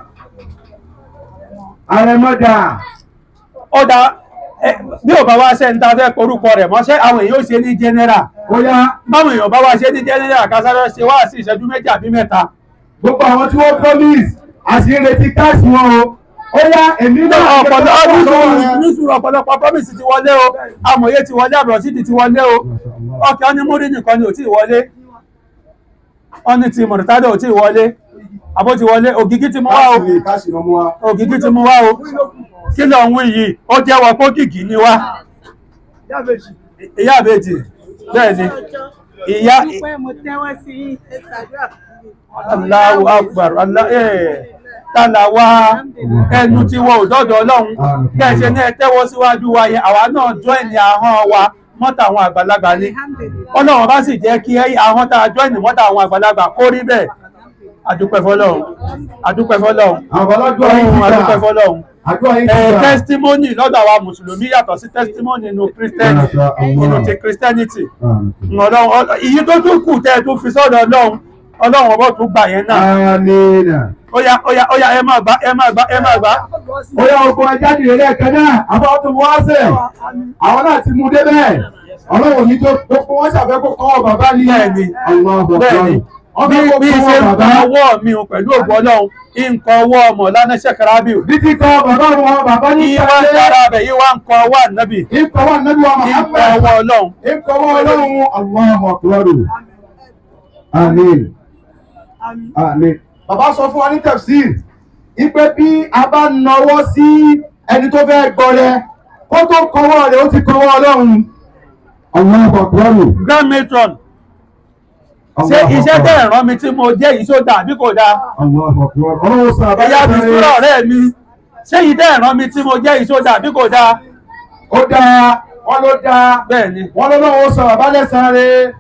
Àrẹ̀mọ́ dà. ó dá ẹ, bí ò bá wá ṣe ń ta fẹ́ porúkọ rẹ̀ mọ́ṣẹ́ àwọn èèyàn ó ṣe ní general Ó yá. báwọn èèyàn bá wá ṣe ní general kásáré ṣe wá sí ìṣẹ́jú méjì àbí mẹ́ta Gbogbo àwọn tí wọ́n promise àti retí káàsì wọn o. Ó yá èmi náà. ọ̀pọ̀lọpọ̀ nísùúrù ọ̀pọ̀lọpọ̀ promise ti wọlé o amòye ti wọlé àbùrọ̀sídì ti wọlé o ọkẹ́ ọ́nímúrí nìkan ni ò tí ì wọlé ọ́ní ti mọ̀rítádà ò tí ì wọlé àbó ti wọlé ògìgí ti mú wá o Káàsì káàsì ló mú wa. ògìgí ti mú wá o kí ló ń wí yìí ó jẹ́wọ́ pé ògìgí ni wá ìyá àbèjì bẹ́ẹ̀ ni ìyá Allahu Akbar Allah ẹ̀ tààlà wa ẹnu tí wọ́n ò dọ́dọ̀ ọlọ́run kẹ́ẹ̀ṣẹ́ ní ẹ tẹ́wọ́ síwájú wa yẹn àwa náà jọ ẹ̀ní ahọ́n wa mọ́tà àwọn àgbàlagbà ni ọlọ́run bá sì jẹ́ kí ahọ́n tá a jọ ẹ̀ní mọ́tà àwọn àgbàlagbà kó rí bẹ́ẹ̀ adúpẹ́ fọlọ́run adúpẹ́ fọlọ́run Àwọn ọlọ́dún ọ̀hún ti adúpẹ́ gbà. fọlọ́run Àdúrà yín ẹ ti gbà. testimony lọ́dọ̀ àwa mùsùlùmí yàtọ̀ sí testimony nínú christianity nínú ti christianity ọlọ́run ọlọ́- ìyí tó tún kù tẹ́ ẹ tún fi sọ́dọ̀ ọlọ́run ọlọ́run ọbọ̀ tún gbà yẹn náà Amina. óyá óyá óyá ẹ máa gbá ẹ máa gbá ẹ máa gbá Ó yá ogun ajá nìyẹn lẹ́ẹ̀kan náà. Àbá tó mú wá sẹ̀. Àwọn náà ti mú débẹ̀. Ọlọ́run ní tó gbogbo wọn ṣàfẹ́ kó kọ́ bàbá ní. Bẹ́ẹ̀ni. Allahu Akbar. bẹ́ẹ̀ni bí Ọbẹ̀ kó bí ṣe kọ́ ń bàbá. kan ọwọ́ mi o pẹ̀lú ògbọ́ ọlọ́run nǹkan ọwọ́ ọmọ lánàá ṣẹ̀kẹ́rábì o Bí ti kọ́ bàbá wọn, bàbá ní yí wá ń dára bẹ̀ yí wá ń kan ọwọ́ ànábì Ìkọ̀ wà nẹ́bí wa nǹkan Muhammad. ọwọ́ ọlọ́run Ìkọ̀ wà ọlọ́run. Allahu Akbar. Amin. Amin. Bàbá sọ fún wa ní tafsir. Ipe bí a bá nawọ́ sí ẹni tó fẹ́ gbọ́rẹ, kó tó kọwọ́ rẹ̀ ó ti kọwọ́ ọlọ́run. Allahu Akbar. grand matron ṣé iṣẹ́ tẹ̀ ẹ̀ràn mi tí mo jẹ́ yìí tó dà bí kò dáa Allahu Akbar. Ọlọ́run sọ àbájá ẹ̀yà mi sùúrọ̀ ọ̀rẹ́ mi ṣé yìí tẹ̀ ẹ̀ràn mi tí mo jẹ́ yìí tó dà bí kò dáa Ó dáa, wọ́n ló dáa. bẹ́ẹ̀ ni Wọ́n lọ́wọ́ sọ àbálẹ̀ sáré.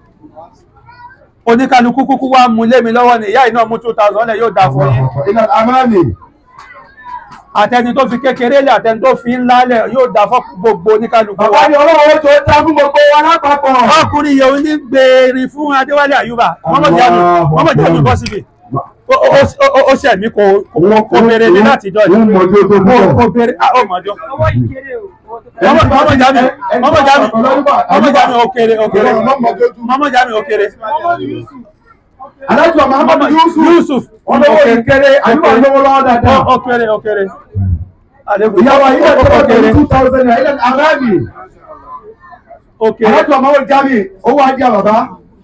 oníkálukú kúkú wá mú lé mi lọ́wọ́ ni ìyá iná mú two thousand lẹ̀ yóò dáa fún yín Ilẹ̀ Amáàlì. àtẹni tó fi kékeré lẹ̀ àtẹni tó fi ńlá lẹ̀ yóò dáa fún gbogbo oníkálukú wa. Bàbá ni ọlọ́run tó dá fún gbogbo wa lápapọ̀. ọkùnrin yẹn ò ní gbèrè fún adéwálé àyùbá mọ́mọ́ jáde bọ́ síbi Ó- ó- ó- ó ṣẹ̀ mí kò kò- kò béèrè ní láti jọ Wọ́n mọ̀ ojú tó kò púpọ̀. kò béèrè ah, ó mọ̀jọ́ mọ́mọ́ jáde mọ́mọ́ jáde mọ́mọ́ jáde òkèrè òkèrè mọ́mọ́ jáde òkèrè Alájọ Muhammadu Yusuf. Yusuf Wọ́n lọ́wọ́ ìkéré, àyùbá lọ́wọ́ lọ́wọ́ dáadáa. òkèrè òkèrè àlébù Ìyàwó ilé tó wọ́n òkèrè tẹ̀lé two thousand naira ilẹ̀ Amáàlì. òkèrè Alájọ Muhammadu Jami, owó ajé bàbá.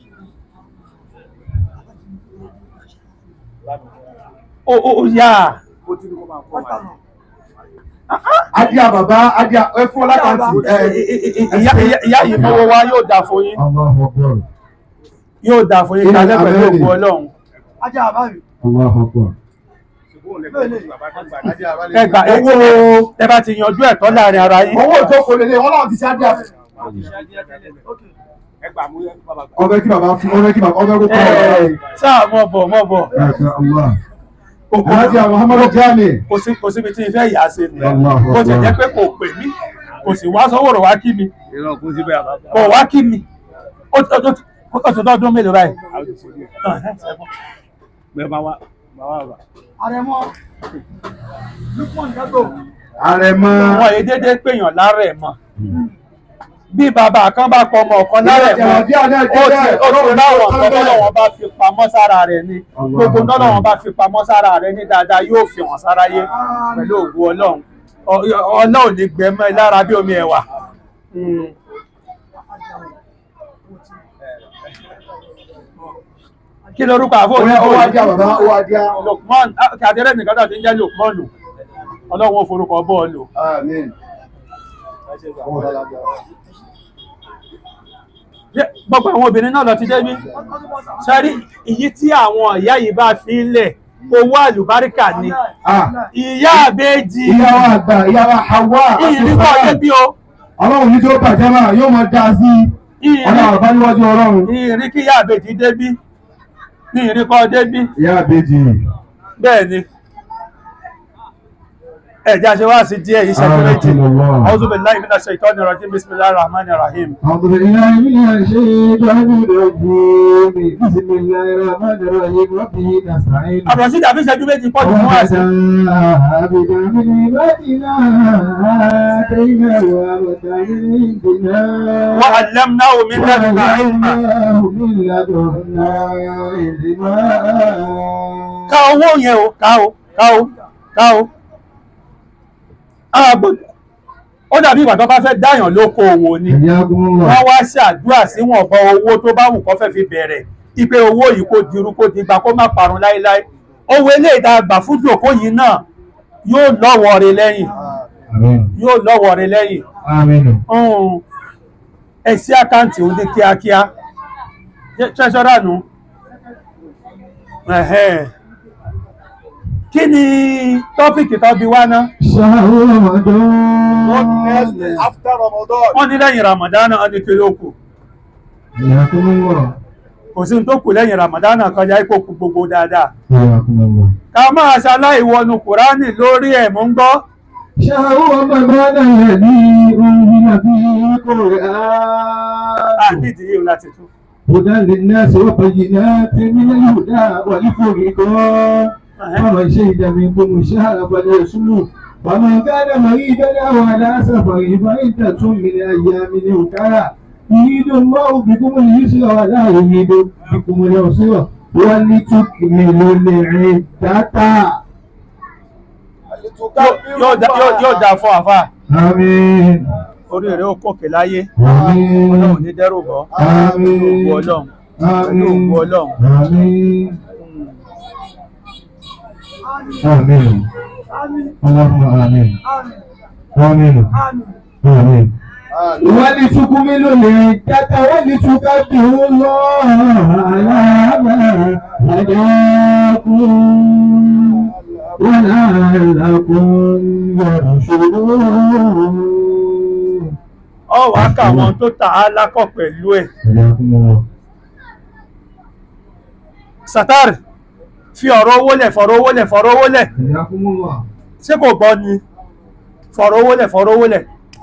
ó ó ó yá Ajé bàbá, ajé ẹ fún ọlákàntì. ìyá ìyá- ìyá yìí mọ́wọ́ wa yóò dáa fún yín Allahu Akbar. yóò dáa fún yín kálẹ̀ pẹ̀lú òkú ọlọ́run Allahu Akbar. ẹgbà owó ẹ bá ti yanjú ẹ̀tọ́ láàrin ara yín Owó ìjókòó lélẹ̀, wọ́n náà ti ṣe ajé àfẹ́. Ọbẹ̀ kí bàbá fún ọbẹ̀ kí bàbá ọbẹ̀ kó kọ́ Ẹ, sáà mọ̀ bọ̀ mọ̀ bọ̀ Masha Allah. kò Alhaji Muhammadu Jami. kò sí kò síbi tí ìfẹ́ ìyá ṣe nìyẹn Allahu kò sì Akbar. jẹ́ pé kò pè mí kò sì wá sọ́wọ́rọ̀ wá kí mi ìran kún síbẹ̀ àbájá. kò wá kí mi ó ti ó ti ó ti dọ́dún mélòó báyìí. bẹ́ẹ̀ máa wá máa wá wá. àrẹ̀mọ lukman dago Àrẹ̀mọ. wọn èyí déédéé pèèyàn lárẹ̀ mọ́ bí bàbá kan bá pọ ọmọ ọ̀kan lárẹ̀ mọ́ ó ti ó ti láwọn nǹkan tọ́lọ́wọ́n bá fi pamọ́ sára rẹ̀ ni gbogbo tọ́lọ́wọ́n bá fi pamọ́ sára rẹ̀ ní dáadáa yóò fi hàn sáráyé pẹ̀lú ògùn ọlọ́run Ọ- ọlọ́run ní gbẹmọ́ ẹ lára bí omi ẹ̀wà. Mm. kí lorúkọ àfọ Ó yá, ó wá díá bàbá, ó wá díá. Lukman kàdérẹ́ nìkan náà ti ń jẹ́ Lukman lò ọlọ́run ó forúkọ bọ́ọ̀lù. Àmín. gbogbo àwọn obìnrin náà lọ ti débi sẹ́rí èyí tí àwọn ìyá yìí bá fi ń lẹ̀ owó àlùbáríkà ni Ah, ìyá àbẹ́jì Ìyàwó àgbà, ìyàwó Hawa. ìrìnkọ́ débi o Ọlọ́run ní tó bàjẹ́ máa yóò máa dá sí ọlọ́run àbá níwájú ọlọ́run. ìrìn kí ìyá àbẹ́jì débi ní ìrìnkọ́ débi Ìyá àbèjì. bẹ́ẹ̀ ni ẹ̀já ṣe wá sí díẹ̀ yìí ṣẹ́jú méjì Alhamdulillah. A'udhu billahi minash shaitani rajim bismillahir rahmanir rahim أعوذ بالله من الشيطان الرجيم بسم الله الرحمن الرحيم وبه نستعين ọ̀rọ̀ sí ìdàbí ṣẹ́jú méjì pọ̀ jù fún wa sí وَجَاءَ بِنِعْمَتِنَا آتَيْنَاهُ رَحْمَةً مِنْ عِنْدِنَا وعلمناه من لدنا علما وَعَلَّمْنَاهُ مِنْ لَدُنَّا عِلْمًا ká owó yẹn o ká o ká o ká o ààbò ó dàbí ìgbà tó bá fẹ́ dáyàn lóko òwò ni حياكم الله wọ́n wá ṣàdúrà síwọ̀nba owó tó bá wù kó fẹ́ fi bẹ̀rẹ̀ ipe owó yìí kó dirú kó digba kó má parun láéláé owó eléyìí tá a gbà fún jòkó yìí náà yóò lọ́wọ́ rẹ̀ lẹ́yìn آمين yóò lọ́wọ́ rẹ̀ lẹ́yìn آمين um, ẹ sí àkáǹtì òun ní kíákíá ṣẹ́ṣọ́rà nù Ẹ̀hẹ́n. kí ni tọ́pìkì tó bí wá ná شهر رمضان after Ramadan. wọ́n ní lẹ́yìn ramadana wọ́n ní kí ló kù حياكم الله kò sí ní tó kù lẹ́yìn ramadana kọjá ipò kù gbogbo dáadáa حياكم الله ká máa ṣaláì wọnú kùránì lórí ẹ̀ mú ń gbọ́ شهر رمضان الذي أنزل فيه القرآن àdìdì yìí láti tún هدى للناس وبينات من الهدى والفرقان فمن شهد منكم الشهر فليصمه ومن كان مريضا او على سفر فعدة من ايام اخرى يريد الله بكم اليسر ولا يريد بكم العسر ولتكملوا العدة yóò dá- yóò- yóò dá fún àfà آمين orí rẹ̀ ó kòkè láyé ọlọ́run آمين ní dẹ́rù bọ́ آمين ògbó ọlọ́run pẹ̀lú آمين ògbó ọlọ́run آمين آمين اللهم آمين آمين آمين ولتكملوا العدة ولتكبروا الله على ما هداكم ولعلكم ترشدون ọ wàá kà wọn tó tà á lákọ̀ pẹ̀lú ẹ̀ حياكم الله satar fi ọ̀rọ̀ owó lẹ̀ fọ̀rọ̀ owó lẹ̀ fọ̀rọ̀ owó lẹ̀ حياكم الله ṣé kò gbọ́ ni fọ̀rọ̀ owó lẹ̀ fọ̀rọ̀ owó lẹ̀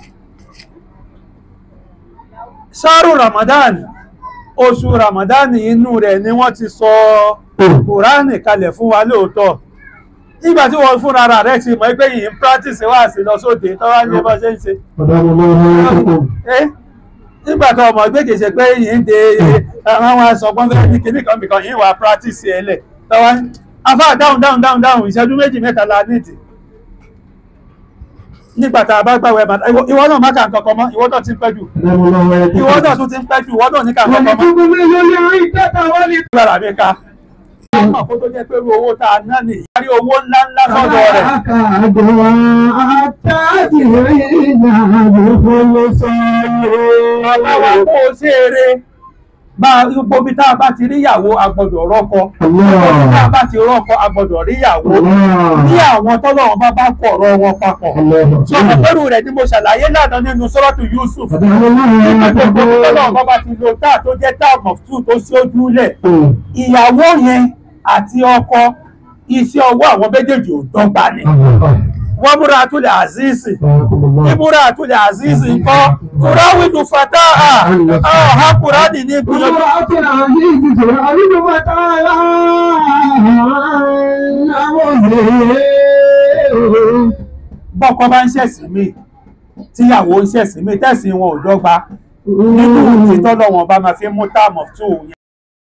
ṣáàrù ramadan oṣù ramadan inú rẹ̀ ni wọ́n ti sọ kùránì kalẹ̀ fún wa lóòótọ́ nígbà tí wọ́n fúnra ara rẹ̀ ti mọ̀ pé yìí ń practice wá sí lọ sóde tọ́wá ní bọ́ ṣe ń ṣe قدام الله حياتكم ẹ́ nígbà tó ọmọ gbé kèsè pé yìí ń de àwọn àwọn asọ̀gbọ́n fẹ́ ní kìnnì kan bìkan yìí wà practice ẹ̀ lẹ̀ tọ́wá ní afá dáhùn dáhùn dáhùn dáhùn ìṣẹ́jú méjì mẹ́ta la nídìí nígbà tá a bá gbàwẹ̀ bàtà ìwọ ìwọ náà má kà nǹkan kan mọ́ ìwọ náà ti ń pẹ́ jù قدام الله ìwọ náà حياتكم tún ti ń pẹ́ jù ìwọ náà ní kà nǹkan kan mọ́ ولتكملوا العدة ولتكبروا gbára mi ká ọmọ kó tó jẹ́ pé irú owó tá a ná ní ìyárí owó ńlá ńlá sọ́dọ̀ rẹ̀ Ọlọ́wà kó o ṣe eré. Bá gbogbo bí tá a bá ti rí ìyàwó agbọ́dọ̀ rọ́kọ. Bí tá a bá ti rọ́kọ agbọ́dọ̀ rí ìyàwó. Ní àwọn tọ́lọ́wọ́n bá bá kọ̀ ọ̀rọ̀ wọn papọ̀. Sọ ma pẹ́rù rẹ̀ ni mo ṣàlàyé lánàá nínú Sọ́rọ́tù Yusuf. Nígbà gbogbo bí tọ́lọ́wọ́n bá bá ti lo táà tó jẹ́ táà of two tó ṣojú lẹ̀. Ìyàwó yẹn àti ọkọ iṣẹ́ ọwọ́ àwọn méjèèjì ò dọ́gba ni wọ́n múra àtúlẹ̀ àzíìsì ìmúra àtúlẹ̀ àzíìsì ńkọ́ tùráwìdù fata àhákùránì ní gbìyànjú bọ́kọ bá ń ṣẹ̀sìn mí tíyàwó ń ṣẹ̀sìn mí tẹ̀sìn wọn ò dọ́gba nínú títọ́ lọ́wọ́n bá máa fi mú táàmù tó yẹn.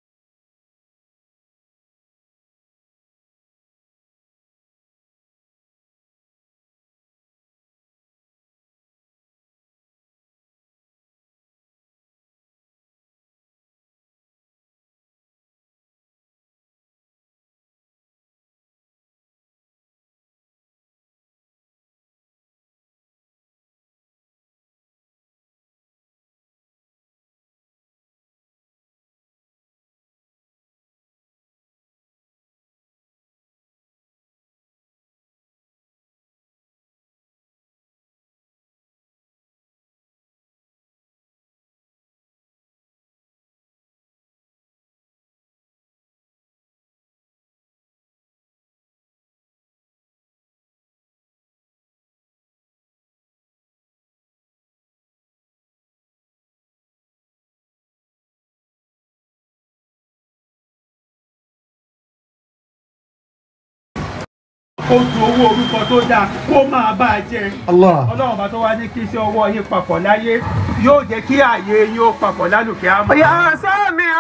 kó ju owó orúkọ tó dáa kó máa bá a jẹ. ọlọ́run bá tó wá ní kí iṣẹ́ ọwọ́ yín papọ̀ láyé yóò jẹ́ kí ààyè yín ó papọ̀ lálùkẹ́ àmọ́. يا سامع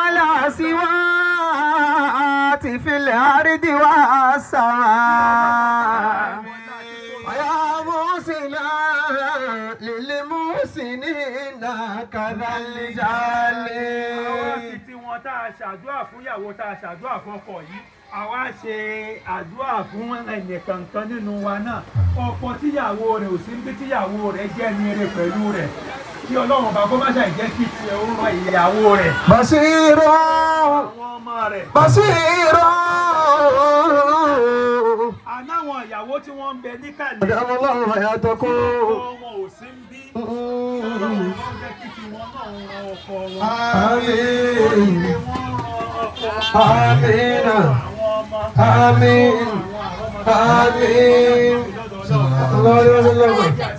الأصوات في الأرض والسماء ويا موسنا للمحسنين كذا àwọn الجال ti tí wọn tá a ṣàdúrà fún ìyàwó tá a ṣàdúrà fún ọkọ yìí àwa ṣe àdúrà fún ẹnìkankan nínú wa náà ọkọ tíyàwó rẹ̀ ò sí níbi tíyàwó rẹ̀ jẹ́ ní eré pẹ̀lú rẹ̀ kí ọlọ́run bá kó má ṣàì jẹ́ kí tiẹ̀ ó ràn ìyàwó rẹ̀ بصير àwọn ọmọ rẹ̀ بصير ànáwọn ìyàwó tí wọ́n ń bẹ níkàlẹ̀ أدام الله حياتكم ọmọ ò sí ń bí ọlọ́run bá jẹ́ kí tiwọn náà ń ran ọkọ wọn. آمين wọ́n ran ọkọ آمين àwọn ọmọ آمين آمين الله يسلمك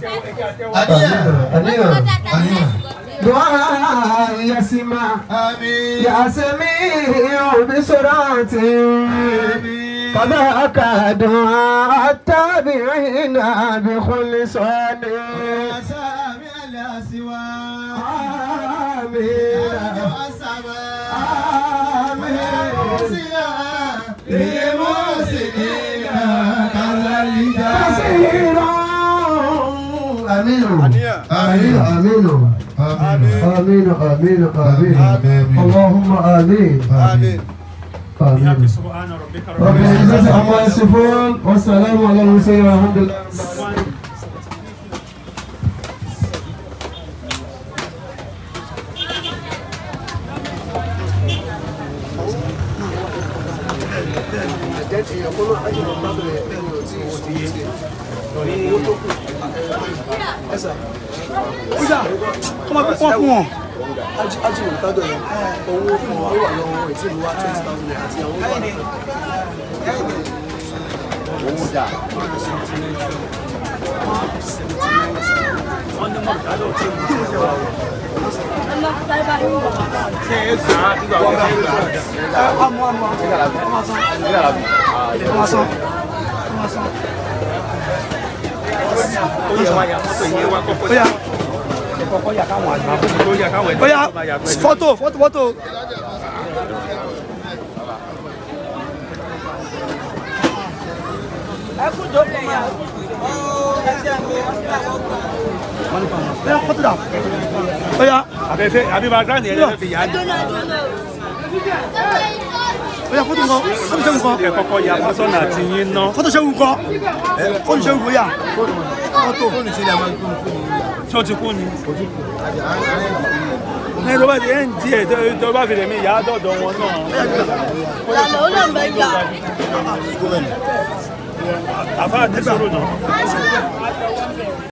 àníyàn دعاء يسمع àmín يا سميع بسرعة قد أكاد التابعين بخلصان sàmì àlẹ́ àṣìwá آمين كثيرا آمين آمين آمين آمين آمين آمين اللهم آمين آمين آمين سبحان ربك رب رب العزة عما يصفون والسلام على المرسلين والحمد لله Oya, fọ́tò, fọ́tò, fọ́tò. Oya, fọ́tò dà. Oya, abẹ́fẹ́ àbí background yẹn lẹ́fẹ̀ẹ́ fi yá ni. oya, fọ́tò nǹkan, fọ́tò ṣẹ́gun kan. ẹ kọ́kọ́ ya pásọ̀nà àti yín ná. Fọ́tò ṣẹ́gun kan. Fọ́tò ṣẹ́gun kan yà. Fọ́tò. tí ó ti kú ni. ní tó bá ti ẹ̀ ń díẹ̀ tó bá fi lè mí ìyá dọ̀dọ̀ wọn náà. àfa àti sọ̀rọ̀ náà.